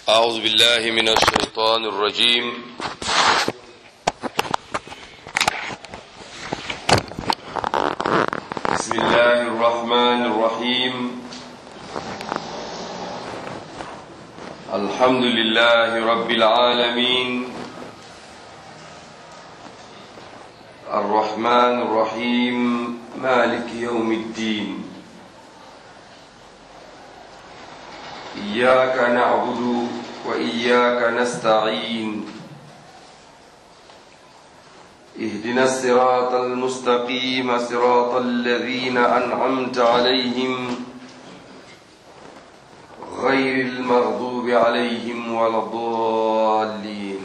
أعوذ بالله من الشيطان الرجيم بسم الله الرحمن الرحيم الحمد لله رب العالمين الرحمن الرحيم مالك يوم الدين إياك نعبد وإياك نستعين اهدنا الصراط المستقيم صراط الذين أنعمت عليهم غير المغضوب عليهم ولا الضالين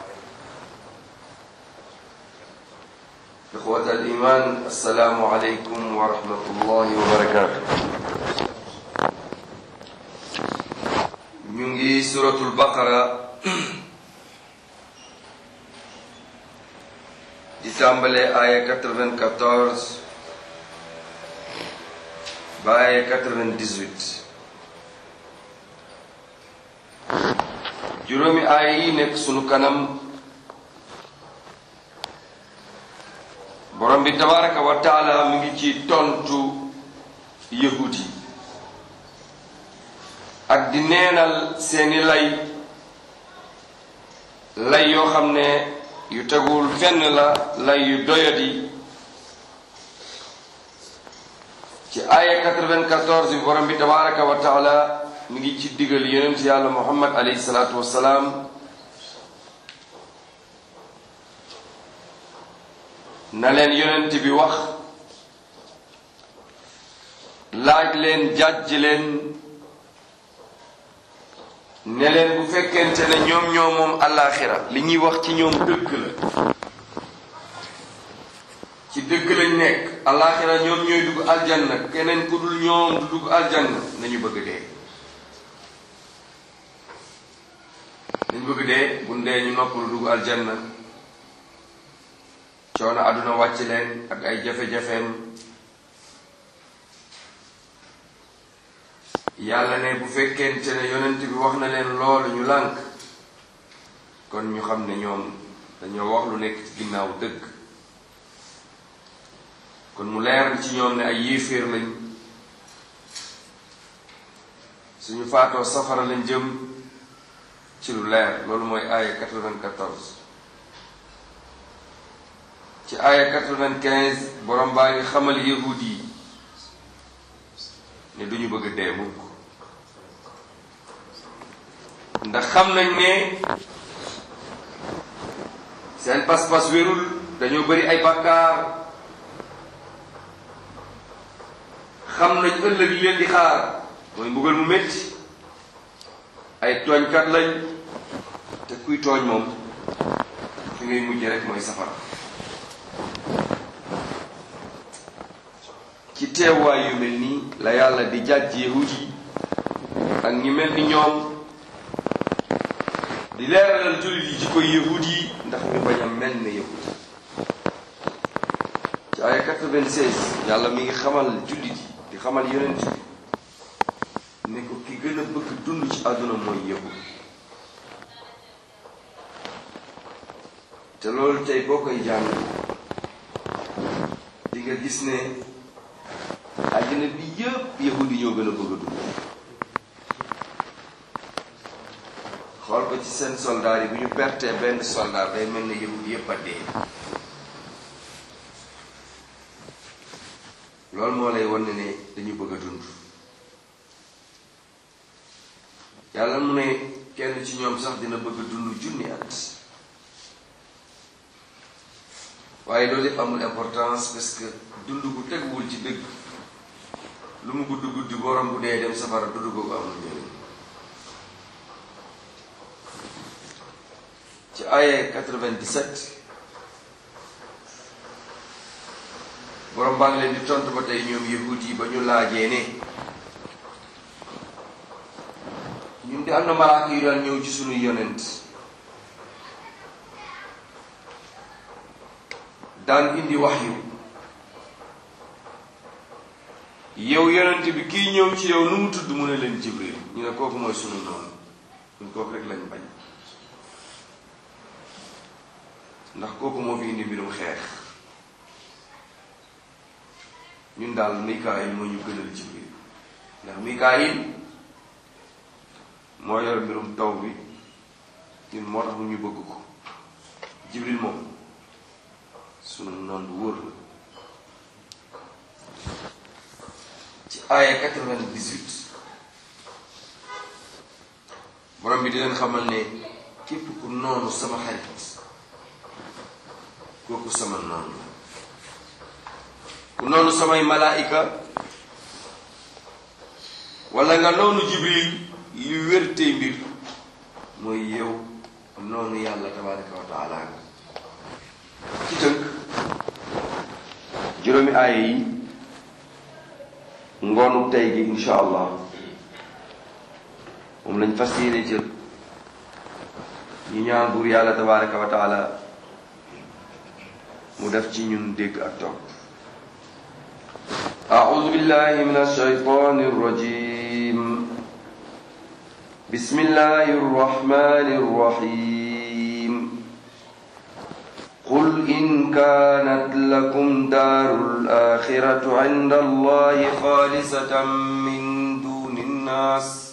إخوة الإيمان السلام عليكم ورحمة الله وبركاته ñu ngi suratul baqara di tàmbale aaya 94 ba aaya 98 juróomi aaya yi nekk sunu kanam borom bi tabaraka wa taala mi ngi ci tontu yahud yi ak di neenal seeni lay lay yoo xam ne yu tegul fenn la lay yu doyadi ci aaya 94 bi borom bi tabaraka wa taala mi ngi ci digal yonent yàlla muhammad alayhi salaatu wassalaam na leen yonent bi wax laaj leen jàjj leen ne leen bu fekkente ne ñoom ñoo moom àllaaxira li ñuy wax ci ñoom dëgg la ci dëgg lañ nekk àllaaxira ñoom ñooy dugg aljanna keneen ku dul ñoom du dugg aljanna nañu bëgg dee nañu bëgg dee bu dee ñu noppalu dugg aljanna coono àdduna wàcc leen ak ay jafe-jafeem yàlla ne bu fekkente ne yonent bi wax na leen loolu ñu lànk kon ñu xam ne ñoom dañoo wax lu nekk ci ginnaaw dëgg kon mu leer ci ñoom ne ay yéeféer lañ suñu faatoo safara lañ jëm ci lu leer loolu mooy aaya 94 ci aaya 95 borom baa ngi xamal yahud yi ne duñu bëgg dee mukk ndax xam nañ ne seen pas-pas wérul dañoo bari ay bàkkaar xam nañ ëllëg li leen di xaar mooy mbugal mu métti ay tooñkat lañ te kuy tooñ moom fi ngay mujj rek mooy safara ci teewaay yu mel nii la yàlla di jàjj yahud yi ak ñi mel ni ñoom di leeralal jullit yi ci koy yahud yi ndax ñu bañ a mel ne yahud ci ay 96 yàlla mi ngi xamal jullit yi di xamal yonent yi ne ko ki gën a bëgg dund ci àdduna mooy yahud te loolu tey boo koy jàng di nga gis ne àddina bi yëpp yahud yi ñoo gën a bëgg a dund xool ko ci seen soldaar yi bu ñu pertee benn soldaar day mel ne yahud yëpp a dee loolu moo lay wan ne ne dañu bëgg a dund yàlla mu ne kenn ci ñoom sax dina bëgg a dund junni at waaye loolu yëpp amul importance parce que dund gu teguwul ci dëgg lu mu gudd guddi borom bu dee dem safara dund googu amul njëriñ ci aye 97 borom baa ngi leen di tontu ba tey ñoom yahud yi ba ñu laajee ne ñun di am na malaaka yu daan ñëw ci sunuy yonent daan indi wax yu yow yonent bi kii ñëw ci yow nu mu tudd mu ne leen jibril ñu ne kooku mooy sunu noonu ñun kooku rek lañ bañ ndax kooku moo fi indi mbirum xeex ñun daal Mikaayil moo ñu gënal Jibril ndax Mikaayil moo yor mbirum taw bi ñun moo tax mu ñu bëgg ko Jibril moom sunu noon bu wóor la ci aaya 98 borom bi di leen xamal ne képp ku noonu sama xarit kooku sama noonu la ku noonu samay malaayika wala nga noonu jibril li wértee mbir mooy yow noonu yàlla tabaraka wa taala nga ci tënk juróomi aaya yi ngoonu tey gi insha allah moom lañ fas yéene jël ñu ñaan buur yàlla tabaraka wa taala mu def ci ñun dégg ak topp أعوذ بالله من الشيطان الرجيم بسم الله الرحمن الرحيم قل إن كانت لكم دار الآخرة عند الله خالصة من دون الناس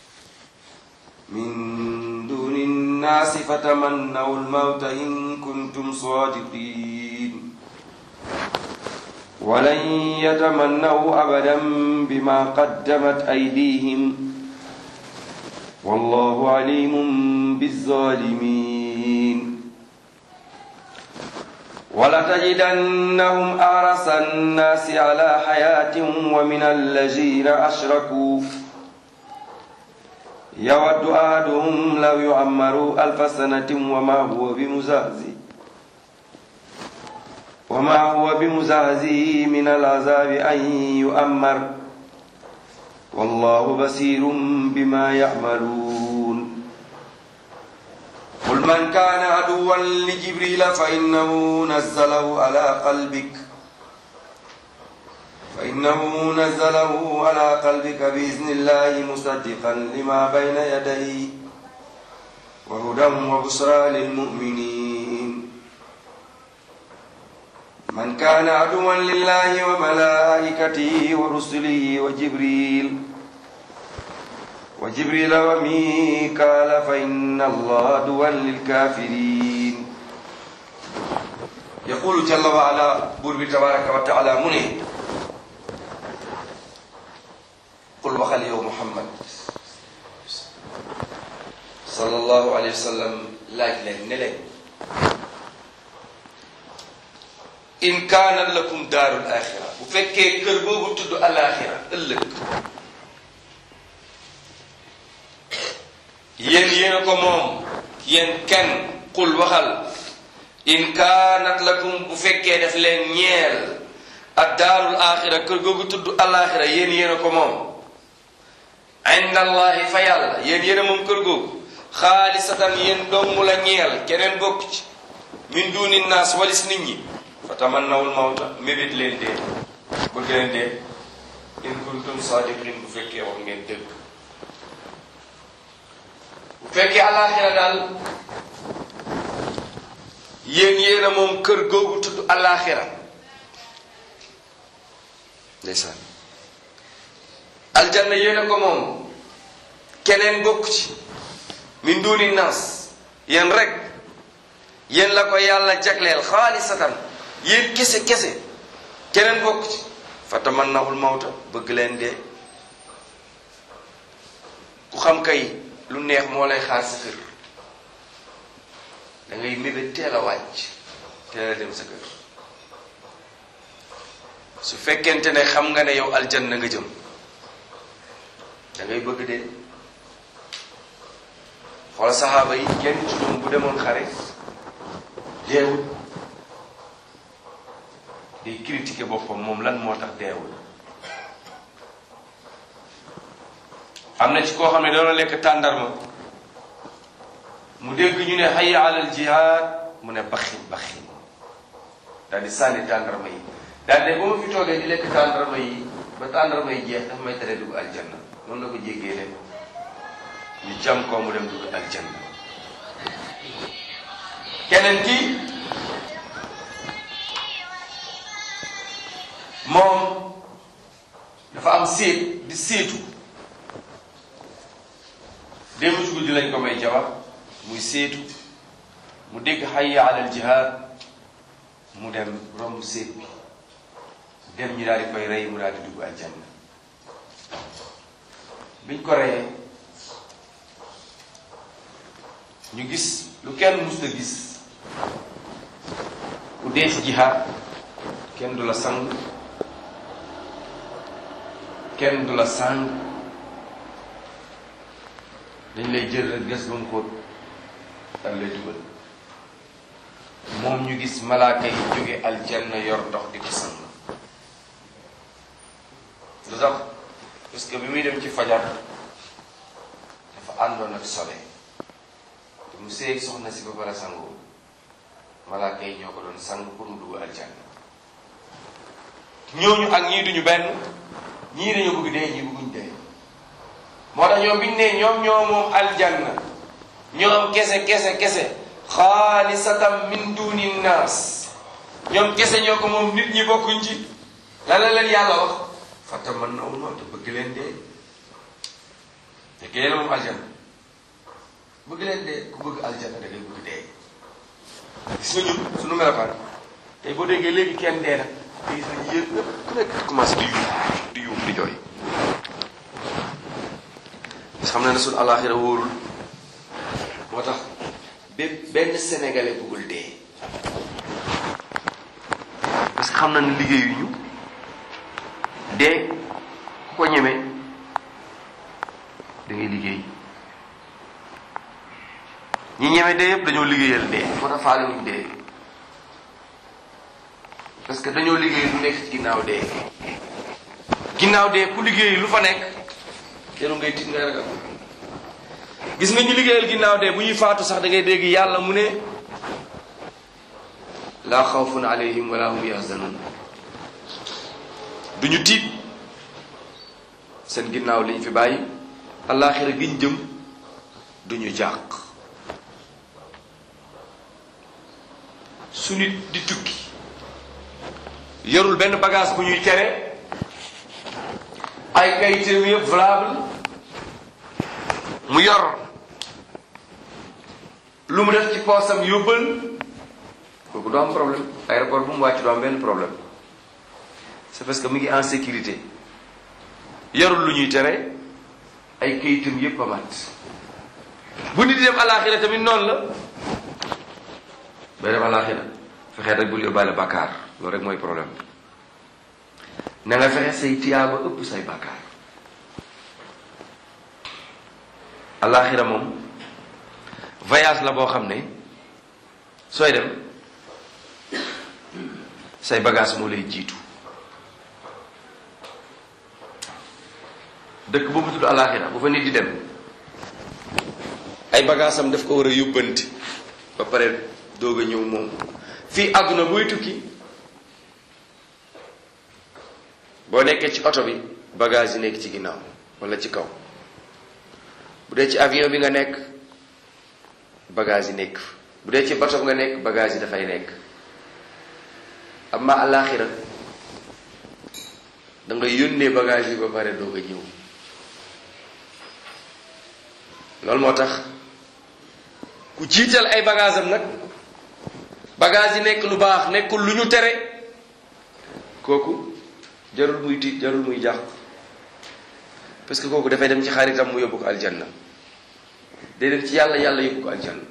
من دون الناس فتمنوا الموت إن كنتم صادقين ولن يتمنوا أبدا بما قدمت أيديهم والله عليم بالظالمين ولتجدنهم أحرص الناس على حياة ومن الذين أشركوا يود أحدهم لو يعمر ألف سنة وما هو بمزهزه وما هو بمزهزه من العذاب أن يؤمر والله بصير بما يعملون قل من كان عدوا لجبريل فإنه نزله على قلبك فإنه نزله على قلبك بإذن الله مصدقا لما بين يديه وهدى وبشرى للمؤمنين من كان عدوا لله وملائكته ورسله وجبريل وجبريل وميكال فإن الله عدوا للكافرين يقول جل وعلا بور تبارك وتعالى منه قل وخل يوم محمد صلى الله عليه وسلم laaj leen ne leen in kaanat lakum daarul axira bu fekkee kër boobu tudd alaxira ëllëg yéen yéen a ko moom yéen kenn qul waxal in kaanat lakum bu fekkee def leen ñeel ak daarul axira kër googu tudd alaxira yéen yéen a ko moom inda allahi fa yàlla yéen yéen a moom kër googu xaalisatan yéen dong la ñeel keneen bokk ci min duni naas walis nit ñi fa tamannawul mawta mébét leen dee bëgg leen dee in kuntum sadiqin bu fekkee wax ngeen dëgg bu fekkee alaxira daal yéen yéen a moom kër googu tudd alaxira ndeysaan aljanna yéen a ko moom keneen bokk ci min duni naas yéen rek yéen la ko yàlla jagleel xaalisatan yéen kese kese keneen bokk ci fa tamannawul mawta bëgg leen dee ku xam kay lu neex moo lay xaar sa kër da ngay mébét teel a wàcc teel a dem sa kër su fekkente ne xam nga ne yow aljanna nga jëm da ngay bëgg dee xoola saxaaba yi kenn ci ñoom bu demoon xare deewul day critiquer boppam moom lan moo tax deewul am na ci koo xam ne doona lekk tàndarma mu dégg ñu ne hayya alal jihaad mu ne baxin baxin daal di sànni tàndarma yi daal de ba ma fi toogee di lekk tàndarma yi ba tàndarma yi jeex dafa may tere dugg aljanna noonu la ko jéggee dem ñu jam ko mu dem dugg aljanna keneen ki moom dafa am séet di séetu démb ci guddi lañ ko may jabar muy séetu mu dégg hayya alal jihaad mu dem romb séet bi dem ñu daal di koy rey mu daal di dugg aljanna biñ ko reyee ñu gis lu kenn mus la gis ku dee ci jihaad kenn du la sang kenn du la sang dañ lay jël rek gas ba mu xóot dal lay dugal moom ñu gis malaaka yi jóge aljanna yor ndox di ko sang lu tax parce que bi muy dem ci fajar dafa àndoon ak sobe te mu seeg soxna si ba pare sangoo malaaka yi ñoo ko doon sang pour mu dugg aljanna ñooñu ak ñii duñu benn ñii dañoo bëgg dee ñii bëgguñ dee moo tax ñoom biñu ne ñoom ñoo moom aljanna ñoom kese kese kese xaalisatan min duni naas ñoom kese ñoo ko moom nit ñi bokkuñ ci la la leen yàlla wax fata man na uma te bëgg leen dee te kee la moom aljanna bëgg leen dee ku bëgg aljanna da ngay bëgg dee gis nga ñun suñu melokaan tey boo déggee léegi kenn dee na te gis nañu yéen ñëpp ku nekk commencé di yuux di yuux di jooy xam na ne suñu alaxira wóorul moo tax bépp benn sénégalais bëggul dee parce que xam na ne liggéeyuñu dee ku ko ñeme da ngay liggéey ñi ñeme dee yëpp dañoo liggéeyal dee moo tax faale wuñ dee parce que dañoo liggéey lu nekk ci ginnaaw dee ginnaaw dee ku liggéey lu fa nekk teru ngay tiit ngay ragal gis nga ñu liggéeyal ginnaaw dee bu ñuy faatu sax da ngay dégg yàlla mu ne laa xawfun alayhim wala hum yahzanun duñu tiit seen ginnaaw liñ fi bàyyi allaaxira giñ jëm duñu jàq su nit di tukki yorul benn bagage bu ñuy tere ay kayitam yëpp valable mu yor lu mu def ci poosam yóbbal kooku du am problème aéroport bu mu wàcc du am benn problème c'est parce que mu ngi en sécurité yorul lu ñuy tere ay kayitam yëpp a mat bu nit di dem alaxira tamit noonu la bay dem alaxira fexee rek bul yóbbaale bàkkaar loolu rek mooy problème na nga fexe say tiyaaba ëpp say bàkkaar alaxira moom voyage la boo xam ne sooy dem say bagage moo lay jiitu dëkk boobu tudd alaxira bu fa nit di dem ay bagage am daf ko war a yóbbanti ba pare doog a ñëw moom fii àdduna buy tukki boo nekkee ci oto bi bagage yi nekk ci ginnaaw wala ci kaw bu dee ci avion bi nga nekk bagage yi nekk bu dee ci bato bi nga nekk bagage yi dafay nekk amma àllaaxira da nga yónnee bagage yi ba pare doog a ñëw loolu moo tax ku jiital ay bagage am nag bagage yi nekk lu baax nekkul lu ñu tere kooku jarul muy tiit jarul muy jàq parce que kooku dafay dem ci xaritam mu yóbbu ko aljanna day dem ci yàlla yàlla yóbbu ko aljanna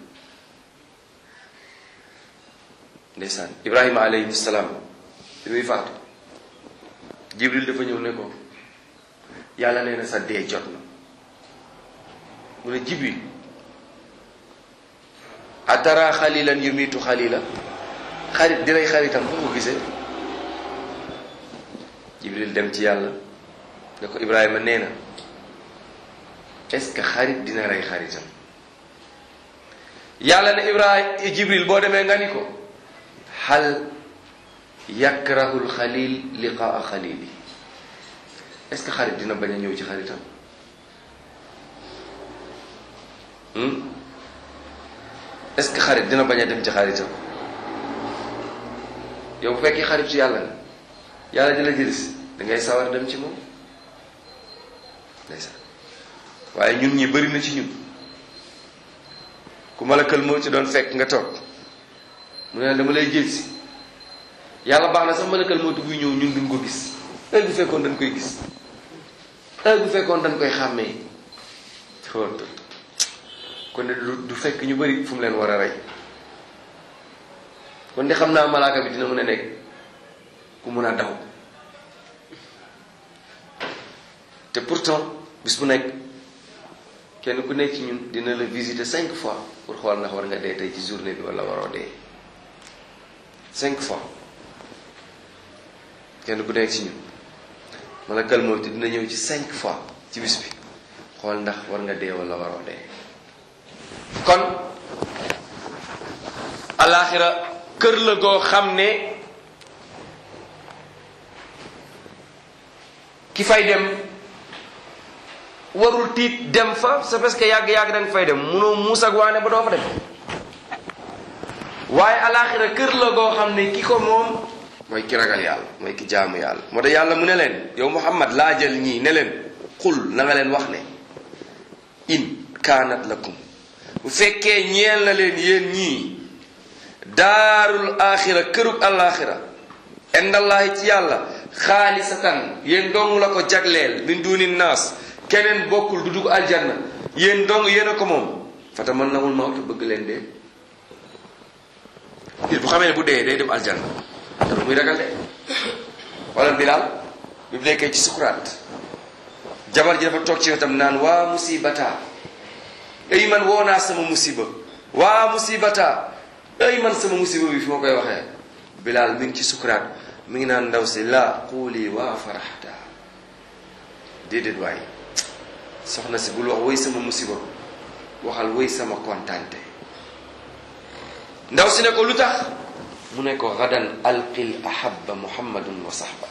ndeysaan ibrahima alayhi salaam bi muy faatu jibril dafa ñëw ne ko yàlla nee na sa dee jot na mu ne jibril atara xalilan yumitu xalila xarit di rey xaritam foo ko gisee jibril dem ci yàlla ne ko ibrahima nee na est-ce que xarit dina rey xaritam yàlla ne ibrahima jibril boo demee nga ni ko hal yakrahu lxalil liqaa xalili est-ce que xarit dina bañ a ñëw ci xaritam est-ce que xarit dina bañ a dem ci xaritam yow bu fekkee xaritu yàlla nga yàlla di la jëlis da ngay sawar dem ci moom ndeysaan waaye ñun ñi bëri na ci ñun ku malakal moo ci doon fekk nga toog mu ne dama lay jël si yàlla baax na sax malakal moo buy ñëw ñun duñ ko gis ay bu fekkoon dañ koy gis ay bu fekkoon dañ koy xàmmee xool kon de du fekk ñu bëri fu mu leen war a rey kon de xam naa malaaka bi dina mën a nekk ku mun a daw te pourtant bis bu nekk kenn ku nekk ci ñun dina la visiter cinq fois pour xool ndax war nga dee tey ci journée bi wala waroo dee cinq fois kenn ku nekk ci ñun malakal mawt dina ñëw ci cinq fois ci bis bi xool ndax war nga dee wala waroo dee kon alaxira kër la goo xam ne ki fay dem warul tiit dem fa c'est parce que yàgg-yàgg da nga fay dem munoo muus ak waane ba doo fa dem waaye alaxira kër la goo xam ne ki ko moom mooy ki ragal yàlla mooy ki jaamu yàlla moo tax yàlla mu ne leen yow muhammad laajal ñii ne leen xul na nga leen wax ne in kaanat lakum bu fekkee ñeel na leen yéen ñii daarul axira kërug alaxira indallahi ci yàlla xaalisatan yéen dong la ko jagleel min duni naas keneen bokkul du dugg aljanna yéen dong yéen a ko moom fata mën nawul mawt bëgg leen dee nit bu xamee ne bu dee day dem aljanna te muy ragal de wala bilaal bi mu nekkee ci sukuraat jabar ji dafa toog ci wetam naan waa musibata ay man woo naa sama musiba waa musibata ay man sama musiba bi fi ma koy waxee bilaal mi ngi ci sukuraat mi ngi naan ndaw si la xuuli waa faraxta déedéet waaye soxna si bul wax woy sama musiba waxal woy sama kontaante ndaw si ne ko lu tax mu ne ko gadan alqil ahaba muhammadun wa sahba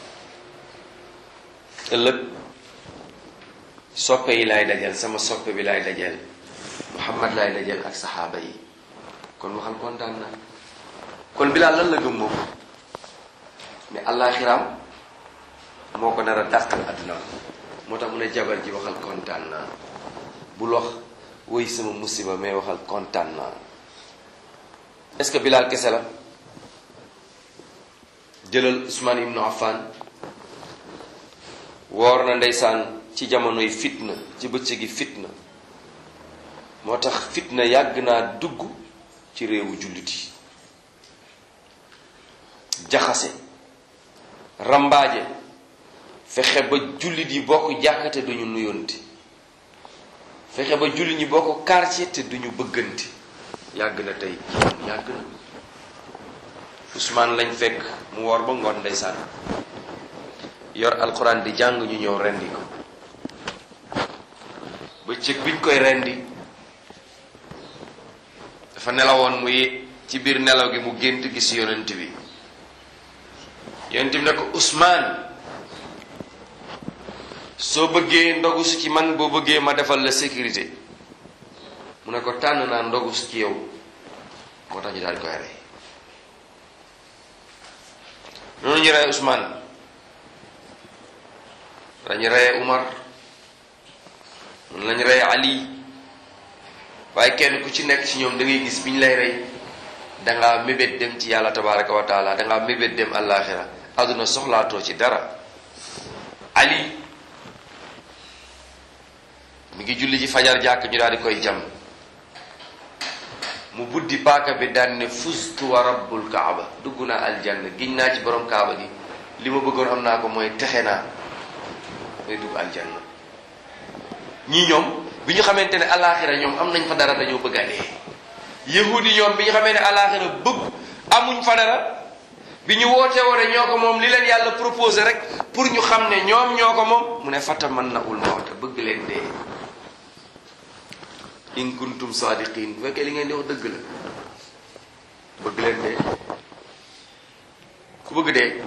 ëllëg soppe yi laay dajal sama soppe bi laay dajal muhammad laay dajal ak saxaaba yi kon waxal kontaan naa kon bilaal lan la gëm moom mais àllaaxiraam moo ko nar a dàqal àdduna moo tax mu ne jabar ji waxal kontaan naa bul wax woy sama musiba mais waxal kontaan naa est-ce que bilaal kese la jëlal Usmaan ibnu Affan woor na ndeysaan ci jamonoy fitna ci bëccëgi fitna moo tax fitna yàgg naa dugg ci réewu jullit yi jaxase rambaaje fexe ba jullit yi bokk jàkkate duñu nuyonte fexe ba jullit ñi bokk quartier te duñu bëggante yàgg na tey yàgg na Usmaan lañ fekk mu woor ba ngoon ndeysaan yor alxuraan di jàng ñu ñëw rendi ko bëccëg biñ koy rendi dafa nelawoon muy ci biir nelaw gi mu gént gis yonent bi yonent bi ne ko Usmaan soo bëggee ndogu su ci man boo bëggee ma defal la sécurité mu ne ko tànn naa ndogu su ci yow moo tax ñu daal di koy rey noonu ñu rey Usmaan dañu reye Umar noonu lañu reye Ali waaye kenn ku ci nekk ci ñoom da ngay gis bi ñu lay rey dangaa mébét dem ci yàlla tabaraka wa taala dangaa mébét dem àllaaxira àdduna soxlaatoo ci dara Ali mi ngi julli ci fajar jàkk ñu daal di koy jam mu buddi paaka bi daan ne fustu wa rabbul kaaba dugg naa aljanna giñ naa ci borom kaaba gi li ma bëggoon am naa ko mooy texe naa mooy dugg aljanna ñii ñoom bi ñu xamante ne alaaxira ñoom am nañ fa dara dañoo bëgg a dee yahudi ñoom bi ñu xamee ne alaaxira bëgg amuñ fa dara bi ñu woote woone ñoo ko moom li leen yàlla proposé rek pour ñu xam ne ñoom ñoo ko moom mu ne fata man na ul mawta bëgg leen dee in kuntum sadiqin bu fekkee li ngeen di wax dëgg la bëgg leen dee ku bëgg dee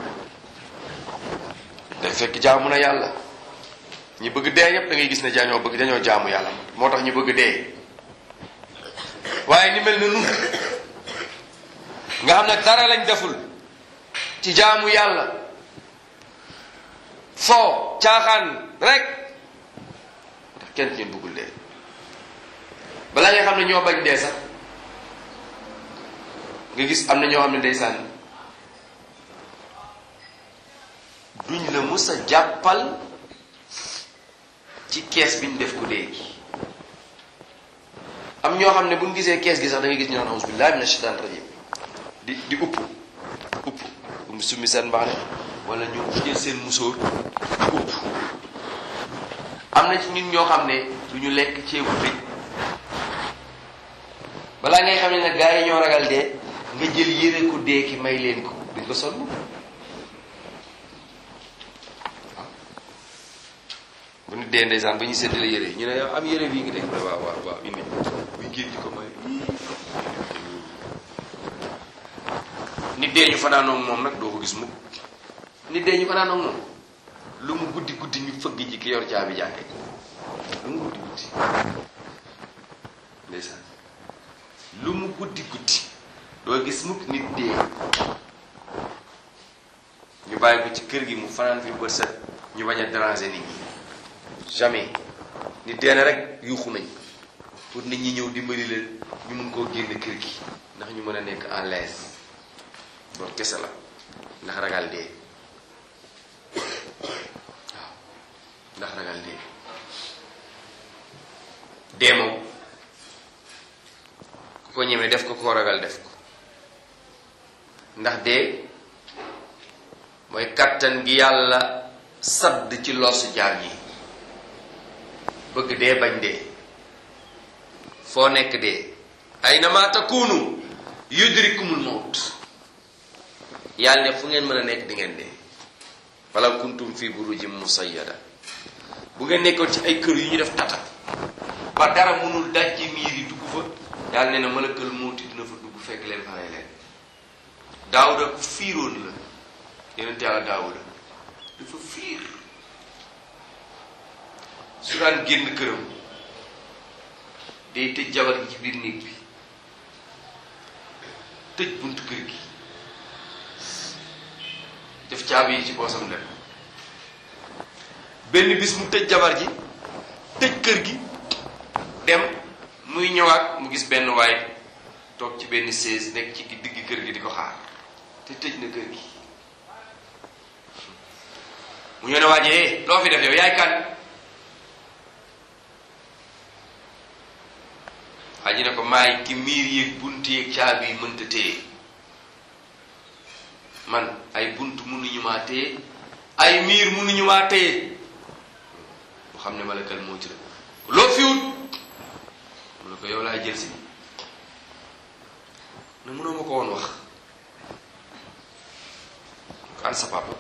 day fekk jaamu na yàlla ñi bëgg dee yépp da ngay gis ne dañoo bëgg dañoo jaamu yàlla moo tax ñu bëgg dee waaye ni mel na nun nga xam ne dara lañ deful ci jaamu yàlla foo caaxaan rek ndax kenn ci ñun bëggul dee balaa nga xam ne ñoo bañ dee sax nga gis am na ñoo xam ne ndeysaan duñ la mus a jàppal ci kees bi ñu def ku dee gi am ñoo xam ne buñ gisee kees gi sax da ngay gis ñu naan auzu billahi mina shaitan rajim di di upp upp um summi seen mbaxane wala ñu jël seen musóor di upp am na ci nit ñoo xam ne du ñu lekk ceebu tëj balaa ngay xam ne nag gars yi ñoo ragal dee nga jël yére ku dee ki may leen ko duñ ko sonn bu ñu dee ndeysaan ba ñu séddale yére yi ñu ne yow am yére bii ngi def waaw waaw waaw indi buy génn ci ko may nit dee ñu fanaanoog moom nag doo ko gis mukk nit dee ñu fanaanoog moom lu mu guddi guddi ñu fëgg ji ki yor caabi jàkke lu mu guddi guddi ndeysaan lu mu guddi guddi doo gis mukk nit dee ñu bàyyi ko ci kër gi mu fanaan fi bët set ñu bañ a déranger nit ñi jamais nit dee na rek yuuxu nañ pour nit ñi ñëw dimbali leen ñu mun koo génn kër gi ndax ñu mën a nekk en l'aise loolu kese la ndax ragal dee waaw ndax ragal dee dee moom ku ko ñemee def ko koo ragal def ko ndax dee mooy kattan gi yàlla sadd ci loosu jaam yi bëgg dee bañ dee foo nekk dee aynama takunu yudrikumul mawt yàlla ne fu ngeen mën a nekk di ngeen dee wala kuntum fi burujin musayyada bu ngeen nekkoon ci ay kër yu ñu def tata ba dara mënul daj ci miir yi dugg fa yàlla ne na malakal mawti dina fa dugg fekk leen fa rey leen daawuda ku fiiroon la yonent yàlla daawuda dafa fiir su daan génn këram day tëj jabar gi ci biir néeg bi tëj buntu kër gi def caabi yi ci poosam dem benn bis mu tëj jabar ji tëj kër gi dem muy ñëwaat mu gis benn waay toog ci benn chaise nekk ci digg kër gi di ko xaar te tëj na kër gi mu ñëw ne waajee loo fi def yow yaay kan waa ji ne ko maay ki miir yéeg bunt yéeg caabi yi mënta téye man ay bunt mënuñu maa téye ay miir mënuñu maa téye mu xam ne malakal moo ci la loo fi wut mu ne ko yow laay jël si ne mënoo ma ko woon wax ko an sa papa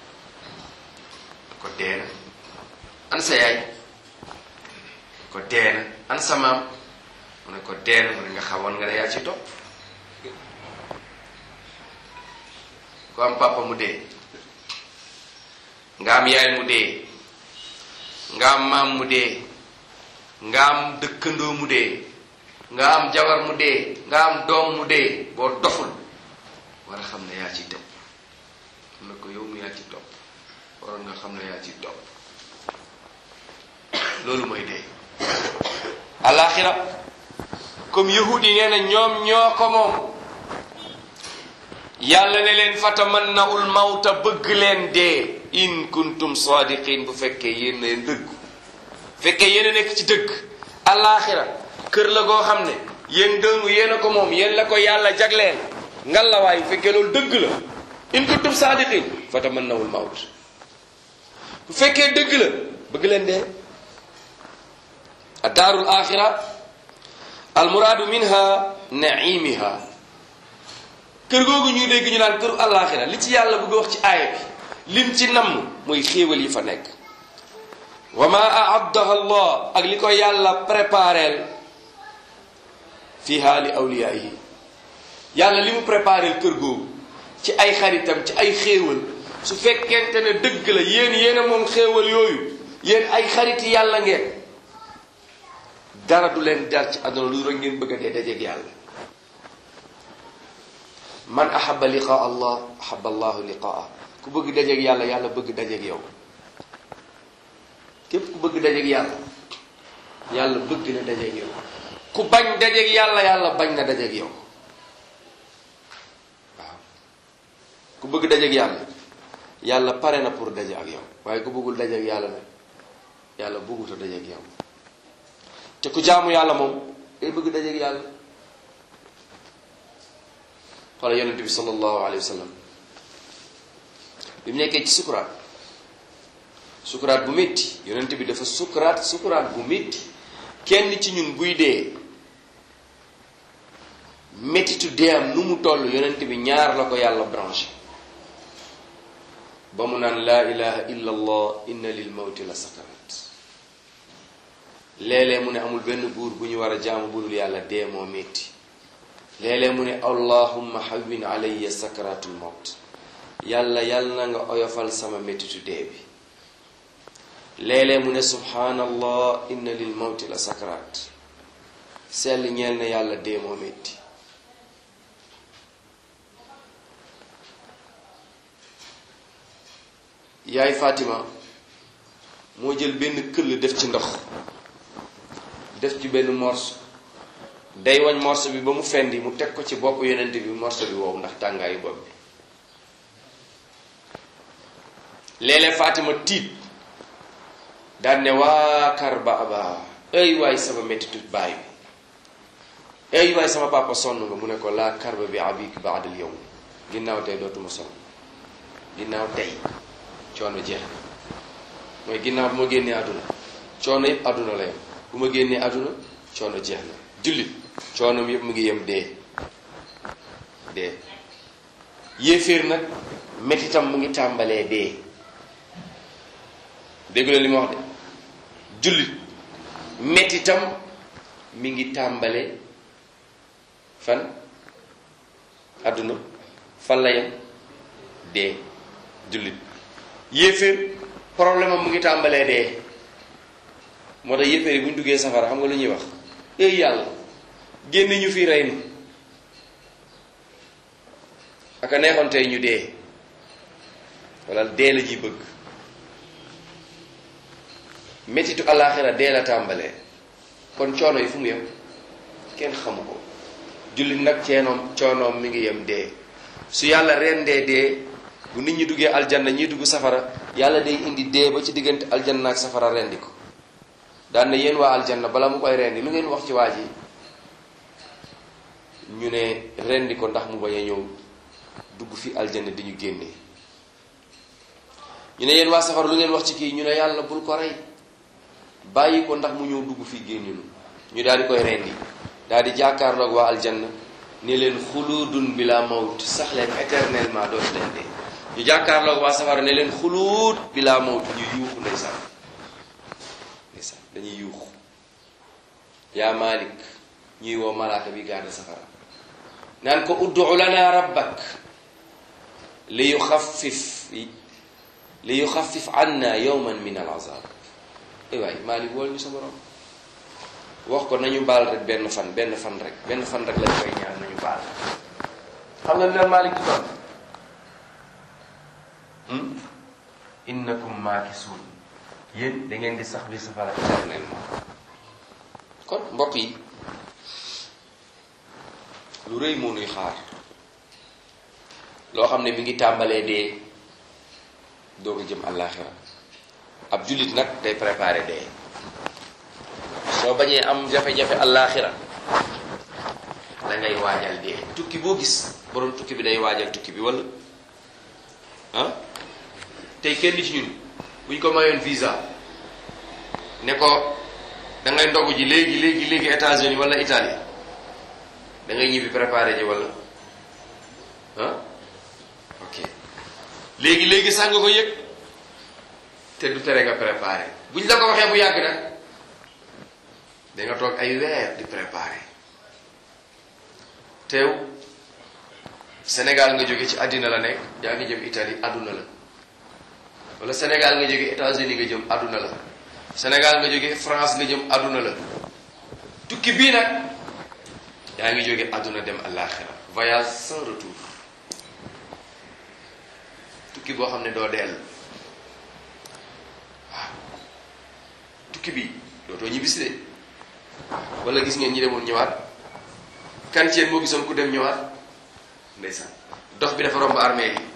ko dee na an sa yaay ko dee na an sa maam mu ne ko dee na mu ne nga xamoon nga ne yaa ci topp ku am papa mu dee nga am yaay mu dee nga am maam mu dee nga am dëkkandoo mu dee nga am jabar mu dee nga am doom mu dee boo doful war a xam ne yaa ci topp mu ne ko yow mu yaa ci topp waroon nga xam ne yaa ci topp loolu mooy dee alaxira comme yahudi nee na ñoom ñoo ko moom yàlla ne leen fatamannaul mawta bëgg leen dee in kuntum sadiqin bu fekkee yéen na dëgg fekkee yéen a nekk ci dëgg alaxira kër la goo xam ne yéen dëngu yéen a ko moom yéen la ko yàlla jagleen ngal la waay bu fekkee loolu dëgg la in kuntum sadiqin fatamannawul mawt bu fekkee dëgg la bëgg leen dee addaarul axira almuraadu minha naimiha kër googu ñuy dégg ñu naan këru alaxira li ci yàlla bëgg wax ci aaya bi lim ci namm mooy xéewal yi fa nekk wa ma aaddaha allah ak li ko yàlla prépareel fiha li awliyaihi yàlla li mu prépareel kër googu ci ay xaritam ci ay xéewal su fekkente ne dëgg la yéen yéen a moom xéewal yooyu yéen ay xariti yàlla ngeen dara du leen dar ci àdduna lu rek ngeen bëgg a dee dajeeg yàlla man ahaba liqaa allah ahaba allahu liqaa ku bëgg dajeeg yàlla yàlla bëgg dajeeg yow képp ku bëgg dajeeg yàlla yàlla bëgg na dajeeg yow ku bañ dajeeg yàlla yàlla bañ na dajeeg yow waaw ku bëgg dajeeg yàlla yàlla pare na pour daje ak yow waaye ku bëggul dajeeg yàlla nag yàlla bëggut a dajeeg yow te ku jaamu yàlla moom day bëgg dajeeg yàlla xoola yonent bi sallallahu alayhi wa sallam bi mu nekkee ci sukuraat sukuraat bu métti yonent bi dafa sukuraat sukuraat bu métti kenn ci ñun buy dee méttitu dee am nu mu toll yonent bi ñaar la ko yàlla branché ba mu naan laa ilaha illa allah inna lil mawti la sakarat léeg-léeg mu ne amul benn buur bu ñu war a jaamu budul yàlla dee moo métti léeg-léeg mu ne allahumma hawwin alayya sakaratul mawt yàlla yàlla na nga oyofal sama méttitu dee bi léeg-léeg mu ne subhanallah inna lil mawti la sakarat sell ñeel na yàlla dee moo métti yaay Fatima moo jël benn këll def ci ndox def ci benn morso day wañ morso bi ba mu fendi mu teg ko ci bopp yonent bi morso bi wow ndax tàngaayu bopp bi léeg-léeg Fatima tiit daan ne waa kar ba aba ay waay sama mettitu baay bi ay waay sama papa sonn nga mu ne ko laa karba bi abik baadal yow ginnaaw tey dootuma sonn ginnaaw tey coono jeex na mooy ginnaaw bu ma génnee àdduna coono yëpp àdduna la yem bu ma génnee àdduna coono jeex na jullit coonom yëpp mu ngi yem dee dee yéeféer nag mettitam mu ngi tàmbalee dee dégg la li ma wax de jullit mettitam mi ngi tàmbalee fan àdduna fan la yem dee jullit yéeféer problème am mu ngi tàmbalee dee moo tax yéeféer yi bu ñu duggee safara xam nga lu ñuy wax éy yàlla génne ñu fi rey nu aka neexoon tey ñu dee wala dee la ñuy bëgg mettitu alaaxira dee la tàmbalee kon coono yi fu mu yem kenn xamu ko jullit nag ceenoom coonoom mi ngi yem dee su yàlla rendee dee bu nit ñi duggee aljanna ñi dugg safara yàlla day indi dee ba ci diggante aljanna ak safara rendi ko daan na yéen waa aljanna bala mu koy rendi lu ngeen wax ci waa ji ñu ne rendi ko ndax mu bañ a ñëw dugg fi aljanna di ñu génne ñu ne yéen waa safara lu ngeen wax ci kii ñu ne yàlla bul ko rey bàyyi ko ndax mu ñëw dugg fii génne ñu ñu daal di koy rendi daal di jàkkaarloog waa aljanna ne leen xuluudun bila mawt sax leen éternellement dootu leen dee ñu jàkkaarloog waa safara ne leen xuluud bila mawt ñu yuuxu ndeysaan ndeysaan dañuy yuuxu yaa malik ñuy woo malaaka bi garde safara naan ko uddu lana rabbak li yuxaffif li yuxaffif anna yawman min al azab ay waay malik wool ñu sa borom wax ko nañu baal rek benn fan benn fan rek benn fan rek lañ koy ñaan nañu baal xam nga leen malik ci doon innakum maakisuun yéen da ngeen di sax bi safara éternellement kon mbokk yi lu rëy moo nuy xaar loo xam ne mi ngi tàmbalee dee doo ko jëm àllaaxira ab jullit nag day préparé dee soo bañee am jafe-jafe àllaaxira da ngay waajal dee tukki boo gis borom tukki bi day waajal tukki bi wala ah tey kenn ci ñun buñ ko mayoon visa ne ko da ngay ndogu ji léegi léegi léegi États-Unis wala Italie da ngay ñibbi préparé ji wala ah ok léegi léegi sax nga ko yëg te du tere nga préparé buñ la ko waxee bu yàgg nag da nga toog ay weer di préparé teew Sénégal nga jóge ci àddina la nekk yaa ngi jëm Italie àdduna la wala Sénégal nga jóge États-Unis nga jëm àdduna la Sénégal nga jóge France nga jëm àdduna la tukki bii nag yaa ngi jóge àdduna dem àllaaxira voyage sans retour tukki boo xam ne doo dell waaw tukki bi dootoo ñibbisi de wala gis ngeen ñi demoon ñëwaat kan ci yéen moo gisoon ku dem ñëwaat ndeysaan dox bi dafa romb armée yi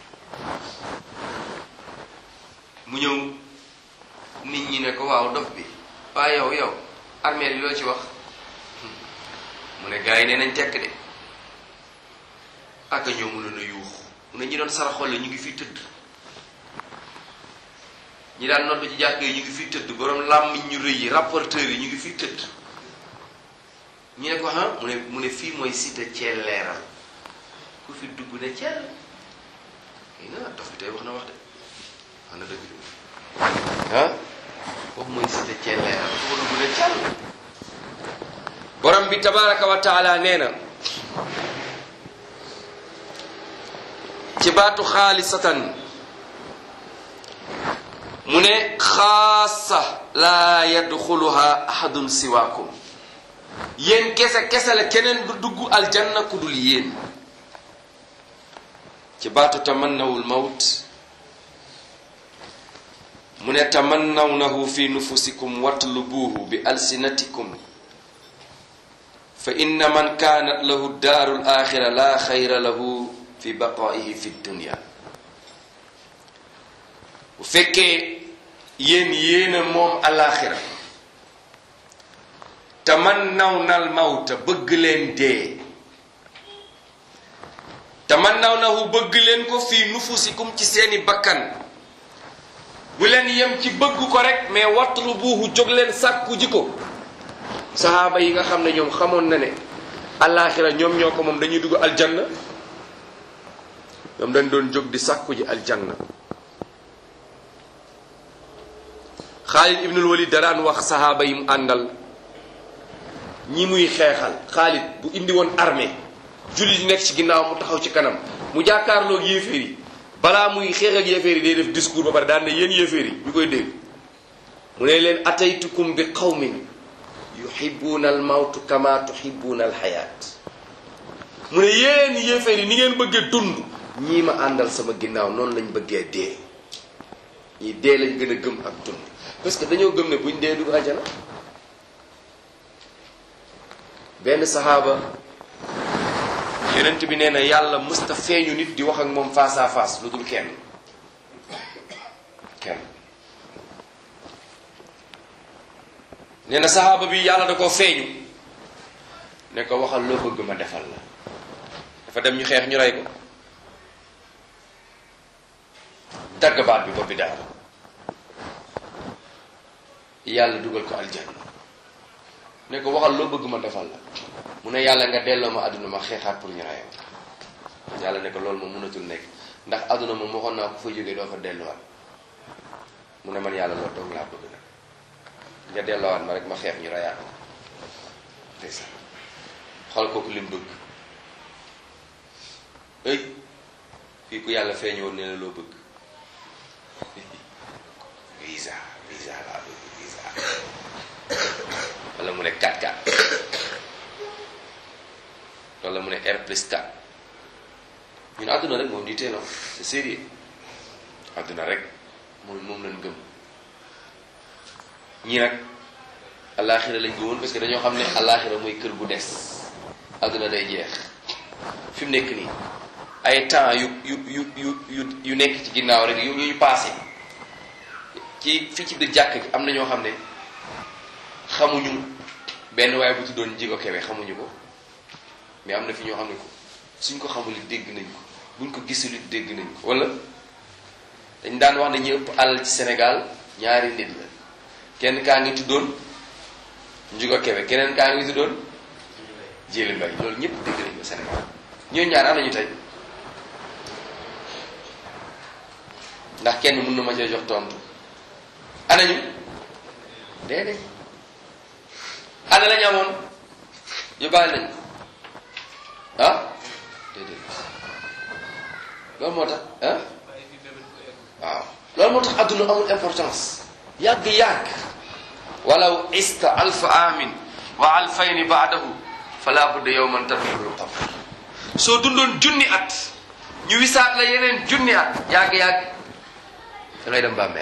mu ñëw nit ñi ne ko waaw dox bi waaye yow yow armée yi loo ci wax mu ne gars yi nee nañ tekk de ak ñoo mënoon a yuux mu ne ñi doon saraxol ñu ngi fii tëdd ñi daan nodd ci jàkk yi ñu ngi fii tëdd borom làmmiñ ñu rëy yi rapporteurs yi ñu ngi fii tëdd ñu ne ko ah mu ne mu ne fii mooy cité Thiel leeral ku fi dugg ne Thiel kii na dox bi tey wax na wax de wax na dëgg de ah foofu mooy cité Thiel leeral ku ko dugg ne Thiel borom bi tabaraka wa taala nee na ci baatu xaalisatan mu ne xaasa laa yadxuluha ahadun siwaakum yéen kese kese la keneen du dugg aljanna ku dul yéen ci baatu tamannawul mawt mu ne tamannawnahu fi nufusikum watlubuuhu bi alsinatikum fa inna man kaanat lahu daaru alaxira la xayra lahu fi baqaihi fi dunya bu fekkee yéen yéena moom alaxira tamannawna mawta bëgg leen dee tamannawnahu bëgg leen ko fii nufusikum ci seeni bakkan bu leen yem ci bëgg ko rek mais watlubuuhu jóg leen sàkku ji ko saxaaba yi nga xam ne ñoom xamoon na ne alaxira ñoom ñoo ko moom dañuy dugg aljanna ñoom dañ doon jóg di sàkku ji aljanna Xaalid ibnul Walid daraan wax saxaaba yi mu àndal ñi muy xeexal Xaalid bu indi woon armée jullit yi nekk ci ginnaaw mu taxaw ci kanam mu jàkkaarloog yéeféer yi balaa muy xeex ak yéeféer yi day def discours ba pare daan ne yéen yéeféer yi ñu koy dégg mu ne leen ataytukum bi qawmin yuhibuuna al mawtu kama tuhibuuna al xayaat mu ne yéen yéeféer yi ni ngeen bëggee dund ñii ma àndal sama ginnaaw noonu lañ bëggee dee ñii dee lañ gën a gëm ak dund parce que dañoo gëm ne buñ dee dugg aljana benn saxaaba yonent bi nee na yàlla mësta feeñu nit di wax ak moom face à face lu dul kenn kenn nee na saxaaba bi yàlla da koo feeñu ne ko waxal loo bëgg ma defal la dafa dem ñu xeex ñu rey ko dagg baat bi bopp bi daal yàlla dugal ko aljanna ne ko waxal loo bëgg ma defal la mu ne yàlla nga delloo ma àdduna ma xeexaat pour ñu rey ma yàlla ne ko loolu moom mënatul nekk ndax àdduna moom waxoon naa ko fa jógee doo fa delluwaat mu ne man yàlla loolu dong laa bëgg nag nga delloowaat ma rek ma xeex ñu reyaat ma ndeysaan xool kooku lim bëgg ëy fii ku yàlla feeñoon ne la loo bëgg visa visa laa bëgg visa wala mu ne 4-4 wala mu ne R plus 4 ñun àdduna rek moom di teeloo c'est sérieux àdduna rek moom moom lañ gëm ñii nag alaaxira lañ gëmoon parce que dañoo xam ne alaaxira mooy kër gu des àdduna day jeex fi mu nekk nii ay temps yu yu yu yu yu yu nekk ci ginnaaw rek yu ñu passé ci fii ci biir jàkk gi am na ñoo xam ne xamuñu benn waaye bu tuddoon jigo kebe xamuñu ko mais am na fi ñoo xam ne ko suñ ko xamul it dégg nañ ko buñ ko gisul it dégg nañ ko wala dañ daan wax ne ñu ëpp alal ci Sénégal ñaari nit la kenn kaa ngi tuddoon njugo kebe keneen kaa ngi tuddoon jëli mbay loolu ñëpp dégg nañ ko Sénégal ñooñu ñaar am nañu tey ndax kenn mën na ma cee jox tontu anañu déedéet ana lañu amoon yóbbaale nañ ah déedéet loolu moo tax ah waaw loolu moo tax adduna amul importance yàgg-yàgg walaw ista alfa amin wa alfayni baadahu fala budda yowman tadxulul qabr soo dundoon junni at ñu wisaat la yeneen junni at yàgg-yàgg da ngay dem bàmmeel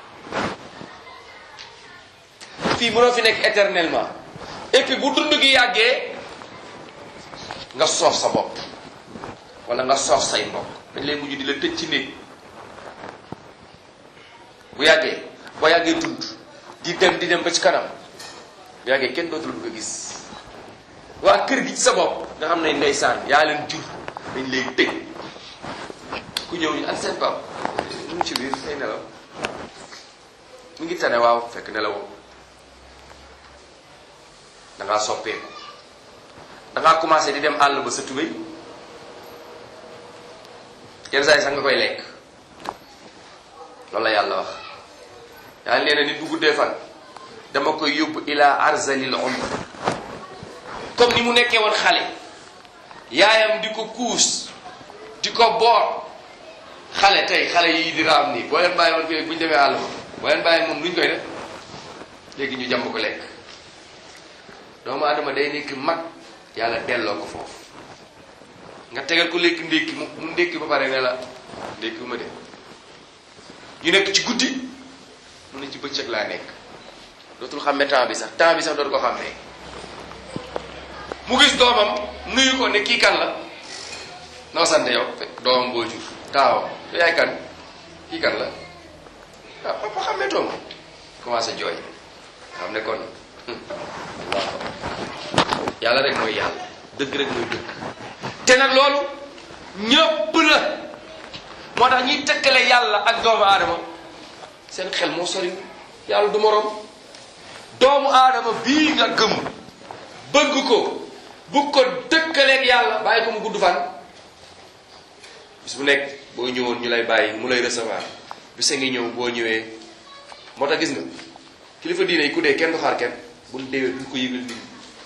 fii mënoo fi nekk éternellement et puis bu dund gi yàggee nga soof sa bopp wala nga soof say mbokk dañ lay mujj di la tëj ci néeg bu yàggee boo yàggee dund di dem di dem ba ci kanam bu yàggee kenn dootul bëgg a gis waa kër gi ci sa bopp nga xam ne ndeysaan yaa leen jur dañ lay tëj ku ñëw ñu ak seen pap mu ngi ci biir ay nelaw mu ngi tane waaw fekk nelawoo da ngaa soppeeku da ngaa commencé di dem àll ba sa tubéy yenn saa yi sax nga koy lekk loolu la yàlla wax yàlla nee na nit bu guddee fan dama koy yóbbu ila arzalil umr comme ni mu nekkee woon xale yaayam di ko kuus di ko boot xale tey xale yii di raam nii boo leen bàyyi woon fii bu ñu demee àll ba boo leen bàyyi moom luñ koy def léegi ñu jàmb ko lekk doomu adama day nekk mag yàlla delloo ko foofu nga tegal ko lekk ndékki mu mu ndékki ba pare ne la ndékki ma de ñu nekk ci guddi mu ne ci bëccëg laa nekk dootul xàmme temps bi sax temps bi sax dootu ko xàmmee mu gis doomam nuyu ko ne kii kan la noo sant yow fekk doomam boo jur taawam yow yaay kan kii kan la ah papa xàmmee toom commencé jooy xam ne kon yàlla rek mooy yàlla dëgg rek mooy dëgg te nag loolu ñëpp la moo tax ñuy tëkkale yàlla ak doomu aadama seen xel moo sori yàlla du moroom doomu aadama bii nga gëm bëgg ko bu ko dëkkaleeg yàlla bàyyi ko mu gudd fan bis bu nekk boo ñëwoon ñu lay bàyyi mu lay recevoir bisa ngi ñëw boo ñëwee moo tax gis nga kilifa diine yi ku dee kenn du xaar kenn bu ñu deewee duñ ko yëgal nit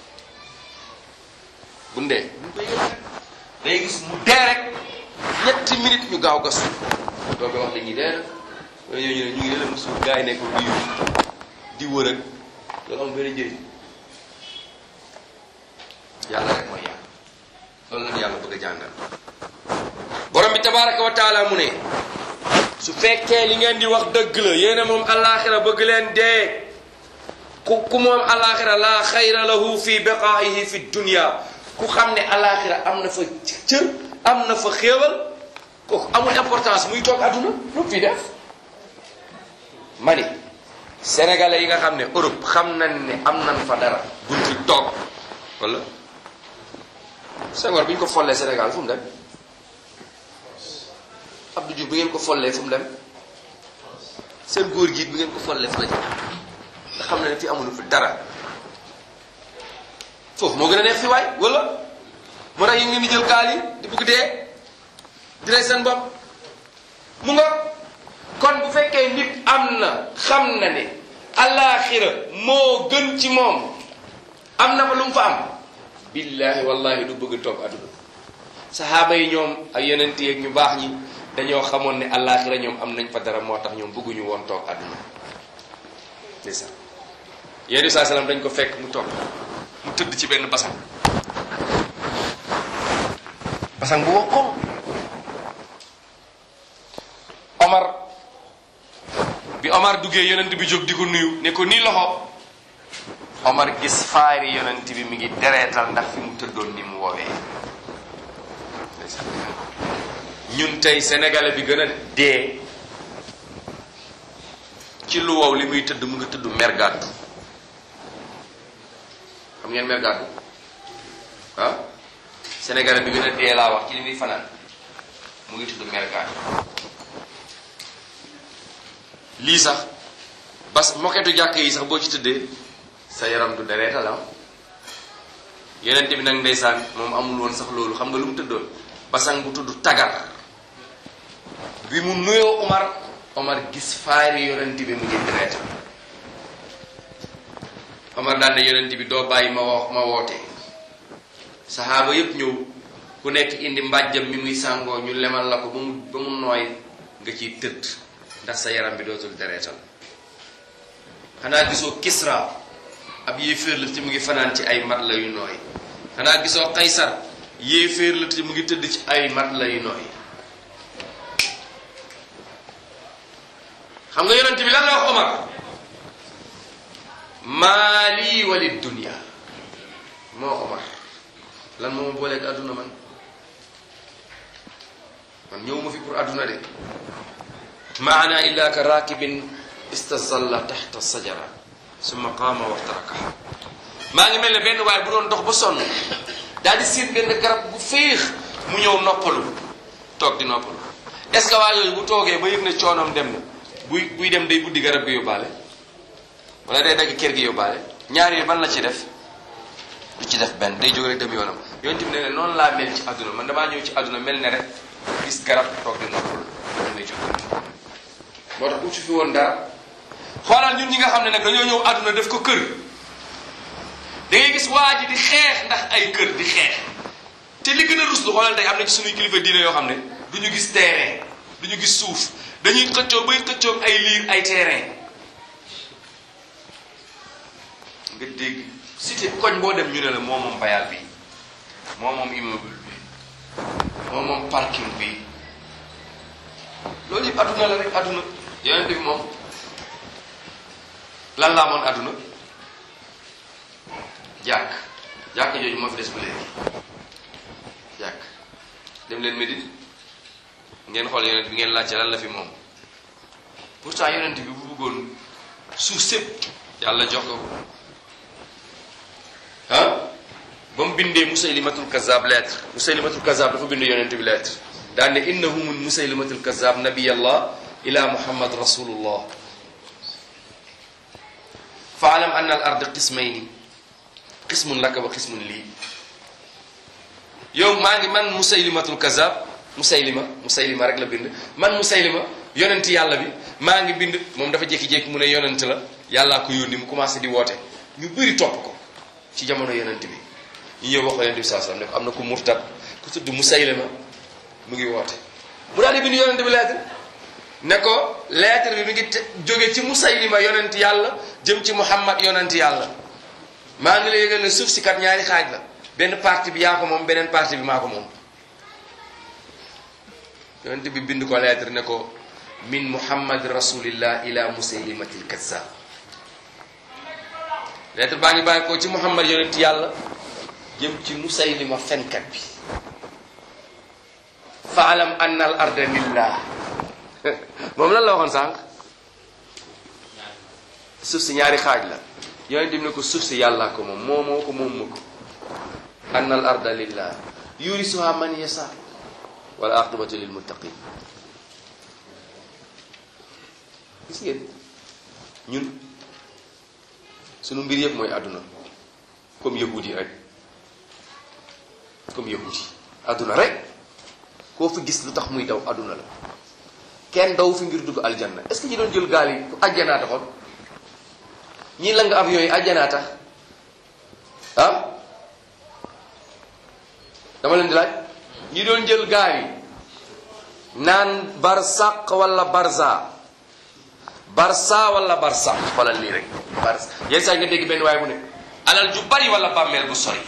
bu ñu dee duñ ko yëgal day gis mu dee rek ñetti minutes ñu gaaw gas doo ko wax dañuy dee na wala ñoo ñu ne ñu ngi leen suuf gars yi nekk di di wër ak loolu am benn njëriñ yàlla rek mooy yàlla loolu la yàlla bëgg a jàngal borom bi tabaraka wa taala mu ne su fekkee li ngeen di wax dëgg la yéena moom alaxira bëgg leen dee ku ku moom alaxira laa xayra lahu fi baqaihi fi dunia ku xam ne alaxira am na fa cër am na fa xéewal kooku amul importance muy toog àdduna lu fi def ma ni sénégalais yi nga xam ne Europe xam nañ ne am nañ fa dara buñ fi toog wala Senghor bi ñu ko follee Sénégal fu mu dem Abdou Diouf bi ngeen ko follee fu mu dem seen góor gi bi ngeen ko follee fu la ci nga xam ne fi amuñu fi dara foofu moo gën a neex fi waay wala moo tax yi ngeen di jël gaal yi di bugg dee di rey seen bopp mu nga kon bu fekkee nit am na xam na ne alaxira moo gën ci moom am na fa lu mu fa am billahi wallahi du bëgg toog àdduna saxaaba yi ñoom ak yeneen yeeg ñu baax ñi dañoo xamoon ne alaxira ñoom am nañ fa dara moo tax ñoom bëgguñu woon toog àdduna ndeysaan yéen saa salaam dañ ko fekk mu toog mu tëdd ci benn basang basang bu wokkoon Omar bi Omar duggee yonent bi jóg di ko nuyu ne ko nii loxo Omar gis faari yonent bi mi ngi dereetal ndax fi mu tëddoon ni mu woowee ñun tey sénégalais bi gën a dee ci lu wow li muy tëdd mu ngi tëdd mergàddu xam ngeen mergàddu ah sénégalais bi gën a dee laa wax ci li muy fanaan mu ngi tëdd mergàddu lii sax bas moketu jàkk yi sax boo ci tëddee sa yaram du dereetal am yeneen bi nag ndeysaan moom amul woon sax loolu xam nga lu mu tëddoon basang bu tudd tagar bi mu nuyoo Omar Omar gis faari yonent bi mu ngi dereetal Omar daan ne yonent bi doo bàyyi ma wax ma woote saxaaba yépp ñëw ku nekk indi mbàjjam mi muy sàngoo ñu lemal la ko ba mu ba mu nooy nga ciy tëdd ndax sa yaram bi dootul dereetal xanaa gisoo Kisra ab yéeféer la te mu ngi fanaan ci ay mat la yu nooy xanaa gisoo Qaysar yéeféer la te mu ngi tëdd ci ay mat la yu nooy xam nga yonent bi lan la wax Omar maali wali dunia moo Omar lan moo ma booleeg àdduna man man ñëw ma fi pour àdduna de maana illa ka rakibin istazalla taxta sajara summa qaama waxtarakaha maa ngi mel ne benn waaye bu doon dox ba sonn daal di siit benn garab bu féex mu ñëw noppalu toog di noppalu est ce que waa yooyu bu toogee ba yëg ne coonoom dem na buy buy dem day buddi garab gi yóbbaale wala day dagg kër gi yóbbaale ñaar yi ban la ci def du ci def benn day jóg rek dem yoonam yonent bi ne noonu laa mel ci àdduna man damaa ñëw ci àdduna mel ne rek gis garab toog di noppalu damay jóg moo tax uccu fi woon dara xoolal ñun ñi nga xam ne nag dañoo ñëw àdduna def ko kër da ngay gis waa ji di xeex ndax ay kër di xeex te li gën a rus lu xoolal tey am na ci suñuy kilifa diine yoo xam ne du ñu gis terrain du ñu gis suuf dañuy xëccoo bay xëccoog ay liir ay terrain nga dégg cité koñ boo dem ñu ne la moo moom bayal bi moo moom immeuble bi moo moom parking bi loolu yëpp adduna la rek adduna yonent bi moom lan laa moon adduna jàkk jàkk jooju moo fi des ba léegi jàkk dem leen Médine ngeen xool yonent bi ngeen laajte lan la fi moom pourtant yonent bi bu bëggoon suuf sépp yàlla jox ko ah ba mu bindee musaylimatul kazab lettre musaylimatul kazab dafa bind yonent bi lettre daan ne innahu min musaylimatul kazab nabiyallah ila muhammad rasulullah faalam anna al ard qismayni qismun laka wa qismun lii yow maa ngi man musaylimatul kazab musaylima musaylima rek la bind man musaylima yonent yàlla bi maa ngi bind moom dafa jékki-jékki mu ne yonent la yàllaa ko yónni mu commencé di woote ñu bëri topp ko ci jamono yonent bi ñu ñëw wax ko yonent bi saa sallam ne ko am na ku murtad ku tudd musaylima mu ngi woote mu daal di bind yonent bi lettre ne ko lettre bi mi ngi jóge ci musaylima yonent yàlla jëm ci muhammad yonent yàlla maa ngi la yëgal ne suuf si kat ñaari xaaj la benn partie bi yaa ko moom beneen partie bi maa ko moom yonent bi bind ko lettre ne ko min muhammad rasulillah ila musaylimatil kazzab lettre baa ngi bàyyi ko ci muhammad yonent yàlla jëm ci musaylima fenkat bi faalam anna al arda lillah moom lan la waxoon sànq suuf si ñaari xaaj la yonent bi ne ko suuf si yàllaa ko moom moo moo ko moom ma ko anna al arda lillah yurisuha man yasa wala aqibatu lil muttaqin gis ngeen ñun sunu mbir yëpp mooy àdduna comme yahudi yi rek comme yahudi yi àdduna rek koo fi gis lu tax muy daw àdduna la kenn daw fi ngir dugg aljanna est ce que ñi doon jël gaal yi ku àjjanaa taxoon ñii la nga am yooyu àjjanaa tax ah dama leen di laaj ñi doon jël gaal yi naan barsaq wala barza barsa wala barsaq xoolal lii rek barsa yenn saa nga dégg benn waaye mu ne alal ju bari wala bàmmeel bu sori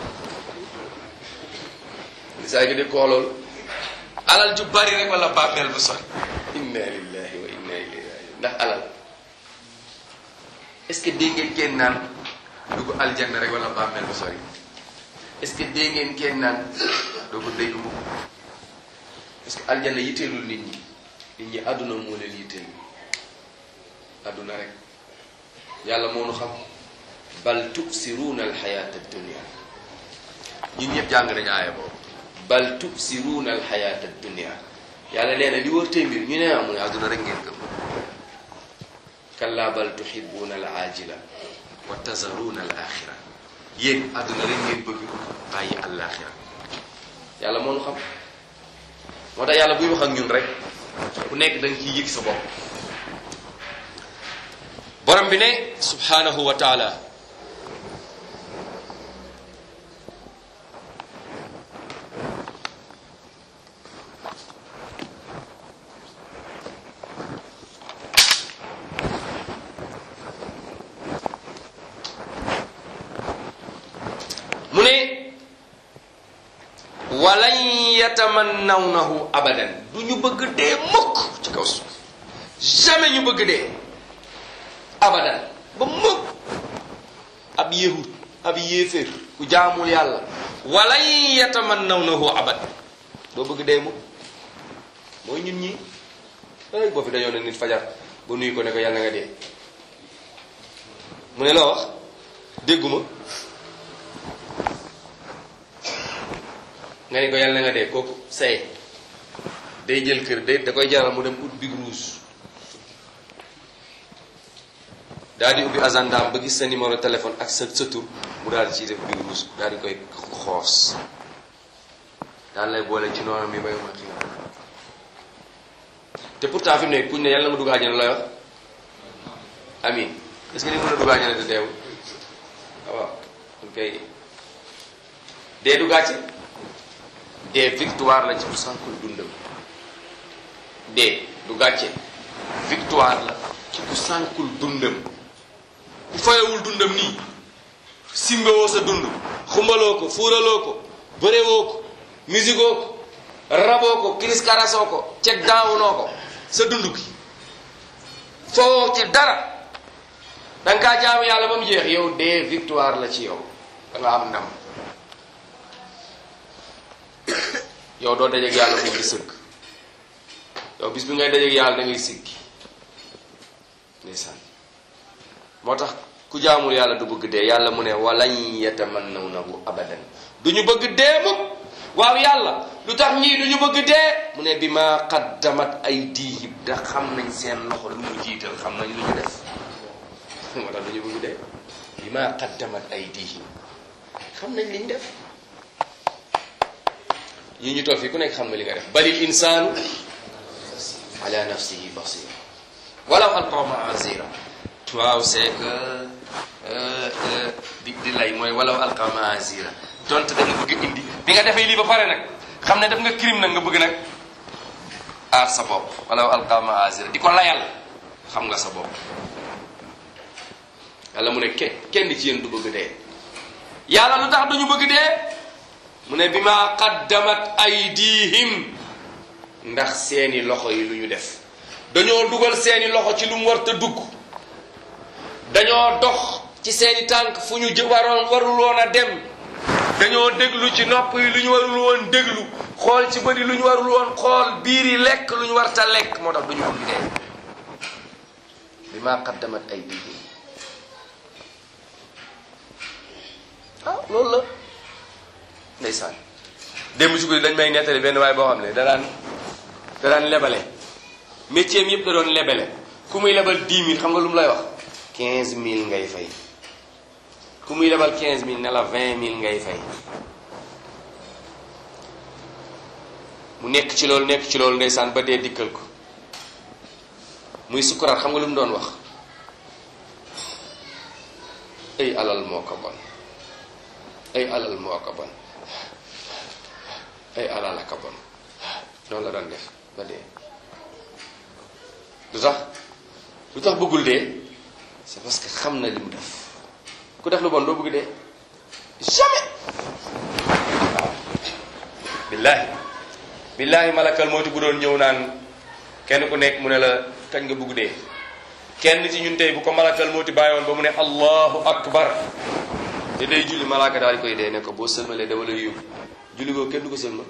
yenn saa nga dégg ko loolu alal ju bari rek wala bàmmeel bu sori inna lillahi wa inna ilayhi rajiun ndax alal est ce que dégg ngeen kenn naan dugg aljanna rek wala bàmmeel bu sori est ce que dégg ngeen kenn naan doo ko dégg mukk parce que aljanna yitteelul nit ñi nit ñi àdduna moo leen yitteel àdduna rek yàlla moo nu xam bal tuksiruuna alxayaata dunia ñun ñëpp jàng nañu aaya boobu bal tuksiruuna alxayaata dunia yàlla nee na li wër tey mbir ñu ne amu ne àdduna rek ngeen gëm kalla bal tuhibuuna al aajila wa tazaruuna al axira yéen àdduna rek ngeen bëgg bàyyi àllaaxira yàlla moo nu xam moo tax yàlla buy wax ak ñun rek ku nekk da nga ciy yëg sa bopp borom bi ne subhanahu wa taala walan yatamannawnahu abadan du ñu bëgg dee mukk ci kaw suuf jamais ñu bëgg dee abadan ba mukk ab yahud ab yéeféer ku jaamul yàlla walan yatamannawnahu abadan doo bëgg dee mukk mooy ñun ñi ay boo fi dañoo ne nit fajar ba nuyu ko ne ko yàlla nga dee mu ne la wax dégguma nga ne ko yàlla nga dee kooku say day jël kër day da koy jaral mu dem ut big rouge daal di ubbi agendaam ba gis sa numéro téléphone ak sa sa tur mu daal di ciy def big rouge daal di koy xoos daal lay boole ci noonu mi bay ma xi te pourtant fi mu ne kuñ ne yàlla ma dugg àjjana lay wax amin est-ce que ni mën a dugg àjjana te deew waaw ok dee du gàcce dee victoire la ci ku sànkul dundam dee du gàcce victoire la ci ku sànkul dundam ku fayewul dundam nii simbewoo sa dund xumbaloo ko fuuraloo ko bërewoo ko musigoo ko raboo ko kiris karasoo ko ceg daawunoo ko sa dund gi foo ci dara da nga kaa jaamu yàlla ba mu jeex yow dee victoire la ci yow da nga am ndam yow doo dajeeg yàlla mu ngi sëgg yow bis bi ngay dajeeg yàlla da ngay siggi ndeysaan moo tax ku jaamul yàlla du bëgg dee yàlla mu ne walan yatamannawnahu abadan du ñu bëgg dee mukk waaw yàlla lu tax ñii du ñu bëgg dee mu ne bi ma qaddamat aydihim da xam nañ seen loxo lu mu jiital xam nañ lu ñu def moo tax du ñu bëgg dee bi ma qaddamat aydihim xam nañ li ñu def yi ñu toog fii ku nekk xam nga li nga def balil insaanu ala nafsihi basira walaw alqa maazira waaw c'est que di di lay mooy walaw alqa maazira donte da nga bëgg indi bi nga defee lii ba pare nag xam ne def nga crime nag nga bëgg nag aar sa bopp walaw alqa maazira di ko layal xam nga sa bopp yàlla mu ne ke kenn ci yéen du bëgg dee yàlla lu tax duñu bëgg dee mu ne bi ma qaddamat aydihim ndax seeni loxo yi lu ñu def dañoo dugal seeni loxo ci lu mu war te dugg dañoo dox ci seeni tànk fu ñu jë waroon warul woon a dem dañoo déglu ci nopp yi lu ñu warul woon déglu xool ci bëri lu ñu warul woon xool biir yi lekk lu ñu war ta lekk moo tax duñu bëgg dee bi ma qaddamat aydihim ah loolu la ndeysaan démb ci guddi dañ may nettali benn waay boo xam ne da daan da daan lebale métier mi yëpp da doon lebale ku muy lebal 10 000 xam nga lu mu lay wax 15 000 ngay fay ku muy lebal 15 000 ne la 20 000 ngay fay mu nekk ci loolu nekk ci loolu ndeysaan ba dee dikkal ko muy sukkuraat xam nga lu mu doon wax ay alal moo ko bon ay alal moo ko bon ay alal a ko bon noonu la doon def ba dee lu tax lu tax bëggul dee c'est parce que xam na li mu def ku def lu bon doo bëgg dee jamais waaw billaahi billaahi malakal mooti bu doon ñëw naan kenn ku nekk mu ne la kañ nga bëgg dee kenn ci ñun tey bu ko malakal mooti bàyyi woon ba mu ne allahu akbar te day julli malaaka daal di koy dee ne ko boo sëlmalee dama lay yóbbu julli goo kenn du ko sëlmal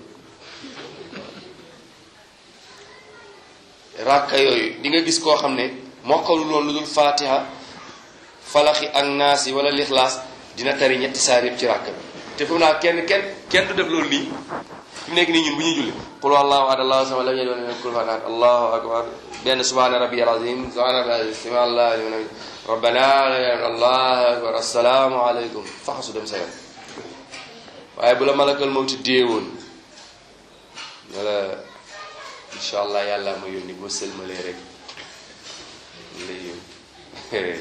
ràkka yooyu di nga gis koo xam ne mokkalul woon lu dul fatiha falaxi ak naasi wala lixlaas dina tari ñetti saar yëpp ci ràkk bi te fu mu naa kenn kenn kenn du def loolu nii fi mu nekk nii ñun bu ñuy julli qul allahu ahad allahu samad lam yalid walam yulad kufuwan ahad allahu akbar benn subhana rabbiyal azim subhana rabbiyal azim allah liman rabbana allahu akbar assalaamu aleykum faxasu dem sa yoon waaye bu la malakal mawti déewoon ne la incha allah yàlla ma yónni boo sëlmalee rek lay yónni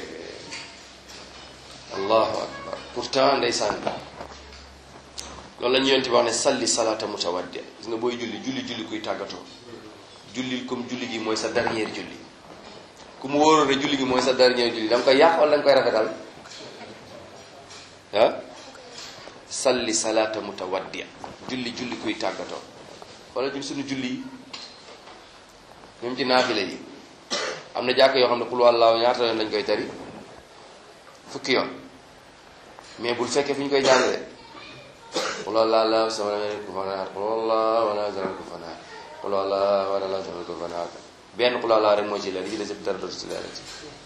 allahu akbar pourtant ndeysaan loolu la ñu yonti wax ne salli salata mutawaddi gis nga booy julli julli julli kuy tàggatoo julli comme julli gi mooy sa dernier julli ku mu wóoroon ne julli gi mooy sa dernier julli da nga koy yàq wala da nga koy rafetal ah salli salaata mutawaddi julli julli kuy tàggatoo wala ñun suñu julli yi ñoom ci naafile yi am na jàkk yoo xam ne qul wallaahu ñaata yoon lañ koy tari fukki yoon mais bul fekkee fi ñu koy jàngale qul wallaahu sama ko fanaar qul wallaahu wala sama ko fanaar qul wallaahu wala sama ko fanaar benn qul wallaahu rek moo ci leer li ci des dara dootu ci leer ci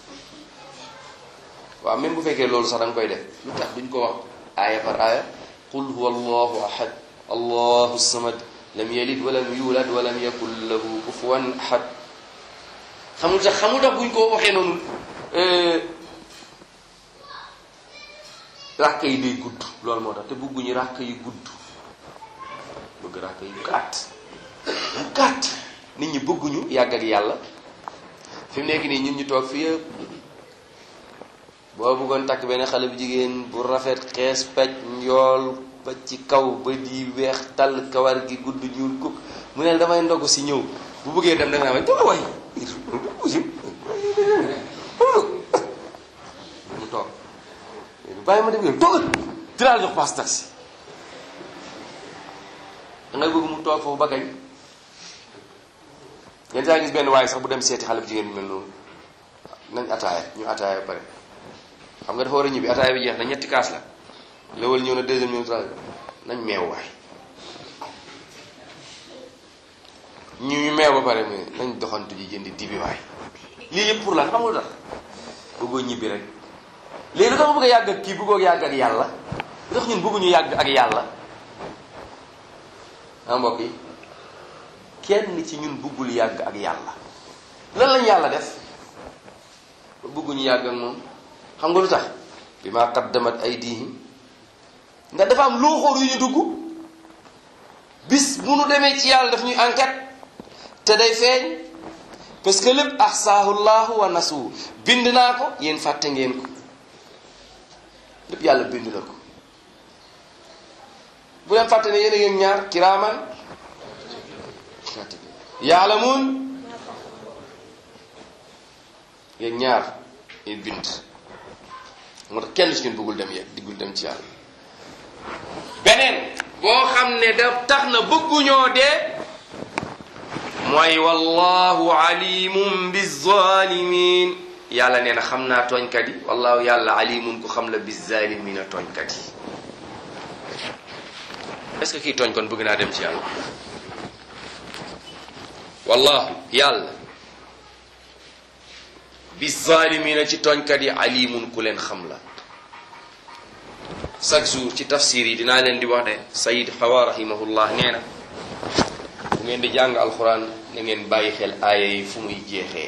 waaw même bu fekkee loolu sax da nga koy def lu tax duñ ko wax aaya par aaya qul huwa allahu ahad allahu samad lam yalid walam yulad walam yakul lahu kufuwan ahad xamul tax xamul tax buñ ko waxee noonu ràkk yi day gudd loolu moo tax te bëgguñu ràkk yi gudd bëgg ràkk yu gàtt yu gàtt nit ñi bëgguñu yàgg ak yàlla fi mu nekk nii ñun ñu toog fi yëpp boo bëggoon takk benn xale bu jigéen bu rafet xees pecc njool ba ci kaw ba di weex tàll kawar gi gudd ñuul kuk mu ne damay ndogu si ñëw bu bëggee dem da nga naan dama waay mu toog bàyyi ma dem yow toogal dinaa la jox paas taxi da ngay bëgg mu toog foofu ba kañ yenn saa gis benn waaye sax bu dem seeti xale bu jigéen bi mel noonu nañ ataaya ñu ataaya ba pare xam nga dafa war a ñibbi ataaya bi jeex na ñetti kaas la lawal ñëw na deuxième ñëw troisième nañ meew waay ñu ñu meew ba pare mu nañ doxantu ji jëndi dibi waay lii yëpp pour lan xamul tax bëggoo ñibbi rek léegi lu tax bëgg a yàgg ak kii bëggoo yàgg ak yàlla lu tax ñun bëgguñu yàgg ak yàlla ah mbokk yi kenn ci ñun bëggul yàgg ak yàlla lan lañ yàlla def bëgguñu yàgg ak moom xam nga lu tax bi ma qaddamat aydihim ndax dafa am looxoor yu ñu dugg bis bu nu demee ci yàlla daf ñuy enquête te day feeñ parce que lépp ahsaahu llahu wa nasu bind naa ko yéen fàtte ngeen ko lépp yàlla bind na ko bu leen fàtte ne yéen a ngeen ñaar kiraaman yaalamuun yéen ñaar yéen bind moo tax kenn ci ñun bëggul dem yegg diggul dem ci yàlla beneen boo xam ne da tax na bëgguñoo dee mooy wallahu alimum bizalimin yàlla nee na xam naa tooñkat yi wallahu yàlla alimun ku xam la bizalimina tooñkat yi est ce que kii tooñ kon bëgg naa dem ci yàlla wallahu yàlla bizalimina ci tooñkat yi alimun ku leen xam la chaque jour ci tafsir yi dinaa leen di wax de sayid xawa rahimahullah nee na bu ngeen di jàng alquran na ngeen bàyyi xel aaya yi fu muy jeexee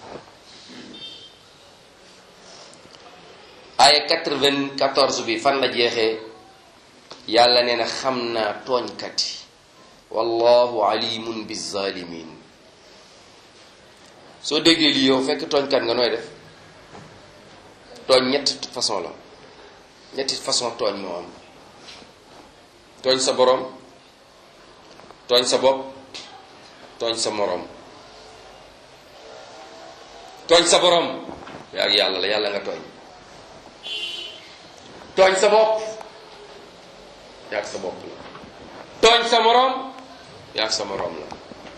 aaya 94 bi fan la jeexee yàlla nee na xam naa tooñkat yi wallahu alimun bizalimin soo déggee lii yow fekk tooñkat nga nooy def tooñ ñett façon la ñetti façon tooñ moo am tooñ sa boroom tooñ sa bopp tooñ sa moroom tooñ sa boroom yaa ak yàlla la yàlla nga tooñ tooñ sa bopp yaa ak sa bopp la tooñ sa moroom yaa ak sa moroom la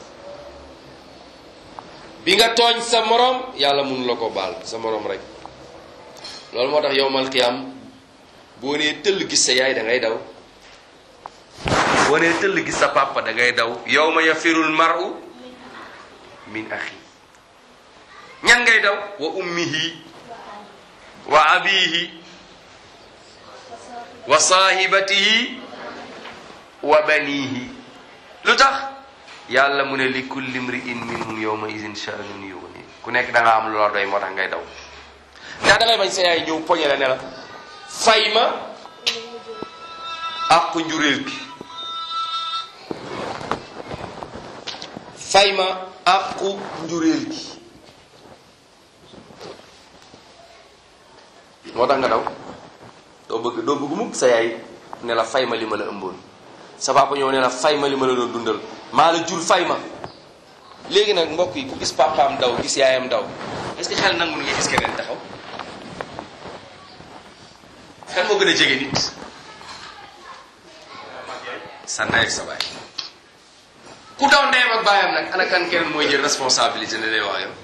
bi nga tooñ sa moroom yàlla mënu la ko baal sa moroom rek loolu moo tax yowmal qiyam boo nee tëll gis sa yaay da ngay daw boo nee tëll gis sa papa da ngay daw yawma yafirul mar'u min axi ñan ngay daw wa ummihi wa abihi wa saahibatihi wa banihi lu tax yàlla mu ne li kulli mri'in minhum yawma idin sha'nun yughni ku nekk da nga am loola doy moo tax ngay daw ndax da ngay bañ sa yaay ñëw poñe la ne la fay ma àqu njuréel gi fay ma àqu njuréel gi moo tax nga daw doo bëgg doo bëgg mukk sa yaay ne la fay ma li ma la ëmboon sa papa ñëw ne la fay ma li ma la doon dundal maa la jur fay ma léegi nag mbokk yi ku gis papaam daw gis yaayam daw est-ce que xel nangu nga gis keneen taxaw kan moo gën a jege nit sa ndey ak sa baay ku daw ndeyam ak baayam nag ana kan kenn mooy jël responsabilité ne day wax yow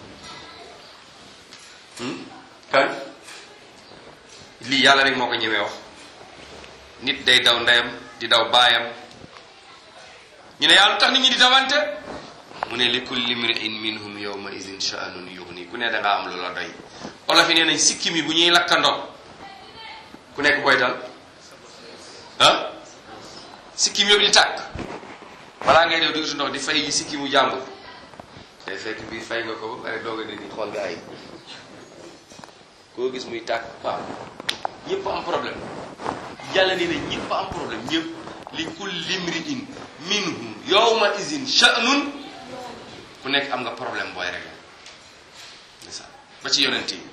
kan lii yàlla rek moo ko ñemee wax nit day daw ndeyam di daw baayam ñu ne yàlla lu tax nit ñi di dawante mu ne li kulli mri'in minhum yawma idin sha'nun yughni ku ne da ngaa am lu la doy olof yi nee nañ sikkim yi bu ñuy lakkandoo ku nekk koy dal ah sikkim yëpp di tàkk balaa ngay dew dugg ndox di fay yi sikkimu jàmbur day fekk bii fay nga ko ba pare doog a ne ni xool gaa yi koo gis muy tàkk waaw ñëpp am problème yàlla nee na ñëpp am problème ñëpp li kulli mri'in minhum yawma idin sha'nun ku nekk am nga problème booy rek ndeysaan ba ci yonent yi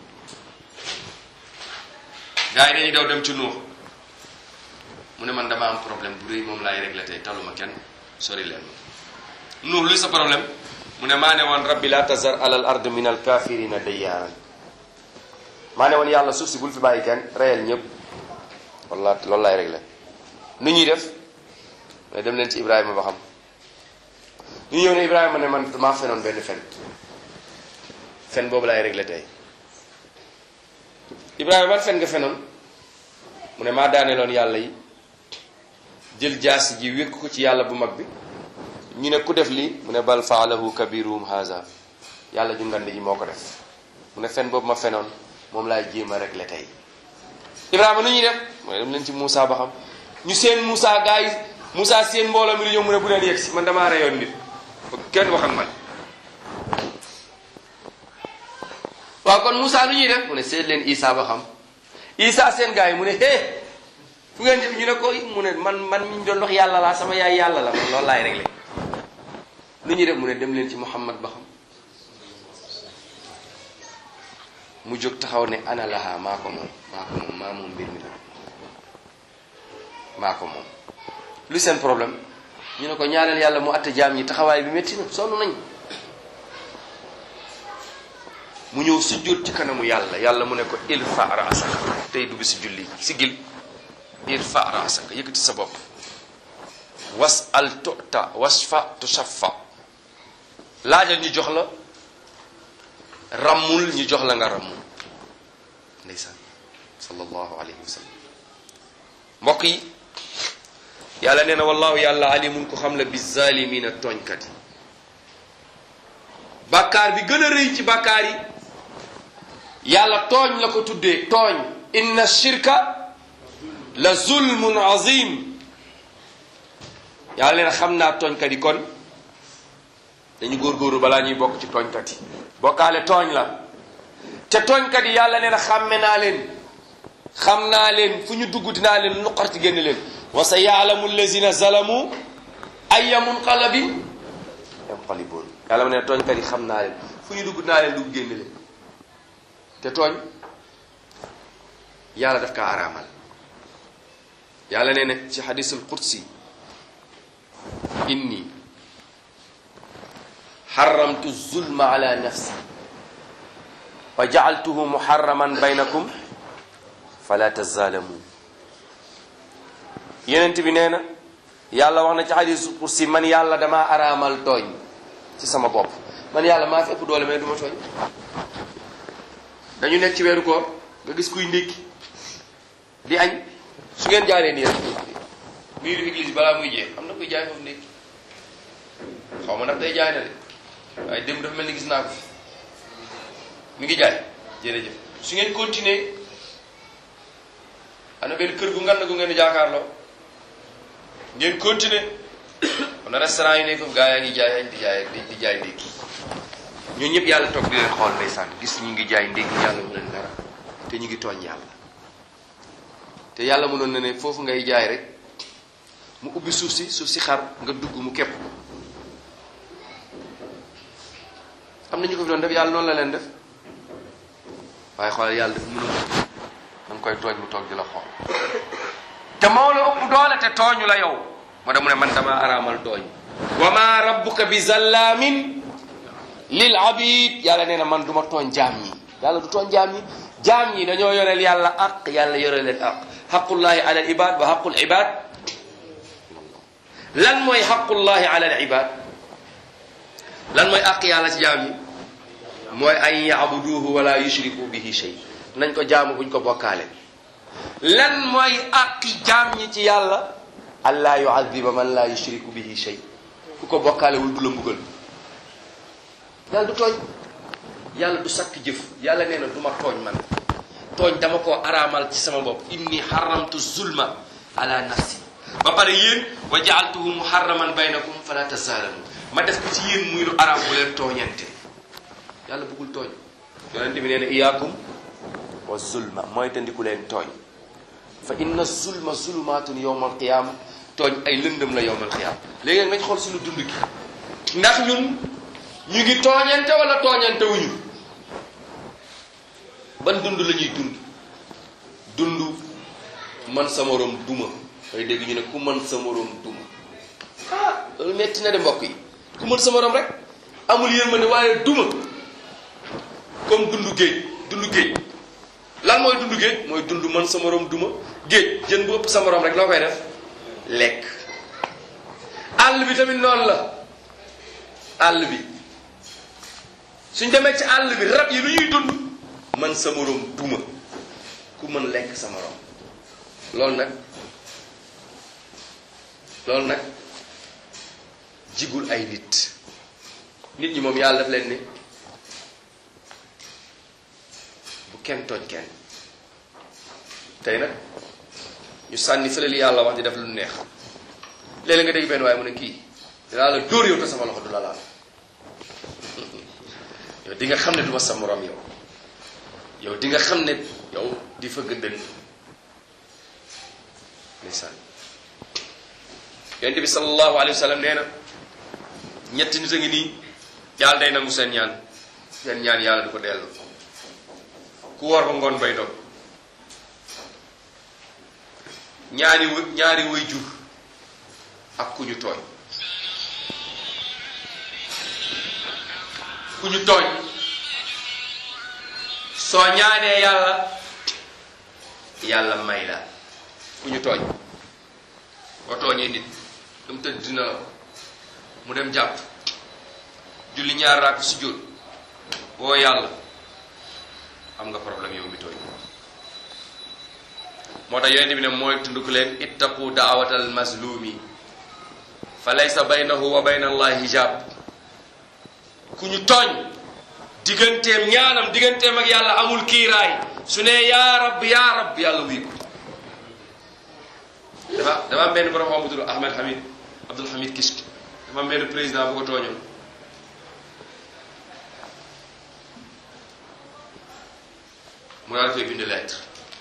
gars yi dañuy daw dem ci nuux mu ne man dama am problème bu rëy moom laay réglé tey taluma kenn sori leen nuux luy sa problème mu ne maa ne woon rabbi la tazar alal ard min al kafirina dayyaaran maa ne woon yàlla suuf si bul fi bàyyi kenn reyal ñëpp walla loolu laay réglé nu ñuy def mais dem leen ci ibrahima ba xam ñu ñëw ne ibrahima ne man maa fenoon benn fen fen boobu laay réglé tey ibrahima ban fen nga fenoon mu ne maa daaneeloon yàlla yi jël jaasi ji wékk ko ci yàlla bu mag bi ñu ne ku def lii mu ne bal faalahu kabiruhum haza yàlla ju ngand ji moo ko def mu ne fen boobu ma fenoon moom laay jéem a réglé tey ibrahima nu ñuy def mooy dem leen ci Moussa ba xam ñu seen Moussa gars yi Moussa seen mbooloo mi di ñëw mu ne bu leen yegg si man damaa reyoon nit kenn wax ak man waaw kon Moussa nu ñuy def mu ne seet leen Isa ba xam Isa seen gars yi mu ne hé fu ngeen jëm ñu ne ko mu ne man man mi ñu doon wax yàlla laa sama yaay yàlla la man loolu laay réglé nu ñuy def mu ne dem leen ci Muhammad ba xam mu jóg taxaw ne ana laha maa ko moom maa ko moom maa moom mbir mi la maa ko moom lu seen problème ñu ne ko ñaanal yàlla mu atte jaam ñi taxawaay bi métti na sonn nañ mu ñëw sujjóot ci kanamu yàlla yàlla mu ne ko irfa raasaka tey dugg si julli sigil irfa raasaka yëkkati sa bopp was al tuta wasfa tushaffa laajal ñu jox la rammul ñu jox la nga rammul ndeysaan sallallahu alayhi wa sallam mbokk yi yàlla nee na wallahu yàlla alimun ko xam la bi zalimina tooñkat yi bàkkaar bi gën a rëy ci bàkkaar yi yàlla tooñ la ko tuddee tooñ inna shirka la zulmun azim yàlla nee na xam naa tooñkat yi kon dañu góorgóorlu balaa ñuy bokk ci tooñkat yi bokkaale tooñ la te tooñkat yi yàlla nee na xàmme naa leen xam naa leen fu ñu dugg dinaa leen nuqarti génn leen wa sa yaalamu allazina zalamu ayya munqalabin yanqalibun yàlla ma ne tooñkat yi xam naa leen fu ñu dugg dinaa leen dugg génn leen te tooñ yàlla daf kaa araamal yàlla nee na ci xadisul qudsi inni xaramtu zulma ala nafsi wa jacaltuhu muharraman baynakum fala tazalamu yenent bi nee na yàlla wax na ci xadisul qudsi man yàlla damaa araamal tooñ ci sama bopp man yàlla maa fi ëpp doole mais du ma tooñ dañu nekk ci weeru koor nga gis kuy ndékki di añ su ngeen jaaree nii rek miiru église balaa muy jeex am na kuy jaay foofu ndékki xaw ma ndax day jaay na de waaye démb dafa mel ni gis naa ko fi mi ngi jaay jërëjëf su ngeen continuer am na benn kër gu ngan gu ngeen di jaakaarloo ngeen continuer am na restaurant yu nekk foofu gaa yaa ngi jaay añ di jaay di jaay ndékki ñoo ñëpp yàlla toog di leen xool ndeysaan gis ñu ngi jaay ndékki yàlla mu leen dara te ñu ngi tooñ yàlla te yàlla mënoon na ne foofu ngay jaay rek mu ubbi suuf si suuf si xar nga dugg mu képp am na ñu ko fi doon def yàlla noonu la leen def waaye xoolal yàlla dafa mënoon da nga koy tooñ mu toog di la xool te moo la ëpp doole te tooñu la yow moo tax mu ne man dama araamal tooñ wa ma rabbuka bi zallaamin lil abid yàlla nee na man du ma tooñ jaam ñi yàlla du tooñ jaam ñi jaam ñi dañoo yoreel yàlla aq yàlla yore leen aq xaqullahi ala al ibad wa xaqul ibad lan mooy xaqullahi ala al ibad lan mooy àq yàlla ci jaam yi mooy an yaabuduhu wala yushriku bihi shay nañ ko jaamu buñ ko bokkaale lan mooy àqi jaam ñi ci yàlla allah yuadiba man la yushriku bihi shay ku ko bokkaale wul du la mbugal yàlla du tooñ yàlla du sakk jëf yàlla nee na du ma tooñ man tooñ dama koo araamal ci sama bopp inni xaramtu zulma ala nafsi ba pare yéen wa jaaltuhu muharraman baynakum fala tazaalamu ma def ko ci yéen muy lu araam bu leen tooñante yàlla bëggul tooñ yonente bi nee na iyaakum wa zulma mooy tandiku leen tooñ fa inna zulma zulumaatun yowma alqiyaama tooñ ay lëndëm la yowma alqiyaama léegi nag nañ xool suñu dund gi ndax ñun ñu ngi tooñante wala tooñante wuñu ban dund la ñuy dund dund man sa morom duma ngay dégg ñu ne ku man sa morom duma ah loolu metti na de mbokk yi ku mën sa morom rek amul yërmande waaye duma comme dundu géej dundu géej lan mooy dundu géej mooy dund man sa morom duma géej jën bu ëpp sa morom rek loo koy def lekk àll bi tamit noonu la àll bi suñ demee ci àll bi rab yi lu ñuy dund man sa morom duma ku mën lekk sa morom loolu nag loolu nag jigul ay nit nit ñi moom yàlla daf leen ne bu kenn tooñ kenn tey nag ñu sànni fële li yàlla wax di def lu neex léeg-léeg nga dégg benn waaye mu ne kii dinaa la dóor yow te sama loxo du la laal yow di nga xam ne du ma sa morom yow yow di nga xam ne yow di fëgg dënn ndeysaan yonent bi sallallahu alayhi wa sallam nee na ñetti nit a ngi nii yàlla day nangu seen ñaan seen ñaan yàlla du ko dellu ku war ba ngoon bay dog ñaari wë ñaari way jur ak ku ñu tooñ ku ñu tooñ soo ñaanee yàlla yàlla may la ku ñu tooñ boo tooñee nit dam tëdd dina la mu dem jàpp julli ñaar raak su jóot boo yàlla am nga problème yow mi tooñ moo tax yonente bi ne mooy tunduk leen ittaqu daawatal mazlumi fa laysa baynahu wa bayna allahi hijab ku ñu tooñ digganteem ñaanam digganteem ak yàlla amul kiiraay su ne yaa rab yaa rab yàlla wuy ko dafa dafa am benn borom xam bu tudd Ahmed Hamid Abdul Hamid Kishk dafa am benn président bu ko tooñoon mu daal koy bind lettre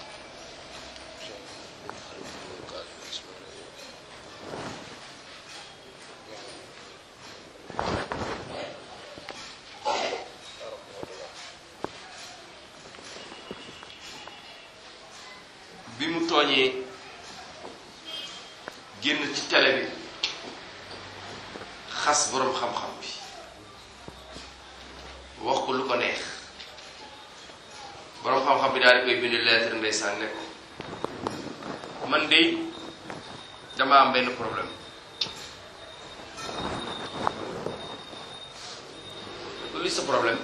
bi mu tooñee génn ci télé bi xas boroom xam-xam bi wax ko lu ko neex boroom xam-xam bi daal di koy bind lettre ndeysaan ne ko man de dama am benn problème li sa problème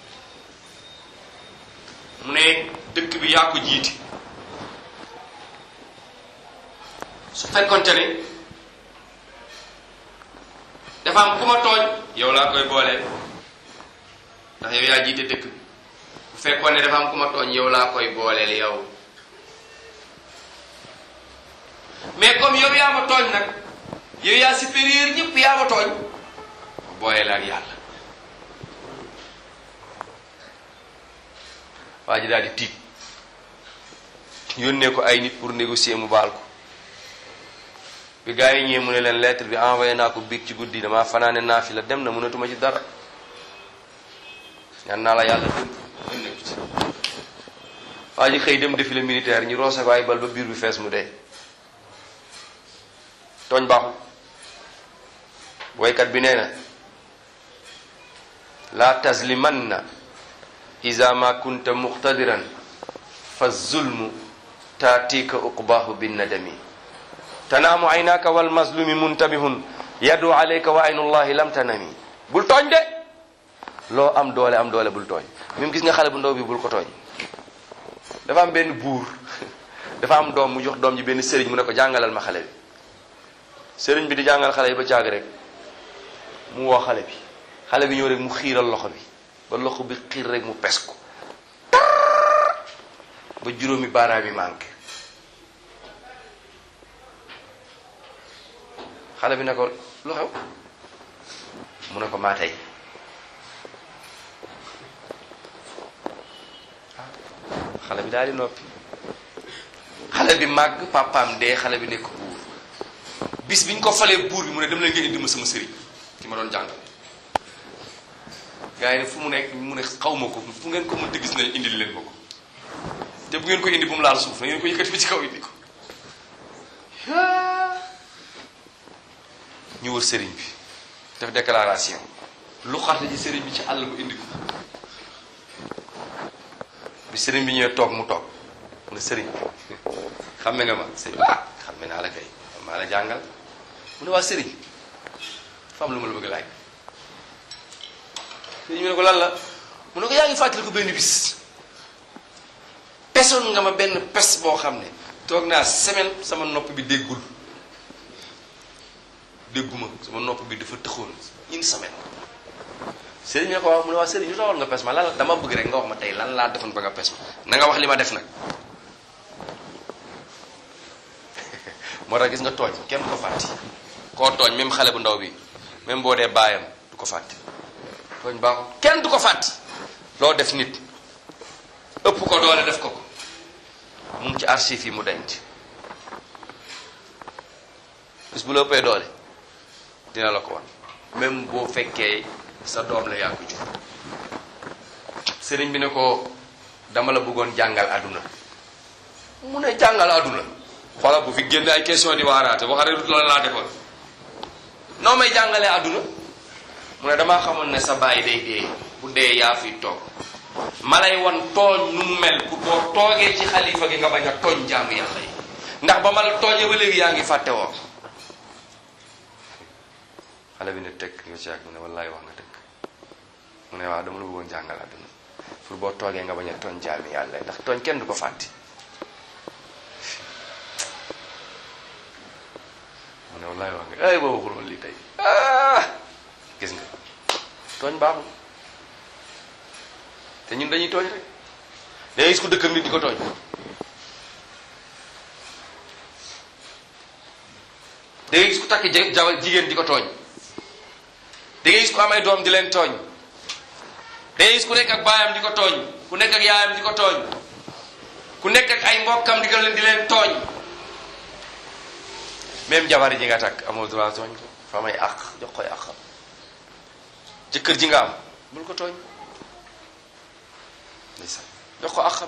mu ne dëkk bi yaa ko jiiti su fekkonte ne dafa am ku ma tooñ yow laa koy booleel ndax yow yaa jiite dëkk bi bu fekkoon ne dafa am ku ma tooñ yow laa koy booleel yow mais comme yow yaa ma tooñ nag yow yaa supérieur ñëpp yaa ma tooñ booleel ak yàlla waa ji daal di tiit yónnee ko ay nit pour négocier mu baal ko bi gars yi ñëwee mu ne leen lettre bi envoyé naa ko biig ci guddi damaa fanaane naa fi la dem na mënatuma ci dara ñaan naa la yàlla dem mën nekk ci waa ji xëy dem défilé militaire ñu roose ko ay bal ba biir bi fees mu dee tooñ baaxul woykat bi nee na la taslimanna iza ma kunta muqtadiran fa zulmu taatika uqbaahu bin nadami tanaamu aynaka wal mazlumi muntabihun yadu alayka wa aynullahi lam tanami bul tooñ de loo am doole am doole bul tooñ même gis nga xale bu ndaw bi bul ko tooñ dafa am benn buur dafa am doom mu jox doom ji benn sëriñ mu ne ko jàngalal ma xale bi sëriñ bi di jàngal xale yi ba caag rek mu woo xale bi xale bi ñëw rek mu xiiral loxo bi ba loxo bi xiir rek mu pes ko ba juróomi baaraam yi manqué xale bi ne ko lu xew mu ne ko maa tey xale bi daal di noppi xale bi màgg papaam dee xale bi nekk buur bis bi ñu ko falee buur bi mu ne dem leen ngeen indi ma sama sëriñ ki ma doon jàngal gars yi ne fu mu nekk mu ne xaw ma ko fu ngeen ko mënta gis ne indil leen ma ko te bu ngeen ko indi bu mu laal suuf na ngeen ko yëkkati bi ci kaw indi ko ñu wër sëriñ bi def déclaration lu xarte ji sëriñ bi ci àll bu indi ko bi sëriñ bi ñëwee toog mu toog mu ne sëriñ xamme nga ma sëriñ ah xamme naa la kay maa la jàngal mu ne waa sëriñ fa am lu ma la bëgg laaj sëriñ bi ne ko lan la mu ne ko yaa ngi fàttali ko benn bis pesoon nga ma benn pes boo xam ne toog naa semaine sama nopp bi déggul dégguma sama nopp bi dafa tëxoon une semaine sëriñ bi ne ko waaw mu ne waa sëriñ ñu taxoon nga pes ma lan la dama bëgg rek nga wax ma tey lan laa defoon ba nga pes ma na nga wax li ma def nag moo tax gis nga tooñ kenn du ko fàtti koo tooñ même xale bu ndaw bi même boo dee baayam du ko fàtti tooñ baaxul kenn du ko fàtti loo def nit ëpp ko doole def ko ko mu ngi ci archive yi mu denc bis bu la ëppee doole dina la ko wan même boo fekkee sa doom la yaa ko jur sëriñ bi ne ko dama la bëggoon jàngal àdduna mu ne jàngal àdduna xoolal bu fi génn ay question di waaraate wax rek loolu laa defoon noo may jàngalee àdduna mu ne damaa xamoon ne sa baay day dee bu dee yaa fi toog ma lay wan tooñ nu mu mel pour boo toogee ci xalifa gi nga bañ a tooñ jaamu yàlla yi ndax ba ma la tooñee ba léegi yaa ngi fàtte woo xale bi ne teg nga ci ak mu ne wallaay wax nga dëgg mu ne waaw dama la bëggoon jàngal àdduna pour boo toogee nga bañ a tooñ jaami yàlla yi ndax tooñ kenn du ko fàtte mu ne wallaay wax nga ay boo waxul woon lii tey ah gis nga tooñ baaxul te ñun dañuy tooñ rek da ngay gis ku dëkk ak nit di ko tooñ da ngay gis ku takk jabar jigéen di ko tooñ da ngay gis ku am ay doom di leen tooñ da ngay gis ku nekk ak baayam di ko tooñ ku nekk ak yaayam di ko tooñ ku nekk ak ay mbokkam di ko leen di leen tooñ même jabar ji nga takk amoo droit tooñ ko fa may àq jox koy àqam jëkkër ji nga am bul ko tooñ ndeysaan jox ko àqam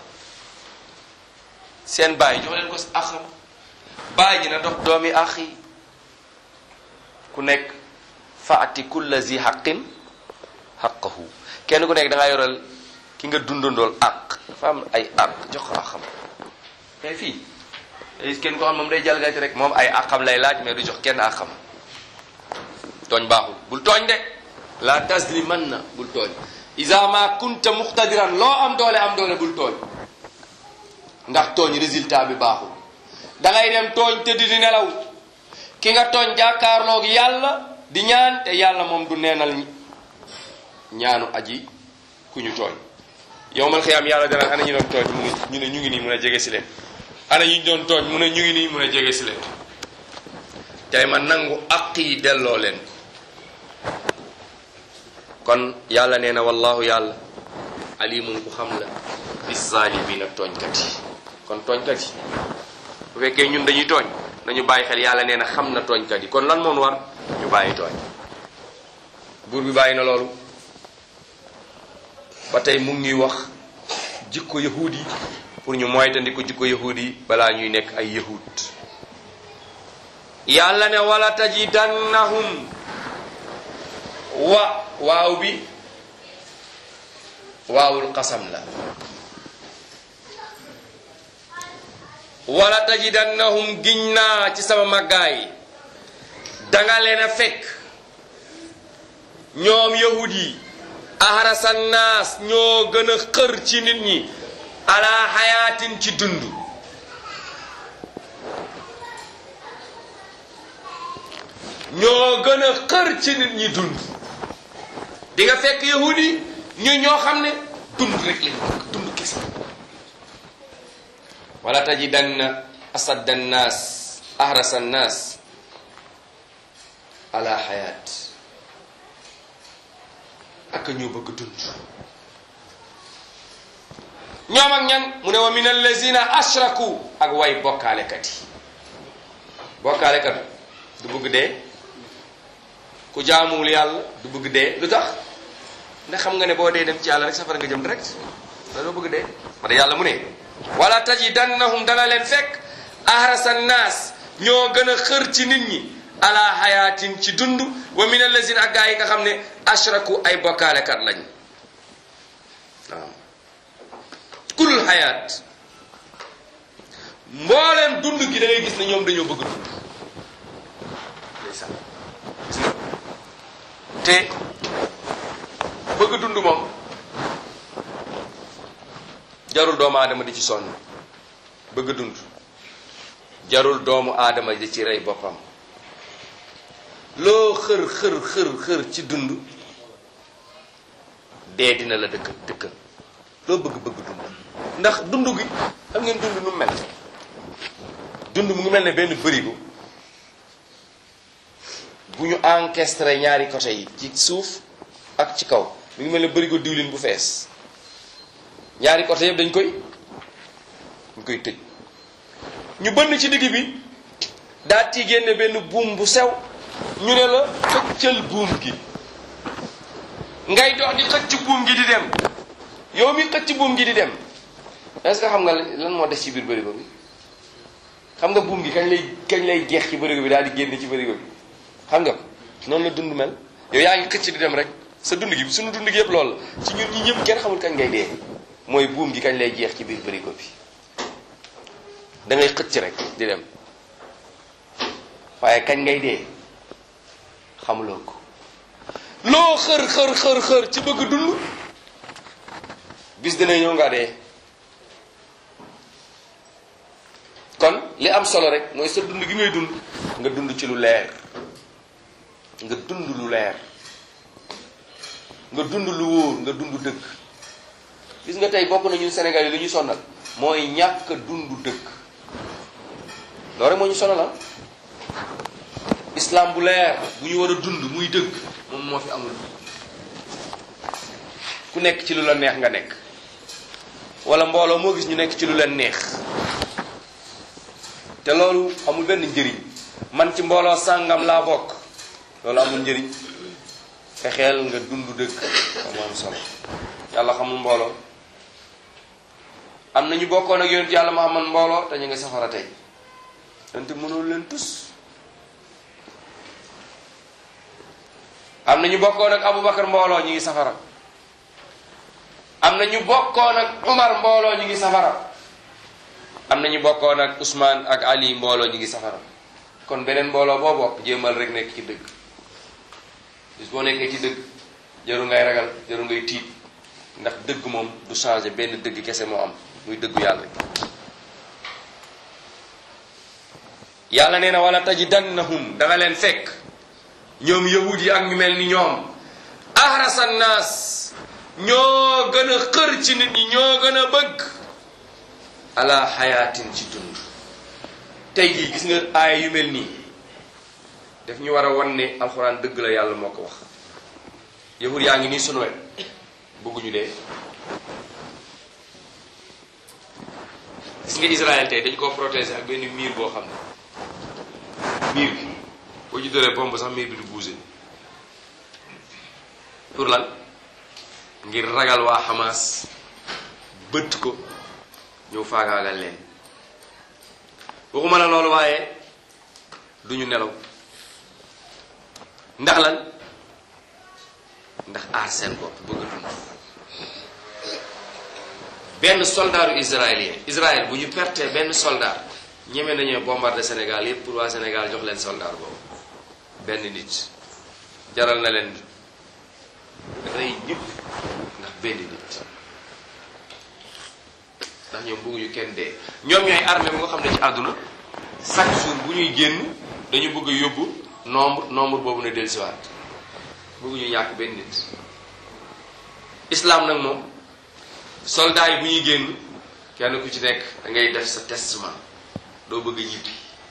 seen baay jox leen ko àqam baay ji na dox doomi àq yi ku nekk faati kulla zi xaqin xaqahu kenn ku nekk da ngaa yoral ki nga dundandool àq dafa am ay àq jox ko àqam mais fii day kenn ko xam moom day jalgati rek moom ay àqam lay laaj mais du jox kenn àqam tooñ baaxul bul tooñ de la tasliman na bul tooñ isa ma kunta muqtadiran loo am doole am doole bul tooñ ndax tooñ résultat bi baaxul da ngay dem tooñ tëdd di nelaw ki nga tooñ jàkkaarloog yàlla di ñaan te yàlla moom du neenal ñaanu aji ku ñu tooñ yow mal xiyaam yàlla dana ana ñu doon tooñ mu ñu ne ñu ngi nii mun a jege si leen ana ñu doon tooñ mu ne ñu ngi nii mun a jege si leen tey ma nangu aq yi delloo leen kon yàlla nee na wallahu yàlla alimun ku xam la bis zaalimiina tooñkat yi kon tooñkat yi bu fekkee ñun dañuy tooñ nañu bàyyi xel yàlla nee na xam na tooñkat yi kon lan moom war ñu bàyyi tooñ buur bi bàyyi na loolu ba tey mu ngi ñuy wax jikko yahuud yi pour ñu moytandiku jikko yahuud yi balaa ñuy nekk ay yahuud yàlla ne wala tajidannahum wa waaw bi waawul xasam la wala tajidannahum giñ naa ci sama màggaay danga leen a fekk ñoom yahud yi ahrasa naas ñoo gën a xër ci nit ñi ala xayaatin ci dund ñoo gën a xër ci nit ñi dund di nga fekk yahud yi ñu ñoo xam ne dund rek lañ bëgg dund kese wala tajidanna asadda nnaas ahrasa nnaas ala xayaat ak ñoo bëgg dund ñoom ak ñan mu ne wa min allazina ashraku ak way bokkaalekat yi bokkaalekat du bëgg dee ku jaamuwul yàlla du bëgg dee lu tax ndax xam nga ne boo dee dem ci yàlla rek safara nga jëm direct da doo bëgg dee ma da yàlla mu ne wala tajidannahum dana leen fekk ahrasa naas ñoo gën a xër ci nit ñi ala hayatin ci dund wa min allazina ak gaa yi nga xam ne ashraku ay bokkaalekat lañ waaw kulul hayat mbooleem dund gi da ngay gis ne ñoom dañoo bëgg dund ndeysaan te bëgg dund moom jarul doomu aadama di ci sonn bëgg dund jarul doomu aadama di ci rey boppam loo xër xër xër xër ci dund dee dina la dëkk dëkkal loo bëgg bëgg dund ndax dund gi xam ngeen dund nu mel dund mu ngi mel ne benn bërigo bu ñu encastré ñaari côté yi ci suuf ak ci kaw mu ngi mel ne bërigo diwlin bu fees ñaari côté yëpp dañ koy dañ koy tëj ñu bënn ci digg bi daa ci génne benn buum bu sew ñu ne la xëccal buum gi ngay dox di xëcc buum gi di dem yow mi xëcc buum gi di dem est-ce que xam nga lan moo des ci biir bërigo bi xam nga buum gi kañ lay kañ lay jeex ci bërigo bi daal di génn ci bërigo bi xam nga ko noonu la dund mel yow yaa ngi xëcc di dem rek sa dund gi suñu dund gi yëpp loolu la ci ñun ñi ñëpp kenn xamul kañ ngay dee mooy buum gi kañ lay jeex ci biir bërigo bi da ngay xëcc rek di dem waaye kañ ngay dee xamuloo ko loo xër xër xër xër ci bëgg dund bis dina ñëw nga dee kon li am solo rek mooy sa dund gi ngay dund nga dund ci lu leer nga dund lu leer nga dund lu wóor nga dund dëgg gis nga tey bokk na ñun Sénégal yi lu ñu sonal mooy ñàkk dund dëgg loolu rek moo ñu sonal islam bu leer bu ñu war a dund muy dëgg moom moo fi amul ku nekk ci lu la neex nga nekk wala mbooloo moo gis ñu nekk ci lu leen neex te loolu amul benn njëriñ man ci mbooloo sàngam laa bokk loolu amul njëriñ fexeel nga dund dëgg moo am solo yàlla xamul mbooloo am na ñu bokkoon ak yonent yàlla Muhammad mbooloo te ñu nga safara tey yonent mënul leen tus am na ñu bokkoon ak Aboubacar mbooloo ñu ngi safara am na ñu bokkoon ak Umar mbooloo ñu ngi safara am na ñu bokkoon ak Ousmane ak Ali mbooloo ñu ngi safara kon beneen mbooloo boo bokk jéemal rek nekk ci dëgg bis boo nekkee ci dëgg jaru ngay ragal jaru ngay tiit ndax dëgg moom du changé benn dëgg kese moo am muy dëggu yàlla yàlla nee na wala tajidannahum danga leen fekk ñoom yahud yi ak ñu mel ni ñoom ahrasa naas ñoo gën a xër ci nit ñi ñoo gën a bëgg ala xayaatin ci dund tey jii gis nga aaya yu mel nii daf ñu war a wan ne alxuraan dëgg la yàlla moo ko wax yahud yaa ngi nii sunu wet bëgguñu dee gis nga Israël tey dañ koo protéger ak benn miir boo xam ne miir bi boo ci doree bomb sax miir bi du bouger pour lan ngir ragal waa Hamas bëtt ko ñëw faagaagal leen waxuma la loolu waaye duñu nelaw ndax lan ndax aar seen bopp bëgg a dund benn soldaaru israélien Israël bu ñu pertee benn soldat ñeme nañoo bombarder Sénégal yépp pour waa Sénégal jox leen soldat boobu benn nit jaral na leen rey ñëpp ndax benn nit ndax ñoom bëgguñu kenn dee ñoom ñooy armée bu nga xam ne ci àdduna chaque jour bu ñuy génn dañu bëgg a yóbbu nombre nombre boobu ne dellusiwaat bëgguñu ñàkk benn nit islam nag moom soldats yi bu ñuy génn kenn ku ci nekk da ngay def sa testament doo bëgg ñibbi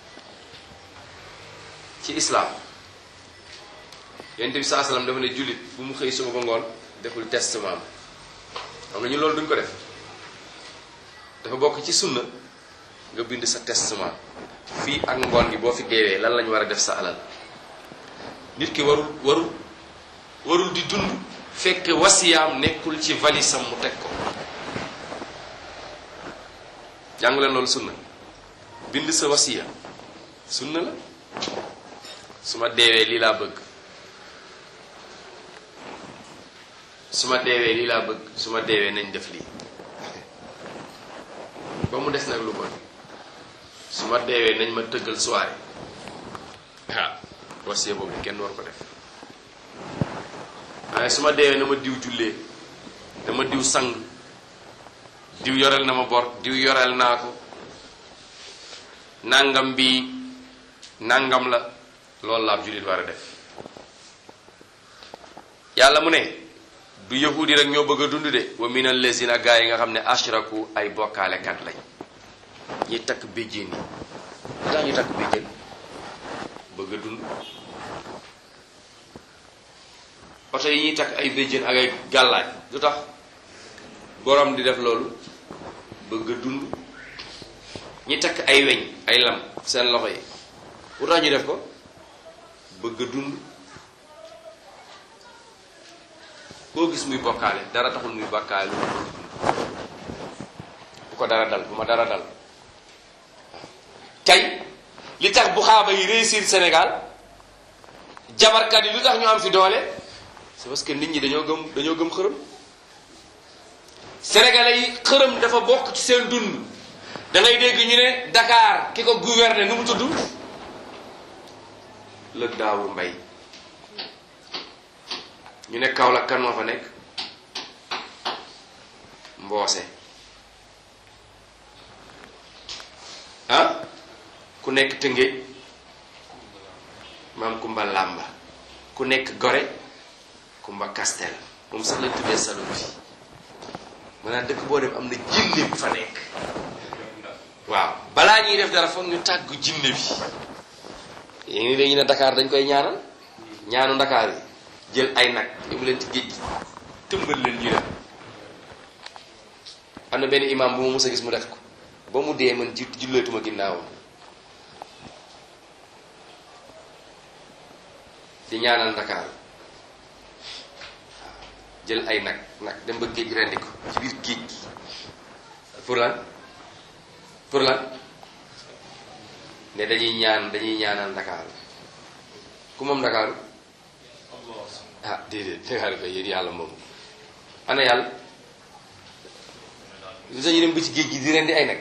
ci islam yonent bi saa salaam dafa ne jullit bu mu xëy suba ba ngoon deful testament xam nga ñu loolu duñ ko def dafa bokk ci sunna nga bind sa testament fii ak ngoon gi boo fi deewee lan lañu war a def sa alal nit ki warul warul warul di dund fekk wasiyaam nekkul ci valisam mu teg ko jàng leen loolu sunna bind sa wasiya sunna la su ma deewee lii laa bëgg su ma deewee lii laa bëgg su ma deewee nañ def lii ba mu des nag lu bon su ma deewee nañ ma tëggal soirée ah wasiya boobu kenn war ko def waaye su ma deewee na ma diw jullee dama diw sang diw yoreel na ma bor diw yoreel naa ko nangam bi nangam la loolu la ab jullit war a def yàlla mu ne du yahudi rek ñoo bëgg a dund de wa min allazina gaa yi nga xam ne ashraku ay bokkaalekat lañ ñi takk béjjén yi daa ñu takk béjjén bëgg a dund oto yi ñuy takk ay béjjén ak ay gàllaaj lu tax borom di def loolu bëgg a dund ñi takk ay weñ ay lam seen loxo yi lu tax ñu def ko bëgg a dund koo gis muy bokkaale dara taxul muy bokkaale lu dund bu ko dara dal bu ma dara dal tey li tax bu xaaba yi réussir Sénégal jabarkat yi lu tax ñu am fi doole c'est parce que nit ñi dañoo gëm dañoo gëm xërëm sénégalais yi xërëm dafa bokk ci seen dund da ngay dégg ñu ne Dakar ki ko gouverner nu mu tudd lëg daawur mbay ñu ne Kaolack kan moo fa nekk mboose ah ku nekk Tëngéej maam Kumba Làmba ku nekk Gore Kumba Kastel moom sax lañ tuddee salon fi maanaam dëkk boo dem am na jinne bu fa nekk waaw balaa ñuy def dara foog ñu tàggu jinne bi yéen ngi léegi ne Dakar dañ koy ñaanal ñaanu Dakar yi jël ay nag yóbbu leen ci géej gi tëmbal leen ñu dem am na benn imam bu ma mës a gis mu def ko ba mu dee man ji julleetuma ginnaawam di ñaanal Dakar waaw jël ay nag nag dem ba géej rendi ko ci biir géej gi pour lan pour lan ne dañuy ñaan dañuy ñaanal Dakar ku moom Dakar ah déedéet Dakar kay yéen yàlla moom ana yàlla lu tax ñu dem ba ci géej gi di rendi ay nag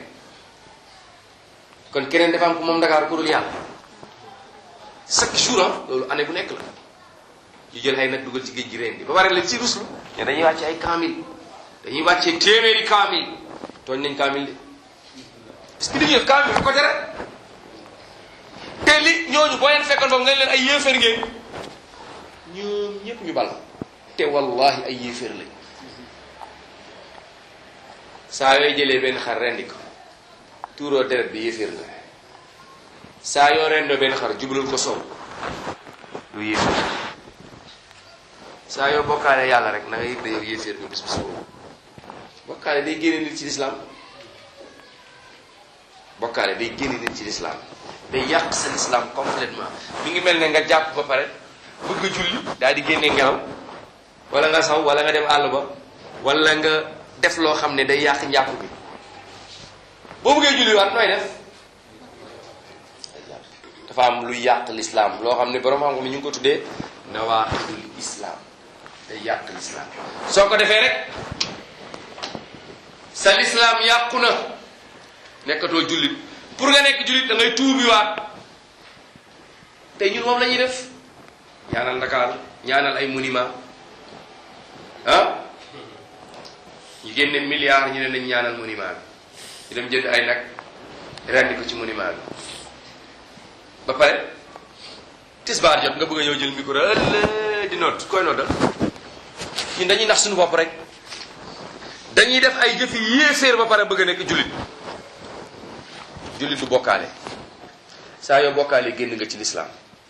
kon keneen dafa am ku moom Dakar ku dul yàlla chaque jour loolu année bu nekk la ñu jël ay nag dugal ci géej gi rendi ba pare leen ci ruslu ne dañuy wàcce ay kaamil dañuy wàcce téeméeri kaamil tooñ nañ kaamil de parce que li ñuy def kaamil ko tere te li ñooñu boo leen fekkoon foofu nga leen ay yéeféer ngeen ñoom ñëpp ñu bal te wallahi ay yéeféer lañ saa yooy jëlee benn xar rendi ko tuuroo deret bi yéeféer nga saa yoo rendoo benn xar jubalul ko sow lu yéeféer saa yoo bokkaale yàlla rek na nga yëg da yow yéeféer nga bis bis boobu bokkaale day génne nit ci lislaam bokkaale day génne nit ci lislaam day yàq sa lislaam complètement mi ngi mel ne nga jàpp ba pare bëgg a julli daal di génne ngelaw wala nga saw wala nga dem àll ba wala nga def loo xam ne day yàq njàpp bi boo bëggee julli waat nooy def dafa am lu yàq lislaam loo xam ne borom xam-xam ñu ngi ko tuddee nawaqidul islam day yàq lislaam soo ko defee rek sa lislaam yàqu na nekkatoo jullit pour nga nekk jullit da ngay tuubiwaat tey ñun moom la ñuy def ñaanal Ndakaaru ñaanal ay monument ah ñu génne milliard ñu ne nañ ñaanal monument bi ñu dem jënd ay nag rendi ko ci monument bi ba pare tisbaar jot nga bëgg a ñëw jël micro ëllëg di noot koy noddal ñun dañuy nax suñu bopp rek dañuy def ay jëfi yéeféer ba pare bëgg a nekk jullit jullit du bokkaale saa yoo bokkaale génn nga ci lislaam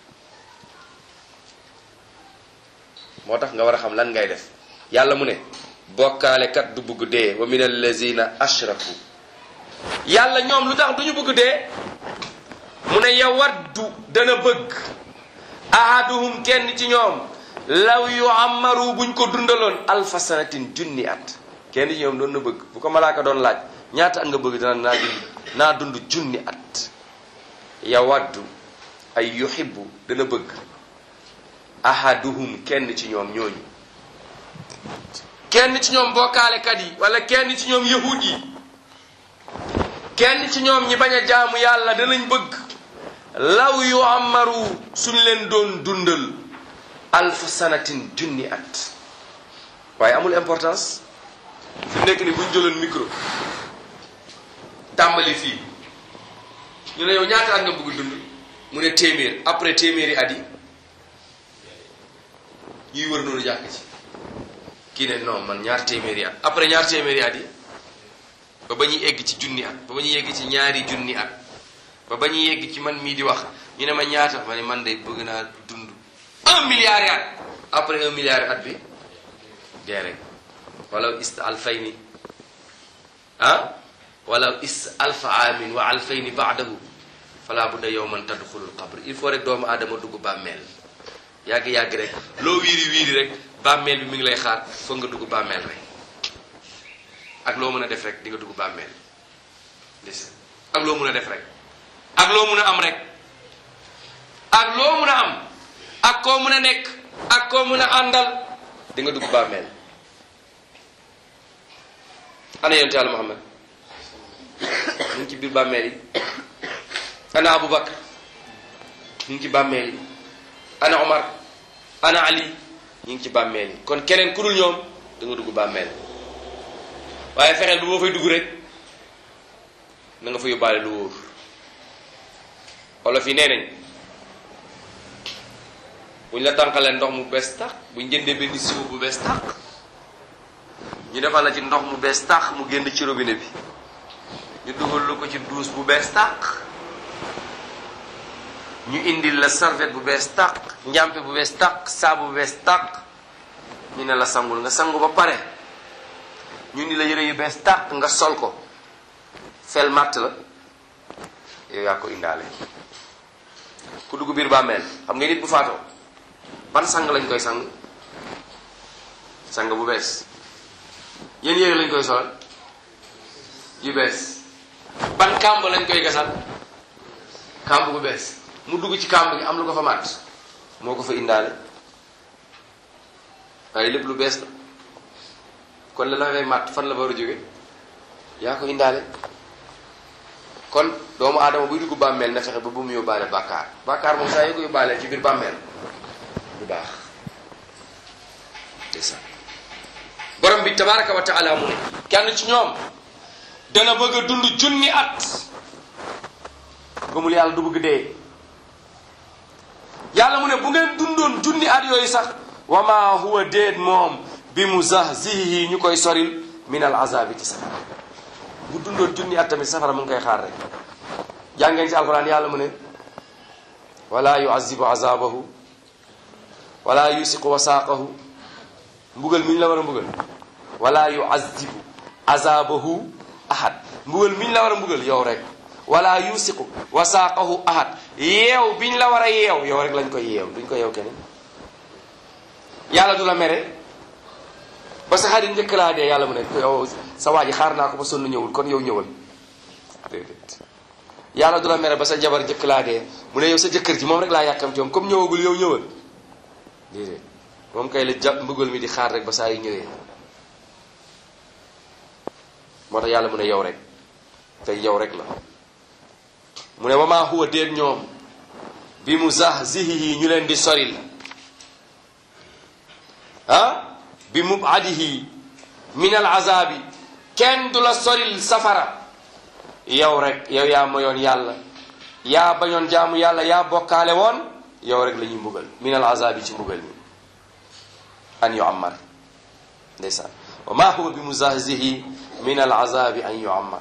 moo tax nga war a xam lan ngay def yàlla mu ne bokkaale kat du bëgg dee wa min allazina ashraku yàlla ñoom lu tax du ñu bëgg dee mu ne yawaddu dana bëgg ahaduhum kenn ci ñoom law yu amaru buñ ko dundaloon alfa sanatin junni at kenn ci ñoom doon na bëgg bu ko malaaka doon laaj ñaata at nga bëgg dana naa dund naa dund junni at yawaddu ay yuhibbu dana bëgg ahaduhum kenn ci ñoom ñooñu kenn ci ñoom bokkaalekat yi wala kenn ci ñoom yahud yi kenn ci ñoom ñi bañ a jaamu yàlla danañ bëgg law yu amaru suñ leen doon dundal alfa sanatin junni at waaye amul importance fi nekk ni buñ jëloon micro tàmbali fii ñu ne yow ñaata at nga bëgg dund mu ne téeméer après téeméeri at yi ñuy wër noonu jàkk ci kii ne non man ñaar téeméeri at après ñaar téeméeri at yi ba ba ñuy egg ci junni at ba ba ñuy egg ci ñaari junni at ba ba ñuy egg ci man mii di wax ñu ne ma ñaata ma ne man de bëgg naa dund un milliard at après un milliard at bi dee rek wala ist alfayni ah wala is alfa amin wa alfayni baadahu fala budda yowman tadxulul qabr il faut rek doomu aadama dugg bàmmeel yàgg-yàgg rek loo wiiri wiiri rek bàmmeel bi mi ngi lay xaar foog nga dugg bàmmeel rek ak loo mën a def rek di nga dugg bàmmeel des ak loo mën a def rek ak loo mën a am rek ak loo mën a am ak koo mën a nekk ak koo mën a àndal di nga dugg bàmmeel ana yonte yàlla Muhammad mu ngi ci biir bàmmeel yi ana Aboubacar mu ngi ci bàmmeel yi ana Omar ana Ali ñu ngi ci bàmmeel yi kon keneen ku dul ñoom da nga dugg bàmmeel waaye fexeel bu boo fay dugg rek na nga fa yóbbaale lu wóor olof yi nee nañ buñ la tànqalee ndox mu bees tax buñ jëndee benn siwo bu bees tax ñu defal la ci ndox mu bees tax mu génn ci robinet bi ñu dugal lu ko ci douche bu bees tax ñu indil la serviette bu bees tax njàmpe bu bees tax saabu bu bees tax ñu ne la sangul nga sangu ba pare ñu ni la yëre yu bees tax nga sol ko fel matt la yow yaa ko indaale ku dugg biir bàmmeel xam nga nit bu faatoo ban sang lañ koy sang sang bu bees yéen yére lañ koy solal yu bees ban kàmb lañ koy gasal kàmb bu bees mu dugg ci kàmb gi am lu ko fa màtt moo ko fa indaale waaye lépp lu bees la kon la la fay màtt fan la war a jóge yaa ko indaale kon doomu aadama buy dugg bàmmeel na fexe ba bu mu yóbbaale bàkkaar bàkkaar moom saa yoo ko yóbbaale ci biir bàmmeel du baax ndeysaan borom bi tabaraka wa taala mu ne kenn ci ñoom dana bëgg a dund junni at gëmul yàlla du bëgg dee yàlla mu ne bu ngeen dundoon junni at yooyu sax wa ma huwa déet moom bi mu zahzihi ñu koy soril min al azabi ci safara bu dundoon junni at tamit safara mu ngi koy xaar rek jàngeen ci alquran yàlla mu ne wala yuazibu azabahu wala yusiqu wasaaqahu mbugal mi ñu la war a mbugal wala yuazibu azabahu ahad mbugal mi ñu la war a mbugal yow rek wala yusiqu wasaaqahu ahad yeew biñ la war a yeew yow rek lañ koy yeew duñ ko yeew keneen yàlla du la mere ba sa xarit njëkk laa dee yàlla mu ne yow sa waa ji xaar naa ko ba sonn ñëwul kon yow ñëwal déedéet yàlla du la mere ba sa jabar njëkk laa dee mu ne yow sa jëkkër ji moom rek laa yàkkam ci moom comme ñëwagul yow ñëwal déedéet moom kay la jàpp mbugal mi di xaar rek ba saa yu ñëwee moo tax yàlla mu ne yow rek tey yow rek la mu ne wama huwa déet ñoom bi mu zahzihihi ñu leen di soril ah bi mubadihi min al azabi kenn du la soril safara yow rek yow yaa moyoon yàlla yaa bañoon jaamu yàlla yaa bokkaale woon yow rek la ñuy mbugal min al azabi ci mbugal mi an yuammar ndeysaan wa ma huwa bi muzahzihi min al azabi an yuammar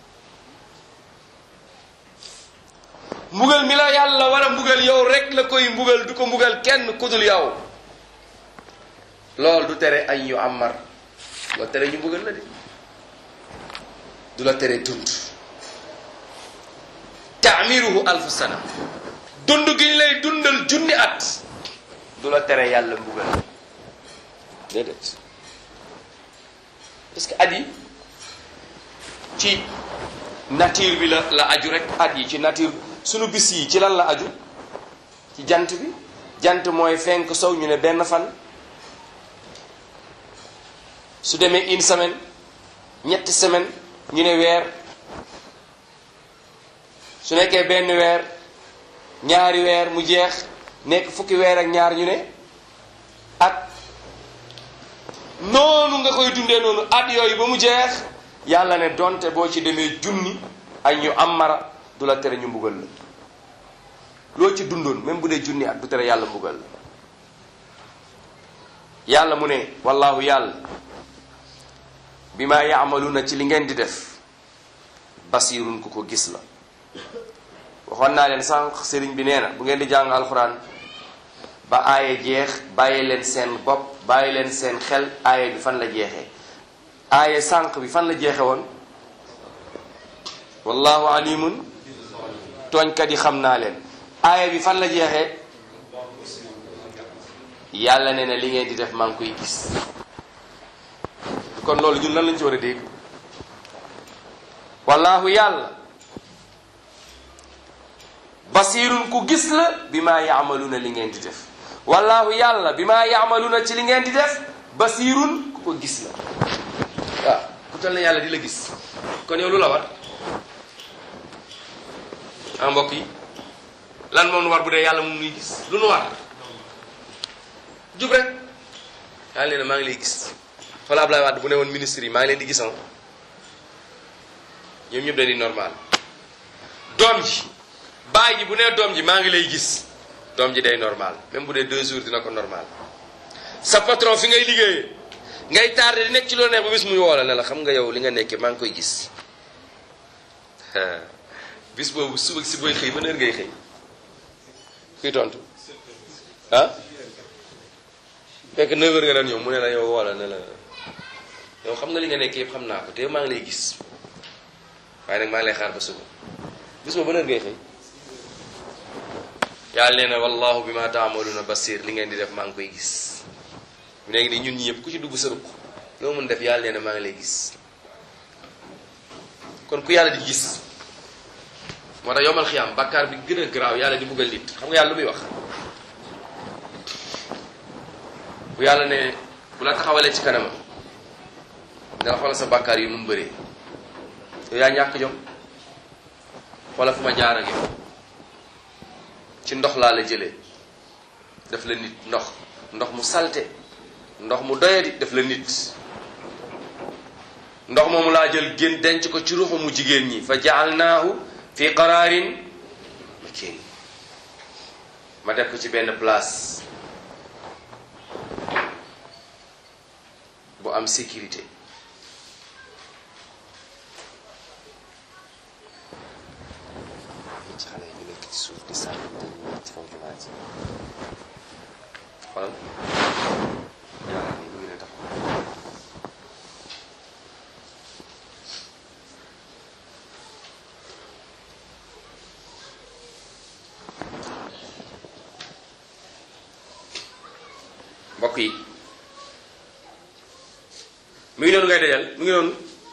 mbugal mi la yàlla war a mbugal yow rek la koy mbugal du ko mbugal kenn kudul yow loolu du tere an yuammar loo tere ñu mbugal la de du la tere dund taamiruhu alfu sana dund gi ñu lay dundal junni at du la tere yàlla mbugal déedéet parce que at yi ci nature bi la la aju rek at yi ci nature sunu bis yi ci lan la aju ci jant bi jant mooy fenk sow ñu ne benn fan su demee une semaine ñetti semaine ñu ne weer su nekkee benn weer ñaari weer mu jeex nekk fukki weer ak ñaar ñu ne at noonu nga koy dundee noonu at yooyu ba mu jeex yàlla ne donte boo ci demee junni ay ñu amara du la tere ñu mbugal la loo ci dundoon même bu dee junni at du tere yàlla mbugal la yàlla mu ne wallahu yàlla bi ma yaamaluuna ci li ngeen di def basirun ku ko gis la waxoon naa leen sànq sëriñ bi nee na bu ngeen di jàng alxuraan ba aaye jeex bàyyi leen seen bopp bàyyi leen seen xel aaye bi fan la jeexee aaye sànq bi fan la jeexe woon wallahu alimun tooñkat yi xam naa leen aaye bi fan la jeexee yàlla nee na li ngeen di def maa ngi koy gis kon loolu ñun lan lañ ci war a dégg wallahu yàlla basirun ku gis la bi maa yaamaluna li ngeen di def wallahu yàlla bi maa yaamaluna ci li ngeen di def basirun ku ko gis la waaw ku tal na yàlla di la gis kon yow lu la war ah mbokk yi lan moom nu war bu dee yàlla moom nuy gis lu nu war jub rek yàlla nee na maa ngi lay gis xoolal Ablaye Wade bu ne woon ministre yi maa ngi leen di gisoon ñoom ñëpp dañuy normal doom ji baay ji bu nee doom ji maa ngi lay gis doom ji day normal même bu dee deux jours dina ko normal sa patron fi ngay liggéeyee ngay tardé di nekk ci loo neex ba bis muy woo la ne la xam nga yow li nga nekkee maa ngi koy gis bis boobu suba si booy xëy ba heure ngay xëy kuy tontu ah fekk 9 heures nga daan ñëw mu ne la yow woo la ne la yow xam nga li nga nekk yëpp xam naa ko te maa ngi lay gis waaye nag maa ngi lay xaar ba suba bis boobu ba heure ngay xëy yàlla nee na wallahu bi ma taamaluna basir li ngeen di def maa ngi koy gis léegi nii ñun ñi yëpp ku ci dugg sa ruq loo mun def yàlla nee na maa ngi lay gis kon ku yàlla di gis moo tax yomal xiyaam bàkkaar bi gën a garaaw yàlla di buggal nit xam nga yàlla lu muy wax bu yàlla ne bu la taxawalee ci kanama danga xoolal sa bàkkaar yi nu mu bëree yow yaa ñàkk jom xoolal fu ma jaar ak yow ci ndox laa la jëlee def la nit ndox ndox mu salte ndox mu doyadi def la nit ndox moomu laa jël gén denc ko ci ruuxu mu jigéen ñi fa jaalnaahu fi qaraarin makin ma def ko ci benn place bu am sécurité ci xale yi ñu nekk ci suuf di sànni te ñu nekk ci kaw jumaa ji xoolal yàlla ni mu ngi ne taxaw mbokk yi mu ngi noonu ngay dajal mu ngi noonu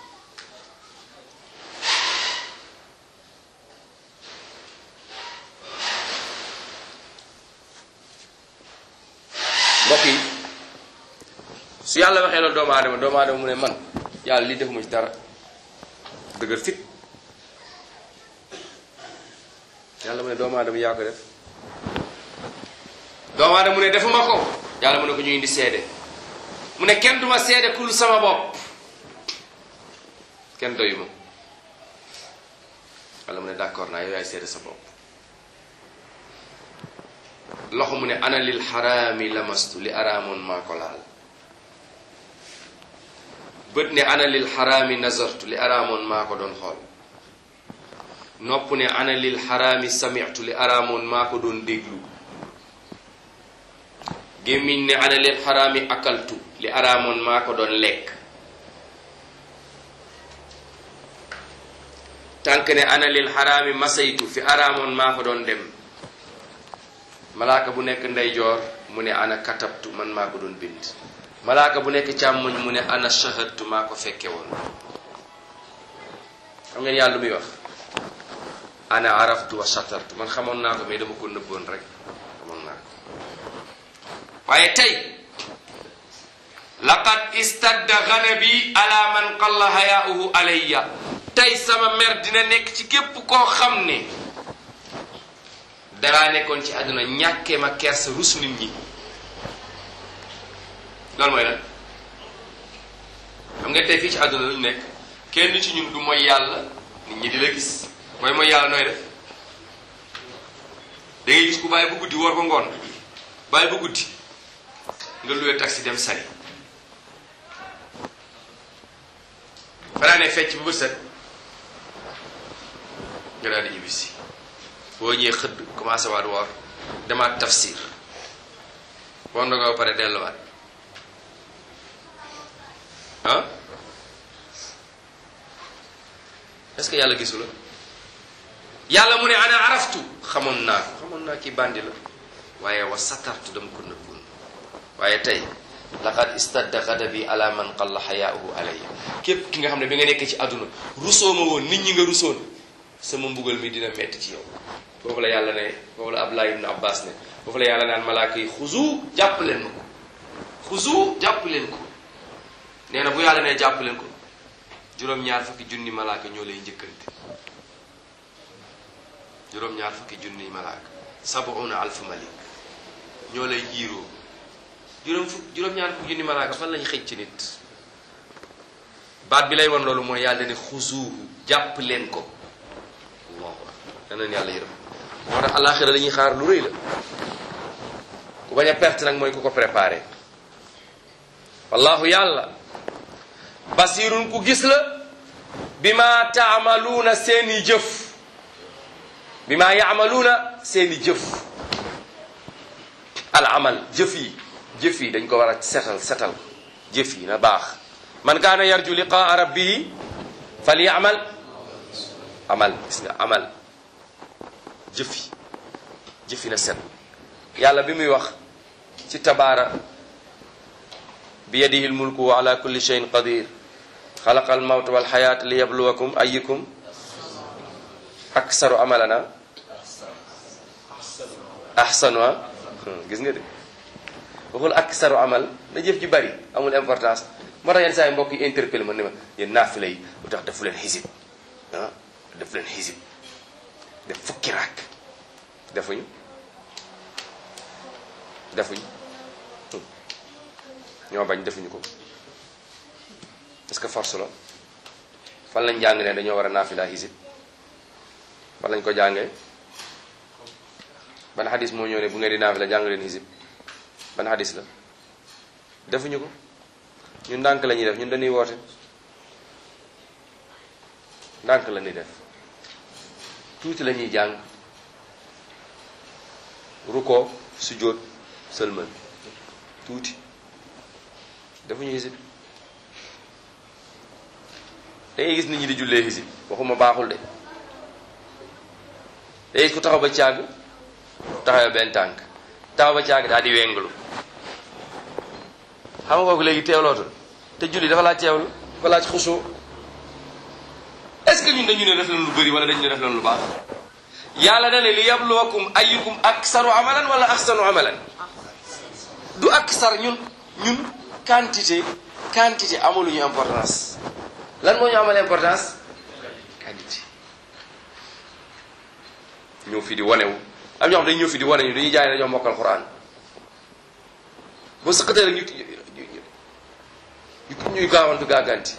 mbokk yi su yàlla waxee loolu doomu aadama doomu aadama mu ne man yàlla lii defuma ci dara dëgër fit yàlla mu ne doomu aadama yaa ko def doomu aadama mu ne defuma ko yàlla mu ne ko ñu indi seede mu ne kenn duma seede kul sama bopp kenn doyuma yàlla mu ne d'accord naa yow yaay seede sa bopp loxo mu ne ana lil xaraami lamastu li araamoon maa ko laal bët ne ana lil xaraami nazartu li araamoon maa ko doon xool nopp ne ana lil xaraami sami'tu li araamoon maa ko doon déglu gémmiñ ne ana lil xaraami akaltu li araamoon maa ko doon lekk tànk ne ana lil xaraami masaytu fi araamoon maa ko doon dem malaaka bu nekk ndeyjoor mu ne ana katabtu man maa ko doon bind malaaka bu nekk càmmoñ mu ne ana shahadtu maa ko fekke woon xam ngeen yàlla muy wax ana araftu wa satartu man xamoon naa ko mais dama ko nëbboon rek xamoon naa ko waaye tey laqad istadda ganabi ala man qalla hayaauhu alayya tey sama mer dina nekk ci képp koo xam ne daraa nekkoon ci àdduna ñàkkee ma kersa rus nit ñi loolu mooy lan xam nga tey fii ci àdduna lu ñu nekk kenn ci ñun du mooy yàlla nit ñi di la gis mooy mooy yàlla nooy def da ngay gis ku bàyyi bu guddi woor ba ngoon bàyyi bu guddi nga luwee taxi dem sali fanaa ne fecc bu bët set nga daal di ñibbisi boo ñëwee xëdd commencé waat woor demaat tafsir boo ndogoo ba pare delluwaat ah est-ce que yàlla gisu la yàlla mu ne ana araftu xamoon naa ko xamoon naa kii bandi la waaye wa satartu dama ko nëbboon waaye tey laqad istadda ghadabi ala man qalla xayaauhu alayya képp ki nga xam ne bi nga nekkee ci àdduna rusoo ma woon nit ñi nga rusoon sama mbugal mi dina metti ci yow foofu la yàlla ne foofu la Abdullah ibn Abbas ne foofu la yàlla naan malaaka yi xuzu jàpp leen ma ko xuzu jàpp leen ko nee na bu yàlla ne jàpp leen ko juróom-ñaar fukki junni malaaka ñoo lay njëkkante juróom-ñaar fukki junni malaaka sabuuna alfu malik ñoo lay jiiroo juróom fukk juróom-ñaar fukki junni malaaka fan lañ xëj ci nit baat bi lay won loolu mooy yàlla ne xuzuuhu jàpp leen ko allahu akbar daneen yàlla yërëm moo tax alaxira la ñuy xaar lu rëy la ku bañ a perte nag mooy ku ko préparé wallahu yàlla basirun ku gis la bi ma taamaluuna seeni jëf bi ma yaamaluuna seeni jëf al amal jëf yi jëf yi dañ ko war a setal setal jëf yi na baax man kaana yarju liqaa rabbihi fal yaamal amal gis nga amal jëf yi jëf yi na set yàlla bi muy wax ci tabaara bi yadihi lmulku wa ala kulli cheyin qadir xalaqa almawt walxayaat li yabluwakum ayukum aksaru amalana ahsanu gis nga de waxul aksaru amal na jëf ji bari amul importance moo tax yenn saa yi mbokk yi interpellé ma ne ma yéen naafila yi lu tax defu leen xisib ah def leen xisib def fukki raak defuñu defuñu ñoo bañ defuñu ko parce que force la fan lañ jàng ne dañoo war a naafila xisib fan lañ ko jàngee ban xadis moo ñëw ne bu ngeen di naafila jàng leen xisib ban xadis la defuñu ko ñun ndànk la ñuy def ñun dañuy woote ndànk la ñuy def tuuti la ñuy jàng ruko sujjóot sëlmal tuuti defuñu xisib da ngay gis nit ñi di jullee xisib waxuma baaxul de da gis ku taxaw ba càgg taxaw benn tànk taxaw ba càgg daal di wenglu xam nga kooku léegi teewlootul te julli dafa laaj teewlu dafa laaj xusoo est-ce que ñun dañu ne def leen lu bëri wala dañu ne def leen lu baax yàlla na ne li yabluwakum ayyukum aksaru amalan wala ahsanu amalan du aksar ñun ñun quantité quantité amaluñu importance lan moo ñu amal importance quantité ñëw fi di wanewu am ñoo xam dañu ñëw fi di wane ñu dañuy jaay ne dañoo mokkal Qur'an boo sëqatee rek ñu ñu ñuy gaawantu gaaganti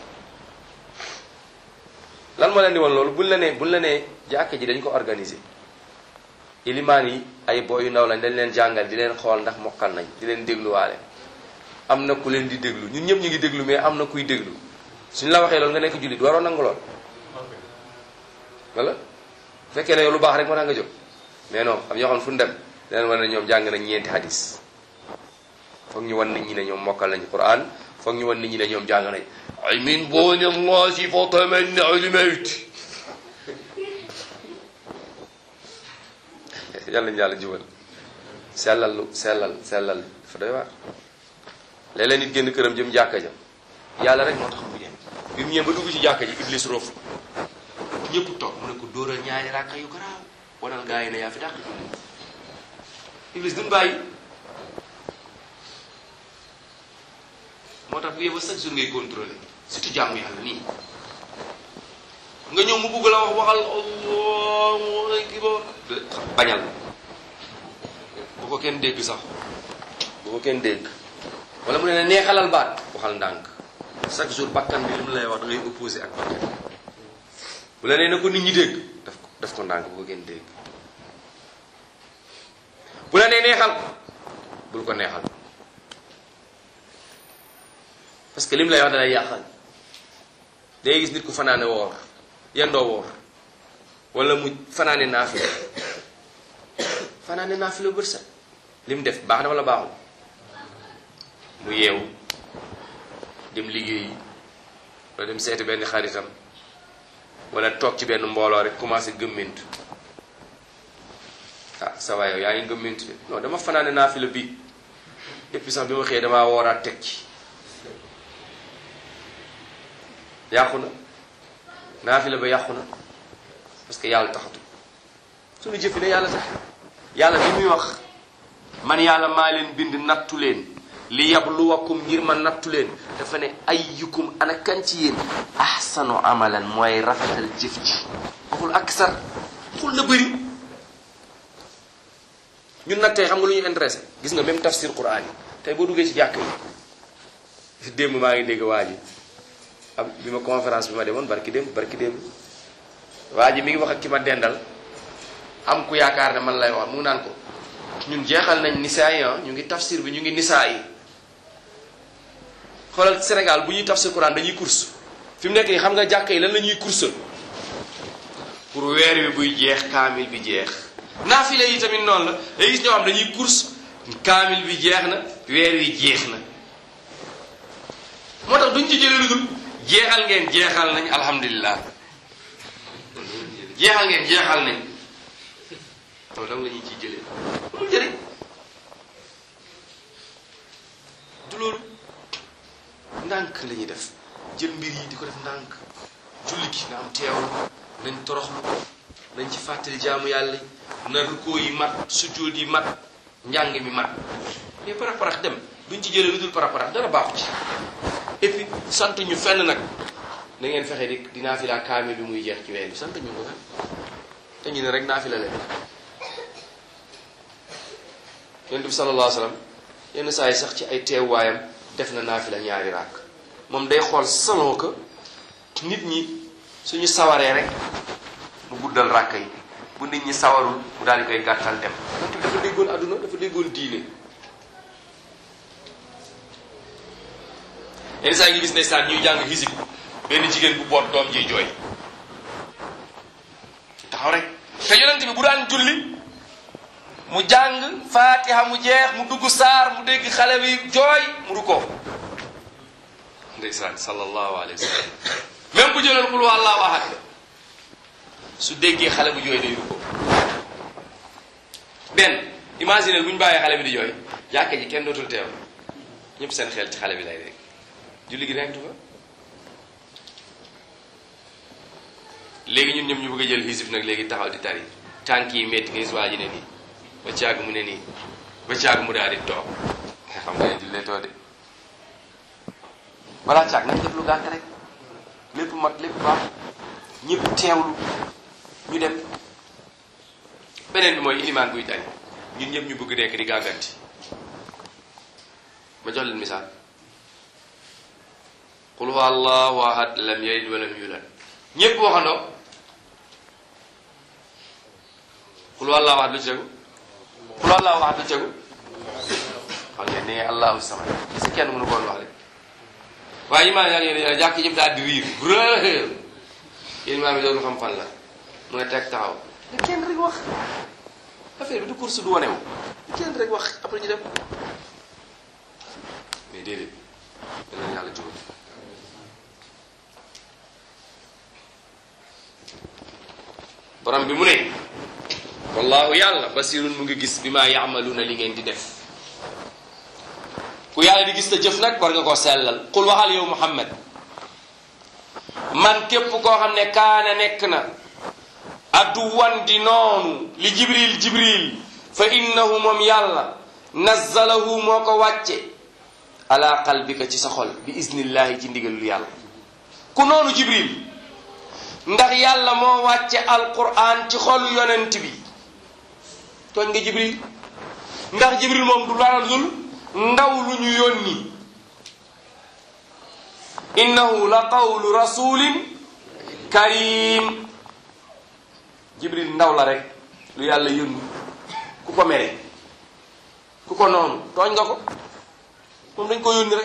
lan moo leen di woon loolu buñ la nee buñ la nee jàkka ji dañ ko organiser ilimaan yi ay boy yu ndaw lañ dañ leen jàngal di leen xool ndax mokkal nañ di leen dégluwaale am na ku leen di déglu ñun ñëpp ñu ngi déglu mais am na kuy déglu suñ la waxee loolu nga nekk jullit waroo nangu lool wala bu fekkee ne yow lu baax rek moo tax nga jóg mais non am ñoo xam ne fu ñu dem leen war ne ñoom jàng nañ ñeenti hadis foog ñu wan nit ñi ne ñoom mokkal nañ Qur'an foog ñu wan nit ñi ne ñoom jàng nañ ay min booni allahi fa tamanna al mawt yàlla ñu yàlla jubal sellal lu sellal sellal dafa doy waar léeg-léeg nit génn këram jëm jàkka ja yàlla rek moo tax mu dem bi mu ñëwee ba dugg ci jàkka ji iblis roof ñëpp toog mu ne ko dóoral ñaari ràkka yu garaaw wanal gaa yi ne yaa fi dàq julli iblis duñ bàyyi moo tax bu yeba chaque jour ngay contrôler surtout jàmm yàlla nii nga ñëw mu bugg la wax waxal allah akbar bañal bu ko kenn dégg sax bu ko kenn dégg wala mu ne la neexalal baat waxal ndànk chaque jour bakkan bi li mu lay wax da ngay opposé ak bakkan bu la nee na ko nit ñi dégg daf ko daf ko ndànk bu ko kenn dégg bu la nee neexal bul ko neexal parce que lim lay wax da lay yàqal day gis nit ku fanaane woor yendoo woor wala mu fanaane naafila fanaane naafila bët set lim def baax na wala baaxul mu yeewu dem liggéeyi wala dem seeti benn xaritam wala toog ci benn mbooloo rek commencé gëmmintu ah ça va yow yaa ngi gëmmintu de non dama fanaane naafila bi depuis sax bi ma xëyee damaa wooraat teg ci yàqu na naafila ba yàqu na parce que yàlla taxatu suñu jëfi ne yàlla tax yàlla bi muy wax man yàlla maa leen bind nattu leen li yabluwakum ngir ma nattu leen dafa ne ayyukum ana kan ci yéen ahsanu amalan mooy rafetal jëf ji waxul aksar waxul na bëri ñun nag tey xam nga lu ñu intéressé gis nga même tafsir quran yi tey boo duggee ci jàkk yi démb maa ngi dégg waa ji am bi ma conférence bi ma demoon barki démb barki démb waa ji mi ngi wax ak ki ma dendal am ku yaakaar ne man lay wax mu ngi naan ko ñun jeexal nañ nisaa yi ñu ngi tafsir bi ñu ngi nisaa yi xoolal Sénégal bu ñuy tafsir Quran dañuy course fi mu nekk nii xam nga jàkk yi lan la ñuy course pour weer wi buy jeex kaamil bi jeex naafile yi tamit noonu la day gis ñoo xam dañuy course kaamil bi jeex na weer wi jeex na moo tax duñ ci jëlee lu dul jeexal ngeen jeexal nañ alhamdulilah jeexal ngeen jeexal nañ loolu dam la ñuy ciy jëlee amul njëriñ du loolu ndànk la ñuy def jël mbir yi di ko def ndànk julli gi nga am teewlu nañ toroxlu nañ ci fàttali jaamu yàlla na rukkoo yi mat sujjóot yi mat njàng mi mat mais parax parax dem duñ ci jëlee lu dul parax parax dara baaxu ci et puis sant ñu fenn nag na ngeen fexe di di naafila kaamil bi muy jeex ci weer bi sant ñu ko kan te ñu ne rek naafila leen yonent bi sallallahu alayhi wa sallam yenn saa yi sax ci ay teewaayam def na naafila ñaari ràkk moom day xool salon que nit ñi suñu sawaree rek mu guddal ràkk yi bu nit ñi sawarul mu daal di koy gàttal dem yonent bi dafa déggoon àdduna dafa déggoon diine yenn saa yi ngi gis ndeysaan ñuy jàng hisib benn jigéen bu boot doom jiy jooy taxaw rek te yonent bi bu daan julli mu jàng faatiha mu jeex mu dugg saar mu dégg xale bi jooy mu du ko ndeysaan sallallahu alayhi wa sallam même bu jëloon xul wallaahu ahad su déggee xale bu jooy day du ko benn imagine bu ñu bàyyee xale bi di jooy jàkka ji kenn dootul teew ñëpp seen xel ci xale bi lay rek julli gi nekk fa léegi ñun ñoom ñu bëgg a jël hisib nag léegi taxaw di tari tànk yi métti nga gis waa ji ne nii ba caag mu ne nii ba caag mu daal di toog nga xam nga ne jullee too de balaa caag nag def lu gàtt rek lépp mat lépp baax ñëpp teewlu ñu dem beneen bi mooy ilimaan buy tari ñun ñëpp ñu bëgg nekk di gàgganti ma jox leen misaal qul huwa allahu ahad lam yalid wa lam yulad ñëpp waxandoo qul huwa allahu ahad lu ci tegu qul huwa allahu ahad lu ci tegu xam ngeen ne allahu samad si kenn mënu koon wax rek waaye imaam yaa ngi ne jàkk yëpp daal di riir brrr yéen imaam yi doon xam fan la mu ne teg taxaw ne kenn rek wax affaire bi du course du wanewu kenn rek wax après ñu dem mais déedéet danañ yàlla jubal borom bi mu ne wallahu yàlla basirun mu ngi gis bi maa yaamaluuna li ngeen di def ku yàlla di gis ta jëf nag war nga koo sellal qul waxal yow muhammad man képp koo xam ne kaana nekk na aduwan di noonu li jibril jibril fa innahu moom yàlla nazzalahu moo ko wàcce ala qalbika ci sa xol bi iznillahi ci ndigalul yàlla ku noonu jibril ndax yàlla moo wàcce alquran ci xolu yonent bi tooñ nga jibril ndax jibril moom du dara dul ndaw lu ñu yónni innahu la qawlu rasulin karim jibril ndaw la rek lu yàlla yónni ku ko mere ku ko noonu tooñ nga ko moom dañ ko yónni rek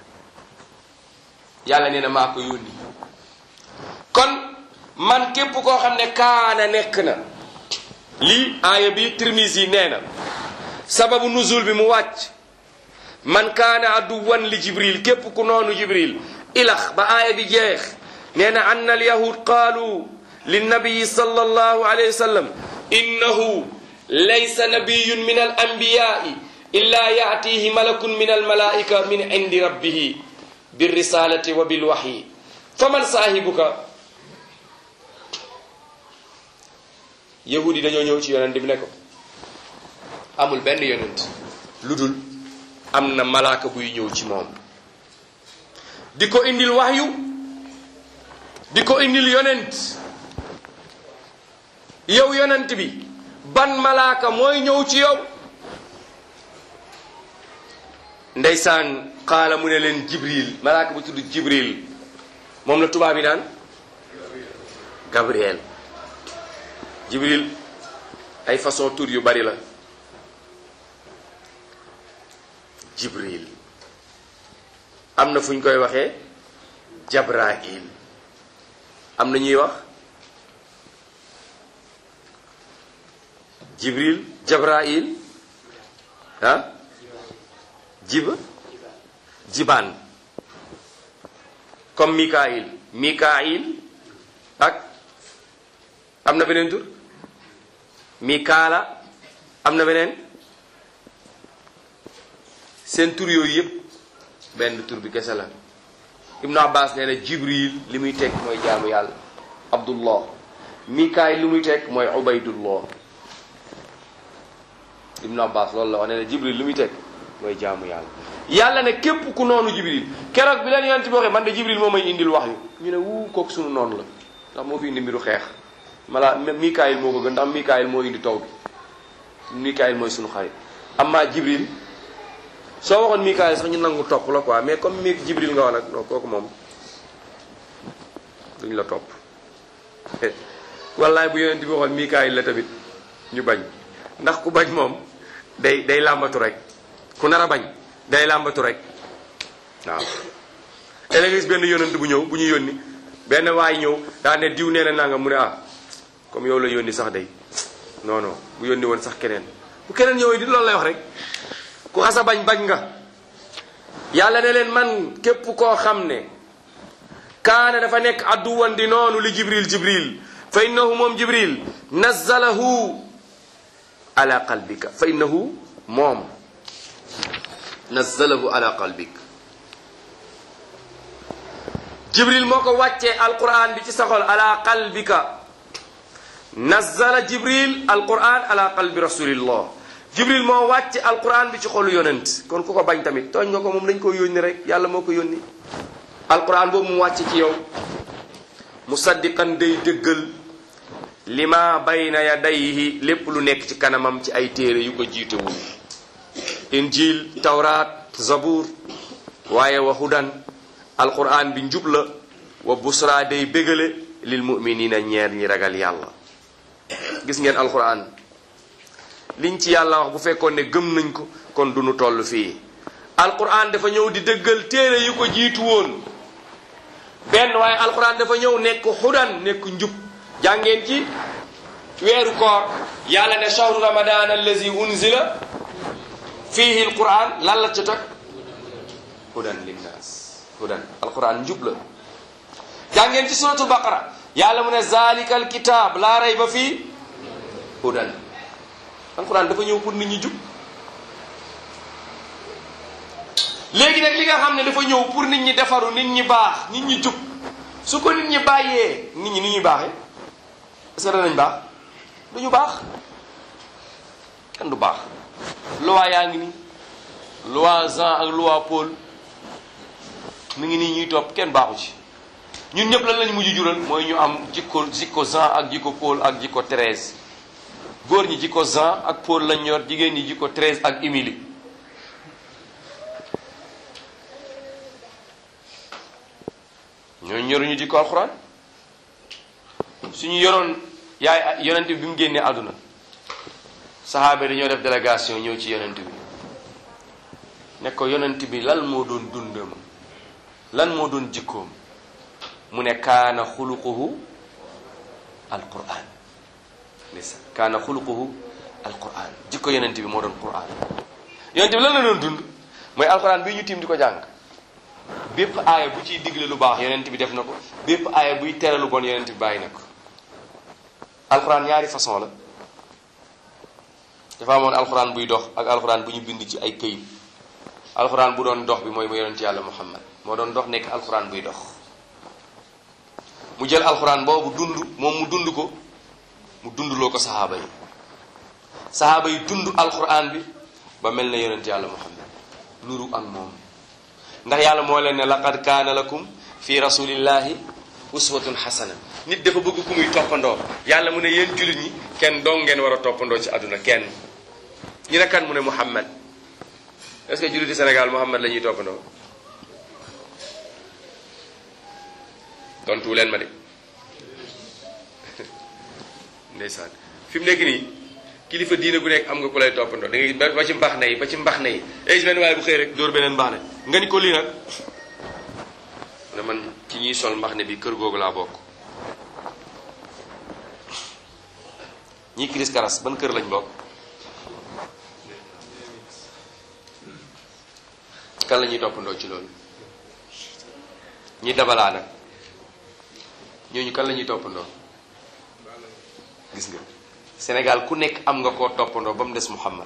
yàlla nee na maa ko yónni kon man képp koo xam ne kaana nekk na lii aaya bi Tirmisi nee na sababu nuzul bi mu wàcc man kaana aduwan li jibril képp ku noonu jibril ilax ba aaya bi jeex nee na anna al yahud qaalu linnabiyi sallallahu alayhi wa sallam innahu laysa nabiyun min al anbiyai illa yaatihi malakun min al malaika min indi rabbihi birrisalati wa bilwahyi faman saahibuka yahud yi dañoo ñëw ci yonent bi ne ko amul benn yonent lu dul am na malaaka buy ñëw ci moom di ko indil waxyu di ko indil yonent yow yonent bi ban malaaka mooy ñëw ci yow ndeysaan xaala mu ne leen jibril malaaka bu tudd jibril moom la tubaab yi naan gabriel jibril ay façon tur yu bari la jibril am na fu ñu koy waxee jabrail am na ñuy wax jibril jabrail ah jiba jibaan comme mikail mikail ak am na beneen tur mikaala am na beneen seen tur yooyu yëpp benn tur bi kese la ibnu abbas nee na jibril li muy tekk mooy jaamu yàlla abdullah mikaayil li muy tekk mooy ubaydullah ibnu abbas loolu la wax nee na jibril li muy tekk mooy jaamu yàlla yàlla ne képp ku noonu jibril keroog bi leen yonent bi waxee man de jibril moo may indil wax yu ñu ne wuu kooku sunu noonu la ndax moo fi indi mbiru xeex mala mikaayil moo ko gën ndax mikaayil moo indi taw bi mikaayil mooy sunu xarit amma jibril soo waxoon mikaayil sax ñu nangu topp la quoi mais comme mi jibril nga wax nag non kooku moom duñ la topp wallaay bu yonent bi waxoon mikaayil la tamit ñu bañ ndax ku bañ moom day day làmbatu rek ku nar a bañ day làmbatu rek waaw te nga gis benn yonent bu ñëw bu ñu yónni benn waay ñëw daa ne diw nee na nanga mu ne ah comme yow la yónni sax day non non bu yónni woon sax keneen bu keneen ñëwee di loolu lay wax rek ku xasa bañ bañ nga yàlla ne leen man képp koo xam ne kaana dafa nekk adduwan di noonu li jibril jibril fa innahu moom jibril nazzalahu ala qalbika fa innahu moom nazzalahu ala qalbik jibril moo ko wàccee alquran bi ci saxol ala qalbika nazzala jibril alquran ala qalbi rasulillah jibril moo wàcce alquran bi ci xolu yonent kon ku ko bañ tamit tooñ nga ko moom dañ ko yónni rek yàlla moo ko yónni alquran boobu mu wàcce ci yow musaddiqan day dëggal lima bayna yadayhi lépp lu nekk ci kanamam ci ay téere yu ko jiitewul injil tawraat zabur waaye wa hudan alquran bi njub la wa busra day bégale lil muminina ñeer ñi ragal yàlla gis ngeen alquran liñ ci yàlla wax bu fekkoon ne gëm nañ ko kon du nu toll fii alquran dafa ñëw di dëggal téere yu ko jiitu woon benn waaye alquran dafa ñëw nekk hudan nekk njub jàngeen ci weeru koor yàlla ne shahru ramadan allazi unzila fihi alquran lan la ca teg hudan linnas hudan alquran njub la jàngeen ci suratul baqara yàlla mu ne zalika alkitab laa rayba fii hudan alquran dafa ñëw pour nit ñi jub léegi nag li nga xam ne dafa ñëw pour nit ñi defaru nit ñi baax nit ñi jub su ko nit ñi bàyyee nit ñi ni ñuy baaxee est-ce que danañ baax du ñu baax kenn du baax loi yaa ngi nii loi Jean ak loi Paul mi ngi nii ñuy topp kenn baaxu ci ñun ñëpp lan lañ mujj jural mooy ñu am jikko jikko Jean ak jikko Paul ak jikko Thérèse góor ñi jikko Jean ak Paul lañ yor jigéen ñi jikko Thérèse ak Émilie ñooñu ñoruñu jikko alxuraan suñu yoroon yaay yonent bi bi mu génnee àdduna saxaaba yi dañoo def délégation ñëw ci yonent bi ne ko yonent bi lan moo doon dundam lan moo doon jikkoom mu ne kaana xuluquhu alquran ndeysaan kaana xuluquhu alquran jikko yonent bi moo doon quran yonent bi lan la doon dund mooy alquran bii ñu tiim di ko jàng bépp aaya bu ciy digle lu baax yonent bi def na ko bépp aaya buy tere lu bon yonent bi bàyyi na ko alxuraan ñaari façon la dafa amoon alxuraan buy dox ak alxuraan bu ñu bind ci ay këyit alxuraan bu doon dox bi mooy mu yonent yàlla muhammad moo doon dox nekk alxuraan buy dox mu jël alxuraan boobu dund moom mu dund ko mu dundloo ko saxaaba yi saxaaba yi dund alxuraan bi ba mel na yonent yàlla muhammad nuru ak moom ndax yàlla moo leen ne laqad kaana lakum fi rasulillahi uswatun xasana nit dafa bëgg ku muy toppandoo yàlla mu ne yéen jullit ñi kenn dong ngeen war a toppandoo ci àdduna kenn ñu ne kan mu ne Muhammad est-ce que julliti Sénégal Muhammad la ñuy toppandoo tontu leen ma de ndeysaan fi mu nekk nii kilifa diine gu nekk am nga ku lay toppandoo da ngay ba ci mbax na yi ba ci mbax na yi ay benn waaye bu xëy rek dóor beneen mbax ne nga ni ko lii nag ne man ci ñuy sol mbax ne bi kër googu laa bokk ñii kiris karas ban kër lañ bokk kan la ñuy toppandoo ci loolu ñi dabalaa nag ñooñu kan la ñuy toppandoo gis nga Sénégal ku nekk am nga koo toppandoo ba mu des Muhammad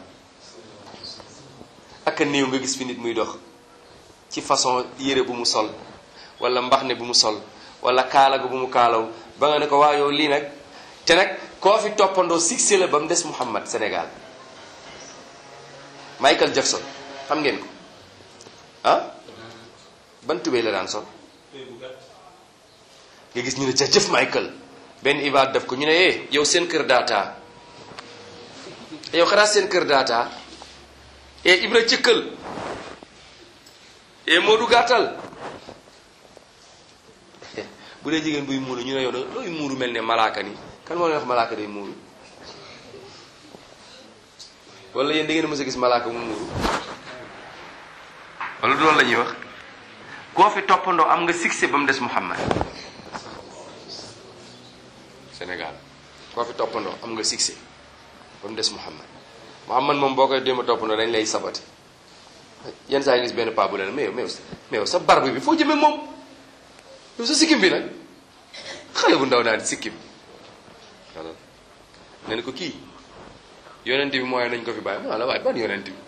ak a néew nga gis fi nit muy dox ci façon yére bu mu sol wala mbax ne bu mu sol wala kaala gu bu mu kaalaw ba nga ne ko waa yow lii nag te nag koo fi toppandoo succès la ba mu des Muhammad Sénégal Michael Jackson xam ngeen ko ah ban tubéy la daan sol nga gis ñu ne jëf Michael benn ibaad def ko ñu ne eh yow seen kër daataa yow xanaa seen kër daataa e Ibra cëkkal e Moodu gàttal bu dee jigéen buy muuru ñu ne yow da looy muuru mel ne malaaka ni kan moo leen wax malaaka day muuru wala yéen da ngeen mës a gis malaaka mu muuru wala du loolu la ñuy wax koo fi toppandoo am nga succès ba mu des Muhammad Sénégal koo fi toppandoo am nga succès ba mu des Muhammad Muhammad moom boo koy démb a toppandoo dañ lay sabati yenn saa yi gis benn paa bu leen mais mais mais sa barbe bi foo jëmee moom yow sa sikkim bi nag xale bu ndaw naan sikkim wala ne ko kii yonent bi mooy nañ ko fi bàyyi ma la waaye ban yonent bi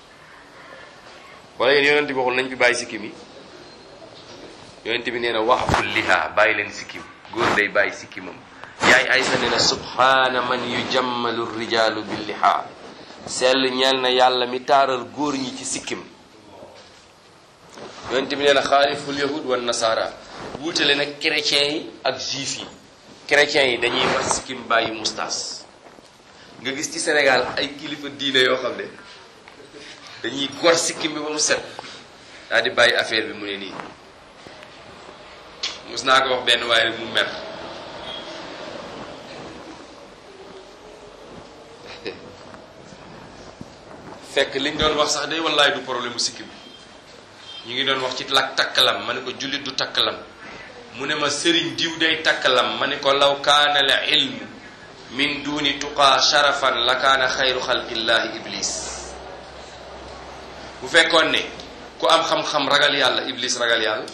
wala yéen yonent bi waxul nañ fi bàyyi sikkim yi yonent bi nee na waxful liha bàyyi leen sikkim góor day bàyyi sikkimam yaay aysa nee na subhaana man yujammalu rijaalu bil liha sell ñeel na yàlla mi taaral góor ñi ci sikkim yonent bi nee na xaaliful yahud wan nasara wuutale nag chrétiens yi ak juif yi chrétiens yi dañuy war sikkim bàyyi mustaas nga gis ci Sénégal ay kilifa diine yoo xam ne dañuy gor sikkim bi ba mu set daal di bàyyi affaire bi mu ne nii mus naa ko wax benn waaye rek mu mer fekk liñ doon wax sax day wallaay du problème mu sikkim ñu ngi doon wax ci lak takkalam ma ne ko jullit du takkalam mu ne ma sëriñ diw day takkalam ma ne ko law kaana la ilm min duni tuqaa sharafan la kaana xayru xalqillahi iblis bu fekkoon ne ku am xam-xam ragal yàlla iblis ragal yàlla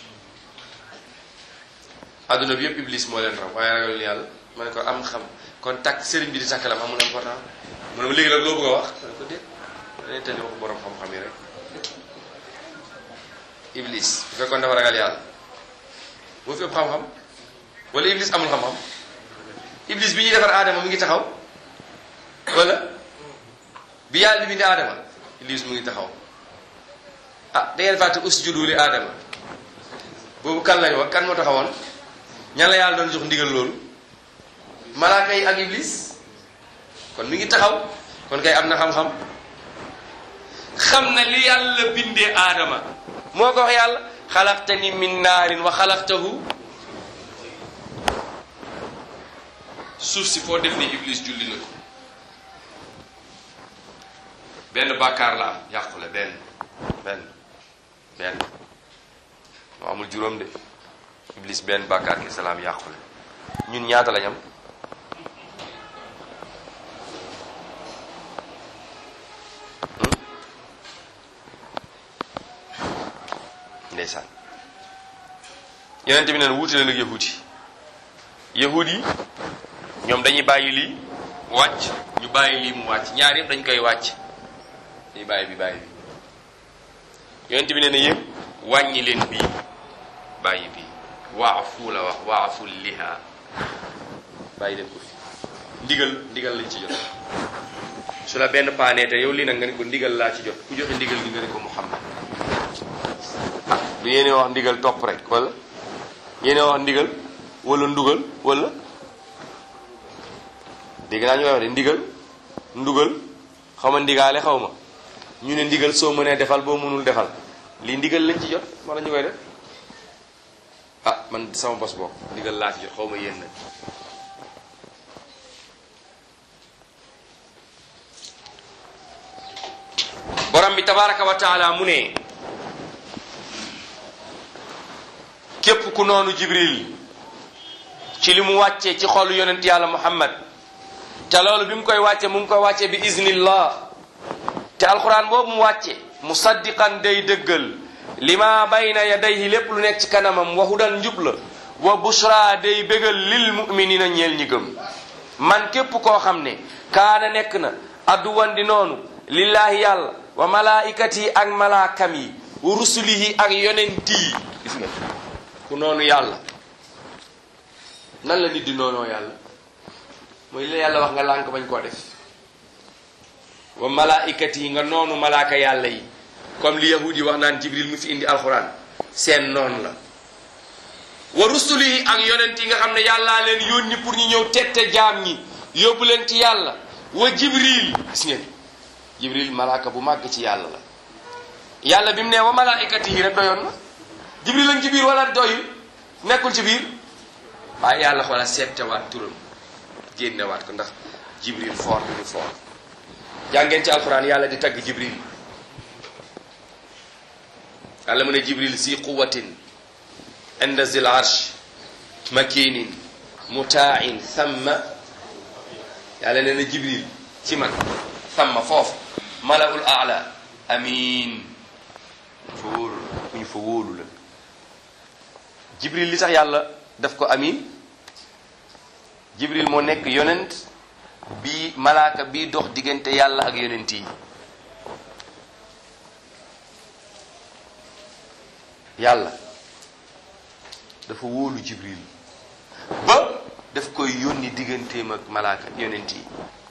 adduna bi yëpp iblis moo leen raw waaye ragal yàlla ma ne ko am xam kon takk sëriñ bi di takkalam amul important mu ne ma léegi nag loo bëgg a wax ma ne ko déet dañuy tali waxu borom xam-xam yi rek iblis bu fekkoon dafa ragal yàlla boo fi ëpp xam-xam wala iblis amul xam-xam iblis bi ñuy defar aadama mu ngi taxaw wala bi yàlla di bindi aadama iblis mu ngi taxaw ah da ngeen fàtte usjudu li aadama boobu kan lañ wax kan moo taxawoon ñan la yàlla doon jox ndigal loolu malaaka yi ak iblis kon mi ngi taxaw kon kay am na xam-xam xam na li yàlla bindee aadama moo ko wax yàlla xalaqtani min naarin wa xalaqtahu suuf si foo def ni iblis julli na ko benn bàkkaar la am yàqule benn benn benn moo amul juróom de iblis benn bàkkaar ki salaam yàqule ñun ñaata lañ am ndeysaan yonente bi neen wuute leen ak yahud yi yahud yi ñoom dañuy bàyyi lii wàcc ñu bàyyi lii mu wàcc ñaar yëpp dañ koy wàcc dañuy bàyyi bi bàyyi bi yonente bi nee na yëpp wàññi leen bii bàyyi bii waafu la wax waafu liha bàyyi leen ko fi ndigal ndigal lañ ci jot su la benn paanee te yow lii nag nga ne ko ndigal laa ci jot ku joxe ndigal gi nga ne ko Muhammad ah du yéene wax ndigal topp rek wala yéene wax ndigal wala ndugal wala dégg naa ñu koy wax de ndigal ndugal xaw ma ndigaale xaw ma ñu ne ndigal soo mënee defal boo mënul defal lii ndigal lañ ci jot wala ñu koy def ah man sama bos bokk ndigal laa ci jot xaw ma yéen nag borom bi tabaraka wa taala mu ne képp ku noonu jibril ci li mu wàccee ci xolu yonent yàlla muhammad te loolu bi mu koy wàcce mu ngi koy wàcce bi iznillah te alquran boobu mu wàcce musaddiqan day dëggal lima bayna yadayhi lépp lu nekk ci kanamam wa hudan njub la wa bushra day bégal lil muminina ñeel ñi gëm man képp koo xam ne kaana nekk na adduwan di noonu lillahi yàlla wa malaikati ak malaakam yi wa rusulihi ak yonent yi gis nga ku noonu yàlla nan la nit di noonoo yàlla mooy la yàlla wax nga lànk bañ koo def wa malaikati yi nga noonu malaaka yàlla yi comme li yahudi yi wax naan jibril mu fi indi alxuraan seen noonu la wa rusulihi ak yonent yi nga xam ne yàllaa leen yónni pour ñu ñëw tette jaam ñi yóbbu leen ci yàlla wa jibril gis ngeen jibril malaaka bu màgg ci yàlla la yàlla bi mu ne wa malaikati yi rek doyoon na jibril lañ ci biir wala doyul nekkul ci biir waaye yàlla xoola seettewaat turam génnewaat ko ndax jibril foor bi ñu foor jàngeen ci alxuraan yàlla di tagg jibril yàlla mu ne jibril si quwatin inda zil arsh makinin mutaain thamma yàlla nee na jibril ci man thamma foofu malaul aala amin fa wóolu la ku ñu fa wóolu la jibril li tax yàlla daf ko amin jibril moo nekk yonent bi malaaka bi dox diggante yàlla ak yonent yi yàlla dafa wóolu jibril ba daf koy yónni digganteem ak malaaka yonent yi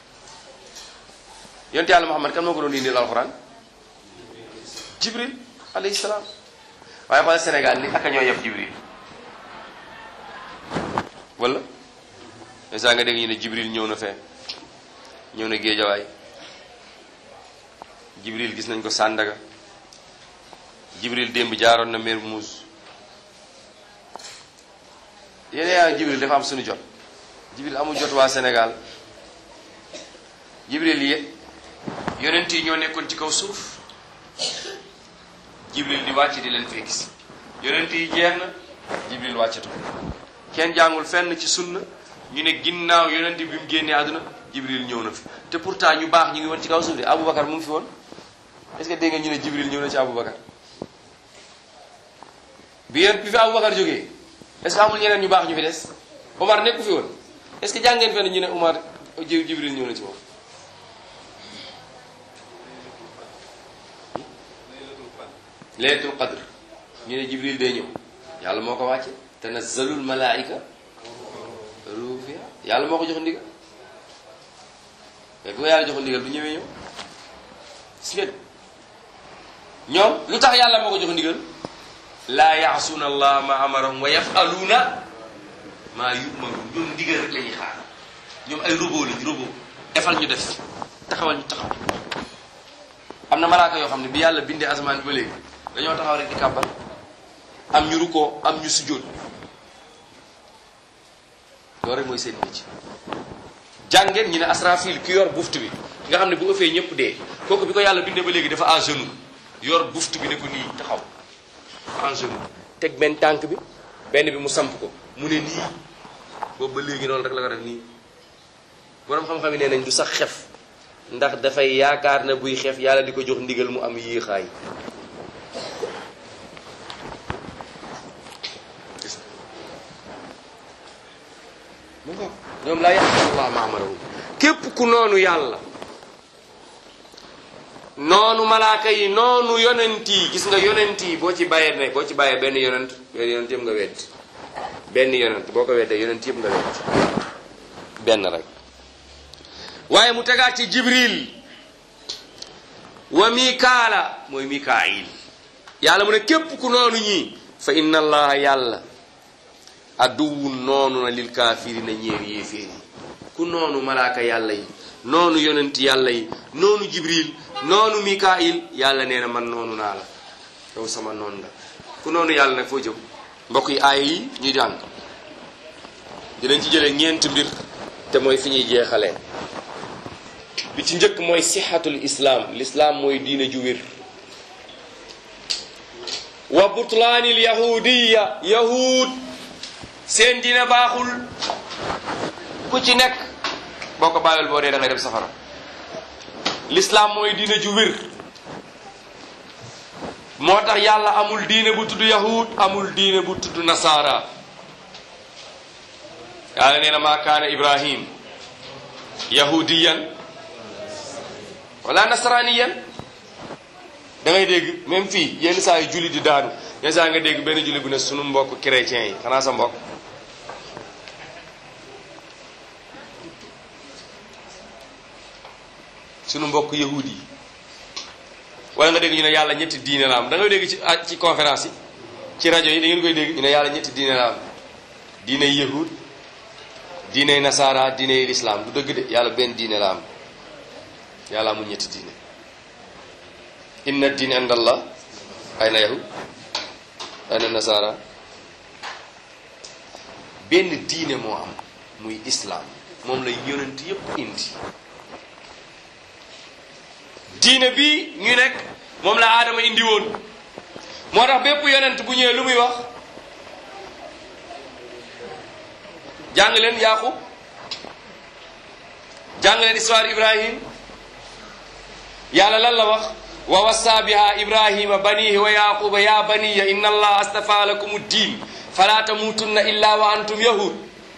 yonent yàlla muhammad kan moo ko doon indil alxuraan jibril alayhi salaam waaye xoolal sénégal ni aka ñoo yeb jibril wala saa nga dégg ñu ne jibril ñëw na fee ñëw na géejawaay jibril gis nañ ko sàndaga jibril démb jaaroon na Mermoz yéen yaa jibril dafa am suñu jot jibril amul jot waa Sénégal jibril yi yonent yi ñoo nekkoon ci kaw suuf jibril di wàcc di leen fee gis yonent yi jeex na jibril wàccatu kenn jàngul fenn ci sunna ñu ne ginnaaw yonent bi mu génnee àdduna jibril ñëw na fi te pourtant ñu baax ñu ngi woon ci kaw suuf de Aboubacar mu ngi fi woon est-ce que dégg nga ñu ne jibril ñëw na ci Aboubacar bi yéen bi fi Aboubacar jógee est-ce que amul ñeneen ñu baax ñu fi des Omar nekku fi woon est-ce que jàngeen fenn ñu ne Omar jibril ñëw na ci moom laylatul qadr ñu ne jibril day ñëw yàlla moo ko wàcce tanazzalul malaika ruuh fiha yàlla moo ko jox ndigal mais bu ko yàlla jox ndigal bu ñëwee ñëw gis ngeen ñoom lu tax yàlla moo ko jox ndigal laa yaasuuna allah ma amarahum wa yafaluuna maa yumaru ñoom ndigal rek la ñuy xaar ñoom ay robot lañ robot defal ñu def taxawal ñu taxaw am na malaaka yoo xam ne bi yàlla bindee asamaan bi ba léegi dañoo taxaw rek di kàbbal am ñu rukkoo am ñu sujjóot loolu rek mooy seen métier jàngeen ñu ne asrafil ki yor buftu bi nga xam ne bu ëffee ñëpp dee kooku bi ko yàlla bindee ba léegi dafa à genoux yor buftu bi ne ko nii taxaw en genoux teg benn tànk bi benn bi mu samp ko mu ne nii boobu ba léegi noonu rek la ko def nii boroom xam-xam yi nee nañ du sax xef ndax dafay yaakaar na buy xef yàlla di ko jox ndigal mu am yéexaay mu ngo ñoom laa yaxfirullah ma amarahum képp ku noonu yàlla noonu malaaka yi noonu yonent yi gis nga yonent yi boo ci bàyyee ne boo ci bàyyee benn yonent benn yonent yëpp nga wedd benn yonent boo ko weddee yonent yëpp nga wedd benn rek waaye mu tegaat ci jibril wa mikaala mooy mikaayil yàlla mu ne képp ku noonu ñii fa inna allaha yàlla aduwun noonu na lil kaafirina ñeer yéeféer yi ku noonu malaaka yàlla yi noonu yonent yàlla yi noonu jibril noonu mikaayil yàlla nee na man noonu naa la yow sama noonu la ku noonu yàlla nag foo jëm mbokk yi aaya yi ñuy jàng dinañ ci jëlee ñeenti mbir te mooy fi ñuy jeexalee bi ci njëkk mooy sixatul islaam l'islaam mooy diine ju wér wa butlaanil yahudiya yahud seen diine baaxul ku ci nekk boo ko bàyyil boo dee da ngay dem safara l'islaam mooy diine ju wér moo tax yàlla amul diine bu tudd yahud amul diine bu tudd nasaara yàlla nee na maa kaana ibrahim yahudiyan wala nasraniyan da ngay dégg même fii yenn saa yu julli di daanu yenn saa nga dégg benn julli bu ne sunu mbokk chrétien yi xanaa sa mbokk sunu mbokk yahudi yi wala nga dégg ñu ne yàlla ñetti diine la am da ngay dégg ci ci conférence yi ci rajo yi da ngeen koy dégg ñu ne yàlla ñetti diine la am diine yahud diine nasara diine lislaam du dëgg de yàlla benn diine la am yàlla amul ñetti diine inna diine inda allah ay na yahud ay na nasara benn diine moo am muy islaam moom la yonent yépp indi diine bi ñu nekk moom la aadama indi woon moo tax bépp yonent bu ñëwee lu muy wax jàng leen yaqub jàng leen histoire ibrahim yàlla lan la wax wa wassa biha ibrahima banihi wa yaquba ya baniya inna allah astafa lakum ddin fala tamutunna illa wa antum yahud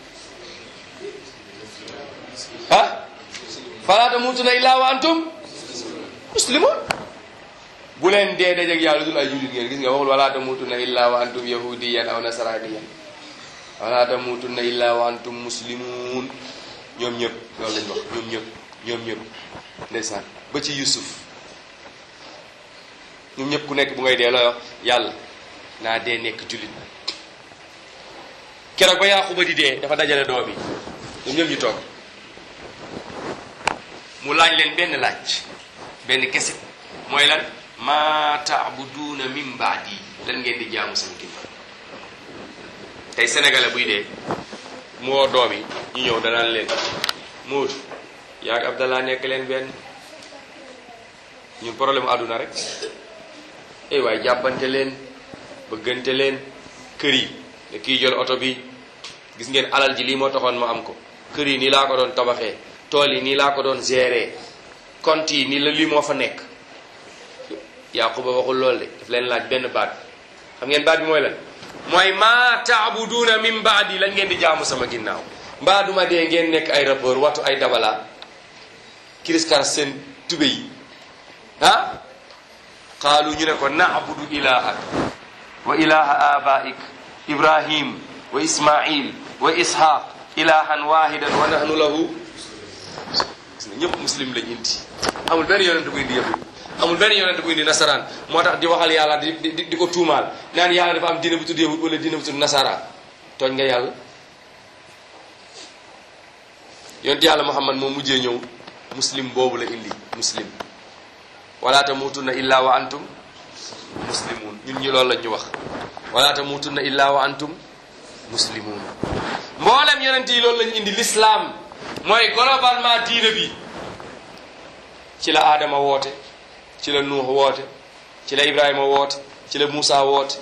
ha fala tamutunna illa wa antum muslimun bu leen dee dajeg yàlla dul ay jullit ngeen gis nga waxul wala tamutunna illa wa antum yahudiyan aw nasraniyan wala tamutunna illa wa antum muslimun ñoom ñëpp loolu lañ wax ñoom ñëpp ñoom ñëpp ndeysaan ba ci yusuf ñoom ñëpp ku nekk bu ngay dee looy wax yàlla naa dee nekk jullit keroog ba yaaquba di dee dafa dajale doom yi ñoom ñëpp ñu toog mu laaj leen benn laaj benn kese mooy lan ma taabuduuna min baadi lan ngeen di jaamu sama ginnaaw tey sénégalais buy dee mu woo doom yi ñu ñëw danaan leen Moodu yaa ak Abdallah nekk leen benn ñun problème mu àdduna rek eh waaye jàppante leen bëggante leen kër yi ne kii jël oto bi gis ngeen alal ji lii moo taxoon ma am ko kër yi nii laa ko doon tabaxee tool yi nii laa ko doon gérer compte yi nii la lii moo fa nekk Yaquba waxul lool de daf leen laaj benn baat xam ngeen baat bi mooy lan mooy maa taabuduuna min baadi lan ngeen di jaamu sama ginnaaw mbaa duma dee ngeen nekk ay rappeur watu ay dabala kiriskar seen tube yi ah qaalu ñu ne ko naabudu ilahak wa ilaha abaik ibrahim wa ismail wa ishaq ilahan wahidan wa nahnu lahu gis nga ñëpp muslim lañ indi amul benn yonent bu indi yëpp amul benn yonent bu indi nasaraan moo tax di waxal yàlla di di di ko tuumaal naan yàlla dafa am diine bu tudd yahud wala diine bu tudd nasara tooñ nga yàlla yonent yàlla muhammad moom mujjee ñëw muslim boobu la indi muslim wala tamutunna illa wa antum muslimun ñun ñi loolu lañ ñu wax wala tamutunna illa wa antum muslimun mboolem yonent yi loolu lañ indi l'islam mooy globalement diine bi ci la Adama woote ci la Nuux woote ci la Ibrahima woote ci la Muusa woote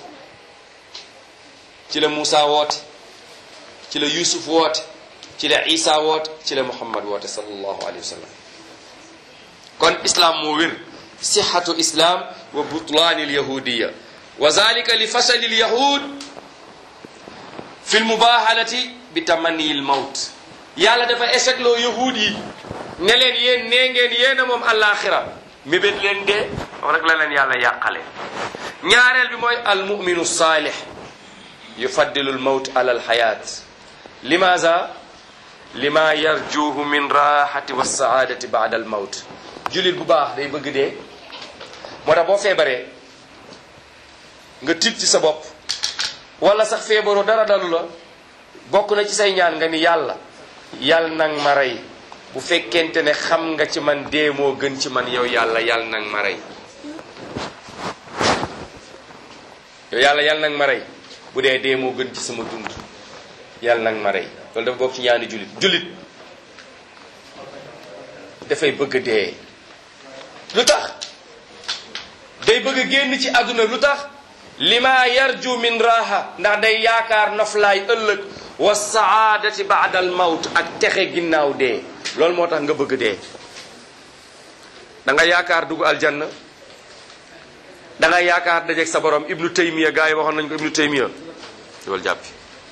ci la Muusa woote ci la Yusuf woote ci la Isa woote ci la Muhammad woote sallallahu alayhi wa sallam kon islam moo wér sixatu islam wa butlaani alyahudiya wa zalika li fasali alyahud fi lmubahalati bi tamanni lmawt yàlla dafa échec loo yahud yi ne leen yéen nee ngeen yéen a moom àllaaxira mébét leen dee wax rek la leen yàlla yàqale ñaareel bi mooy almuminu saalih yufaddilu lmawt ala alxayaat limaza lima yarjuhu min raxati wa saadati baada almawt julit bu baax day bëgg dee moo tax boo feebaree nga tiit ci sa bopp wala sax feebaroo dara dalu la bokk na ci say ñaan nga ni yàlla yàlla nang ma rey bu fekkente ne xam nga ci man dee moo gën ci man yow yàlla yàlla nang ma rey yow yàlla yàlla nang ma rey bu dee dee moo gën ci sama dund yàlla nang ma rey loolu dafa bokk ci ñaani julit julit dafay bëgg dee lu tax day bëgg a génn ci àdduna lu tax lima yarju min raha ndax day yaakaar noflaay ëllëg wa saadati baada al mawt ak texe ginnaaw dee loolu moo tax nga bëgg dee da nga yaakaar dugg aljanna da nga yaakaar dajeeg sa borom ibnu taymiya gars yi waxoon nañ ko ibnu taymiya loolu jàppi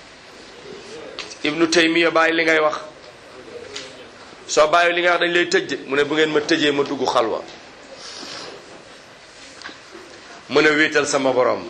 ibnu taymiya bàyyi li ngay wax soo bàyyi li ngay wax dañ lay tëj de mu ne bu ngeen ma tëjee ma dugg xalwa mën a wéetal sama borom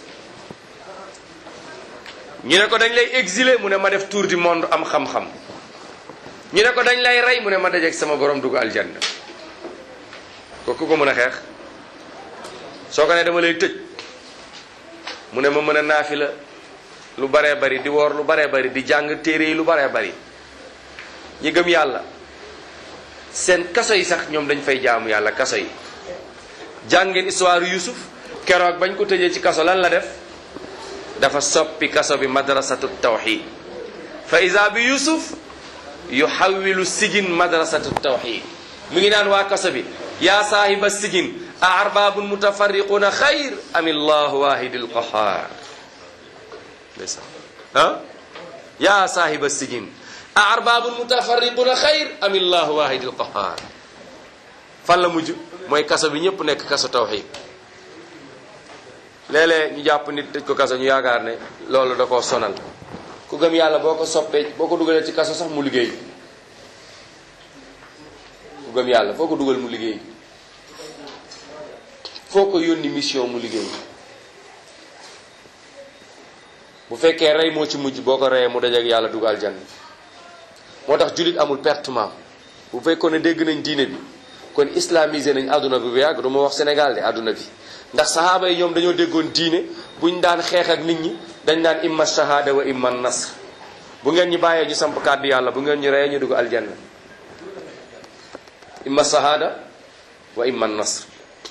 ñu ne ko dañ lay exiler mu ne ma def tour du monde am xam-xam ñu ne ko dañ lay rey mu ne ma dajeeg sama borom dugg aljanna kooku ko mën a xeex soo ko ne dama lay tëj mu ne ma mën a naafi la lu baree bari di woor lu baree bari di jàng téere yi lu baree bari ñi gëm yàlla seen kaso yi sax ñoom dañ fay jaamu yàlla kaso yi jàng ngeen histoire Yusuf keroog bañ ko tëjee ci kaso lan la def dafa soppi kaso bi madrasatu tawxid fa isa bi Yusuf yuxawilu sijin madrasatu tawxid mu ngi naan waa kaso bi yaa saahiba sijin a arbabun mutafarriquna xayr am illahu wahidil qahar ndeysaan ah yaa saahiba sijin a arbabun mutafarriquna xayr am illahu wahidil qahar fan la mujj mooy kaso bi ñëpp nekk kaso tawxid léeg-léeg ñu jàpp nit tëj ko kaso ñu yaakaar ne loolu da koo sonal ku gëm yàlla boo ko soppee boo ko dugalee ci kaso sax mu liggéey ku gëm yàlla foo ko dugal mu liggéey foo ko yónni mission mu liggéey bu fekkee rey moo ci mujj boo ko reyee mu dajeek yàlla dugal jann moo tax jullit amul pertement bu fekkoon ne dégg nañ diine bi kon islamisé nañ àdduna bi bu yàgg du ma wax Sénégal de àdduna bi ndax sahaaba yi ñoom dañoo déggoon diine buñ daan xeex ak nit ñi dañ naan imma shahada wa imma nasr bu ngeen ñu bàyyee ñu samp kàddu yàlla bu ngeen ñu reyee ñu dugg aljanna imma sahada wa imma nasr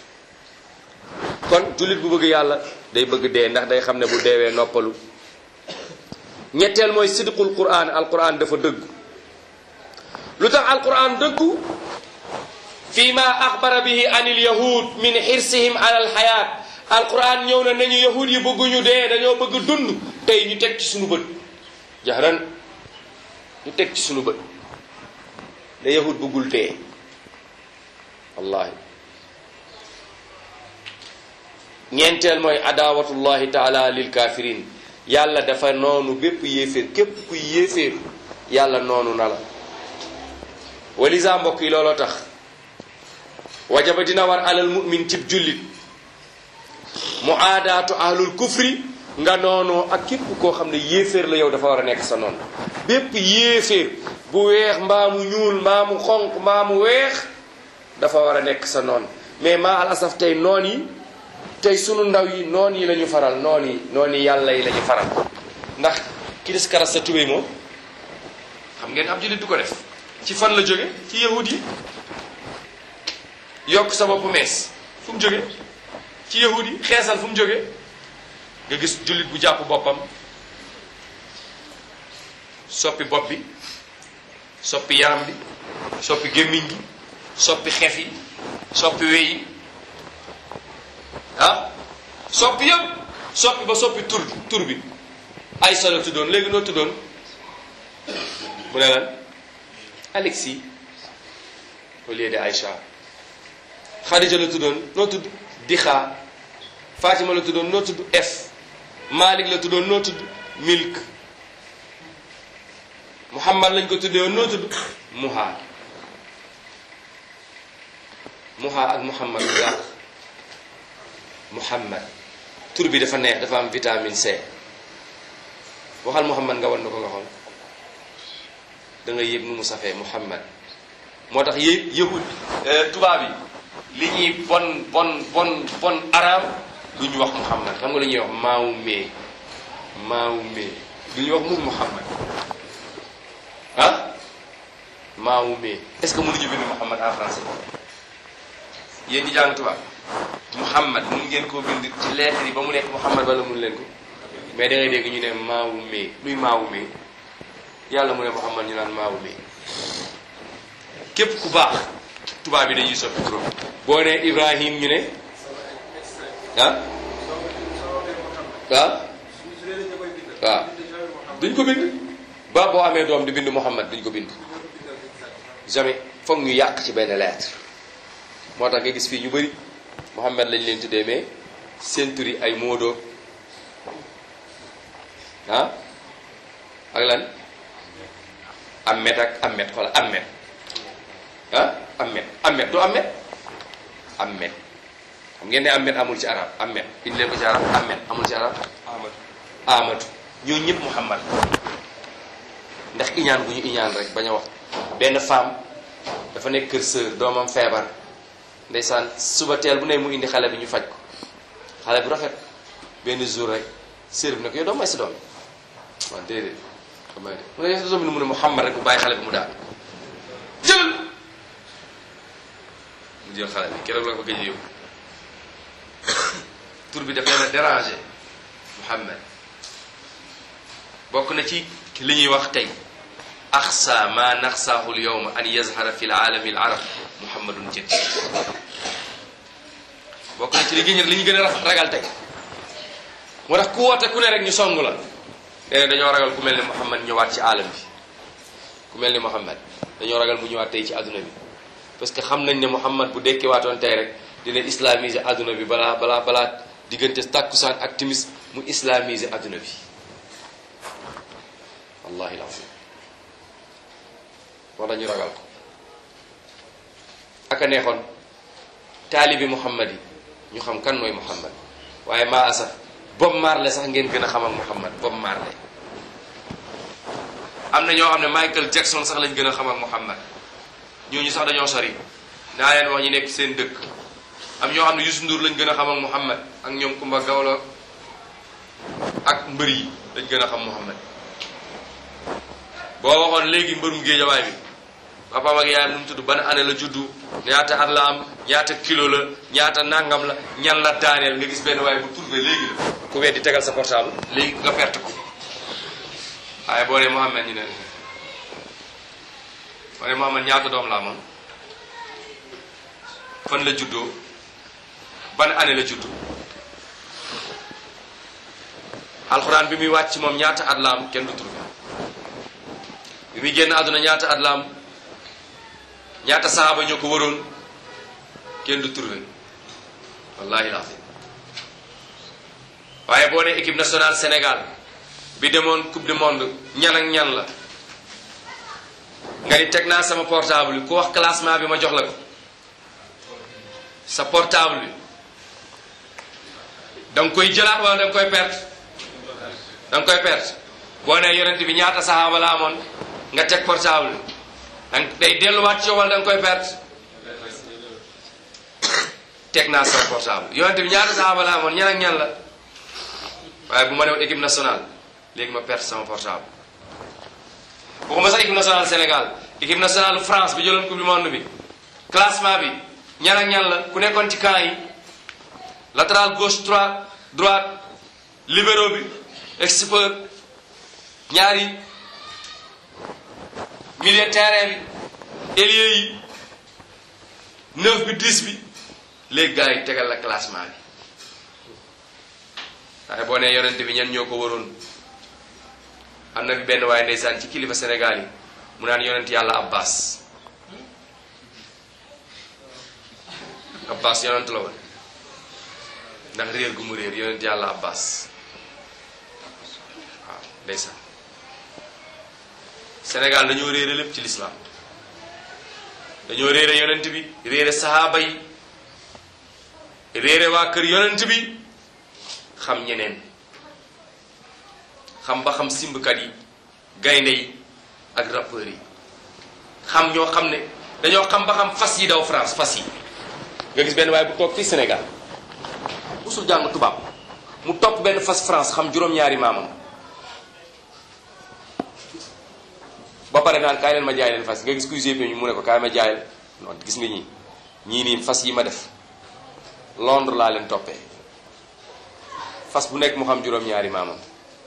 kon jullit bu bëgg yàlla day bëgg dee ndax day xam ne bu deewee noppalu ñetteel mooy sidqul quran alquran dafa dëggu lu tax alquran dëggu fi ma axbara bihi an il yahud min xirsihim ala alxayaat alquran ñëw na nañu yahud yi bëgguñu dee dañoo bëgg dund tey ñu teg ci suñu bët jahran ñu teg ci suñu bët ne yahud bëggul dee wallahi ñeenteel mooy adawatullahi taala lil kafirin yàlla dafa noonu bépp yéeféer képp kuy yéeféer yàlla noonu na la walisa mbokk yi looloo tax wajaba dina war alal mu'min cib jullit mu aadaatu ahlul kufri nga noonoo ak képp koo xam ne yéeféer la yow dafa war a nekk sa noonu bépp yéeféer bu weex mbaa mu ñuul mbaa mu xonq mbaa mu weex dafa war a nekk sa noon mais maa al asaf tey noon yi tey sunu ndaw yi noon yi la ñu faral noon yi noon yi yàlla yi la ñu faral ndax ki des karas sa tubéy moom xam ngeen ab jullit du ko def ci fan la jóge ci yahud yi yokk sa bopp mees fu mu jóge ci yahud yi xeesal fu mu jóge nga gis jullit bu jàpp boppam soppi bopp bi soppi yaram bi soppi gémmiñ gi soppi xef yi soppi wey yi ah soppi yëpp soppi ba soppi tur tur bi ay solo tuddoon léegi noo tuddoon mu ne lan Alexis au lieu de Aïcha Khadija la tuddoon noo tudd Dixa Fatima la tuddoon noo tudd F Malik la tuddoon noo tudd Milk Muhammad lañ ko tuddee woon noo tudd Muha Muha ak Muhammad lu yàq Muhammad tur bi dafa neex dafa am vitamine C waxal Muhammad nga wan na ko nga xool da nga yëg nu mu safee Muhammad moo tax yë yëhud tubaab yi li ñuy bon bon bon bon araam du ñu wax Muhammad xam nga lu ñuy wax maawu mee maawu mee du ñu wax mu Muhammad ah maawu mee est-ce que mënuñu bind Muhammad en français yéen ñi jàng tubaab Muhammad mun ngeen koo bind ci lettre yi ba mu nekk Muhammad wala mun leen ko mais da ngay dégg ñu ne maawu mee luy maawu mee yàlla mu ne Muhammad ñu naan maawu mee képp ku baax tubaab bi dañuy soppi turam boo ne Ibrahim ñu ne ah ah waaw duñ ko bind ba boo amee doom di bind Muhammad duñ ko bind jamais foog ñu yàq ci benn lettre moo tax nga gis fii ñu bëri Muhammad lañ leen tuddee mais seen tur yi ay moodo ah ak lan Ahmed ak Ahmed wala Ahmed ah Ahmed Ahmed du Ahmed Ahmed xam ngeen ne Ahmed amul ci arab Ahmed indi leen ko ci arab Ahmed amul ci arab Ahmad Ahmadu ñoo ñëpp Muhammad ndax iñaan bu ñu iñaan rek bañ a wax benn femme dafa nekk kër sœur doomam feebar ndeysaan suba teel bu ne mu indi xale bi ñu faj ko xale bu rafet benn jour rek sœur bi ne ko yow doo may sa doom waaw déedéet damay de mu ne sa doom bi mu ne Muhammad rek bu bàyyi xale bi mu daal jëlal mu jël xale bi keroog la ko gëj a yóbbu tur bi daf leen a dérangé Muhammad bokk na ci li ñuy wax tey axsa ma naxsaahu l yowma an yazhara fi laalami l arab muhammadun jëdd bokk na ci li gën li ñu gën a ragal tey moo tax ku woote ku ne rek ñu song la nee na dañoo ragal ku mel ni muhammad ñëwaat ci aalam bi ku mel ni muhammad dañoo ragal mu ñëwaat tey ci adduna bi parce que xam nañ ne muhammad bu dekkiwaatoon tey rek dina islamiser adduna bi balaa balaa balaa diggante takkusaan ak timis mu islamiser adduna bi wallahi lazim moo tax ñu ragal ko aka neexoon taalibi muhammad yi ñu xam kan mooy muhammad waaye maa asaf Bob Marley sax ngeen gën a xam ak muhammad Bob Marley am na ñoo xam ne Michael Jackson sax lañ gën a xam ak muhammad ñooñu sax dañoo sori naa leen wax ñu nekk seen dëkk am ñoo xam ne Youssou Ndour lañ gën a xam ak muhammad ak ñoom Kumba Gawlo ak mbër yi lañ gën a xam muhammad boo waxoon léegi mbërum géejawaay bi papaam ak yaayam nu mu tudd ban année la juddu ñaata at la am ñaata kilo la ñaata nangam la ñan la daaneel nga gis benn waaye bu trouvé léegi la ku weddi tegal sa portable léegi nga perte ko waaye boo nee Mouhamed ñu ne boo nee Mouhamed ñaata doom la amoon fan la juddoo ban année la juddu alxuraan bi muy wàcc moom ñaata at la am kenn du trouvé bi muy génn àdduna ñaata at la am ñaata saaba ñoo ko waroon kenn du trouvé wallahi lazim waaye boo nee équipe nationale Sénégal bi demoon coupe du monde ñan ak ñan la nga ni teg naa sama portable bi ku wax classement bi ma jox la ko sa portable bi da nga koy jëlaat wala da nga koy perte da nga koy perte boo nee yonent bi ñaata saxaaba la amoon nga teg portable bi danga day delluwaat ci yow wala da nga koy perte teg naa sama portable yonent bi ñaata saxaaba la amoon ñan ak ñan la waaye bu ma newoon équipe nationale léegi ma perte sama portable waxuma sax équipe nationale Sénégal équipe nationale France bi jëloon coupe du monde bi classement bi ñan ak ñan la ku nekkoon ci camp yi latéral gauche droite droite libéro bi expert ñaari milieu terrain bi ailier yi neuf bi dix bi léegi gars yi tegal la classement bi waaye boo nee yonent bi ñan ñoo ko waroon am na fi benn waaye ndeysaan ci kilifa Sénégal yi mu naan yonent yàlla Abbas Abbas yonent la woon ndax réer gu mu réer yonent yàlla Abbas waaw ndeysaan Sénégal dañoo réere lépp ci lislaam dañoo réere yonent bi réere sahaaba yi réere waa kër yonent bi xam ñeneen xam ba xam simbkat yi gaynde yi ak rappeurs yi xam ñoo xam ne dañoo xam ba xam fas yi daw France fas yi nga gis benn waaye bu toog fii Sénégal musul jàng tubaab mu topp benn fas France xam juróom-ñaari maamam ba pare naan kaay leen ma jaay leen fas nga gis kuy GP ñu mu ne ko kaay ma jaay non gis nga ñii ñii nii fas yi ma def Londres laa leen toppee fas bu nekk mu xam juróom-ñaari maamam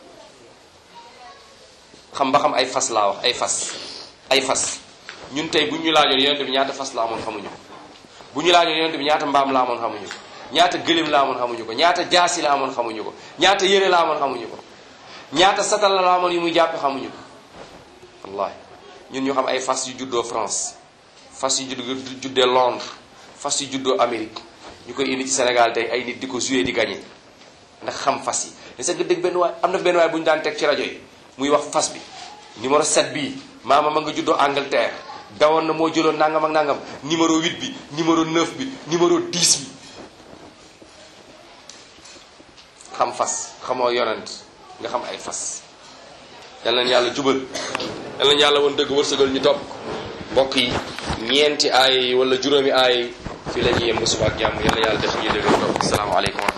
xam ba xam ay fas laa wax ay fas ay fas ñun tey bu ñu laajoon yonent bi ñaata fas la amoon xamuñu ko bu ñu laajoon yonent bi ñaata mbaam la amoon xamuñu ko ñaata gëléem la amoon xamuñu ko ñaata jaasi la amoon xamuñu ko ñaata yére la amoon xamuñu ko ñaata satal la amoon yu muy jàppe xamuñu ko wallahi ñun ñu xam ay fas yu juddoo France fas yu juddoo juddee Londres fas yu juddoo Amérique ñu koy indi ci Sénégal tey ay nit di ko joué di gagné ndax xam fas yi mais sax nga dégg benn waay am na benn waay bu ñu daan teg ci rajo yi muy wax fas bi numéro 7 bii maama ma nga juddoo Angleterre dawoon na moo jëloon nangam ak nangam numéro 8 bi numéro 9 bi numéro 10 bi xam fas xamoo yonent nga xam ay fas yal nañu yàlla jubal yal nañu yàlla woon dëgg wërsëgal ñu topp mbokk yi ñeenti aay yi wala juróomi aay yi fii la ñuy yem ba suba ak jàmm yal na yàlla def ñuy dëgg topp asalaamaaleykum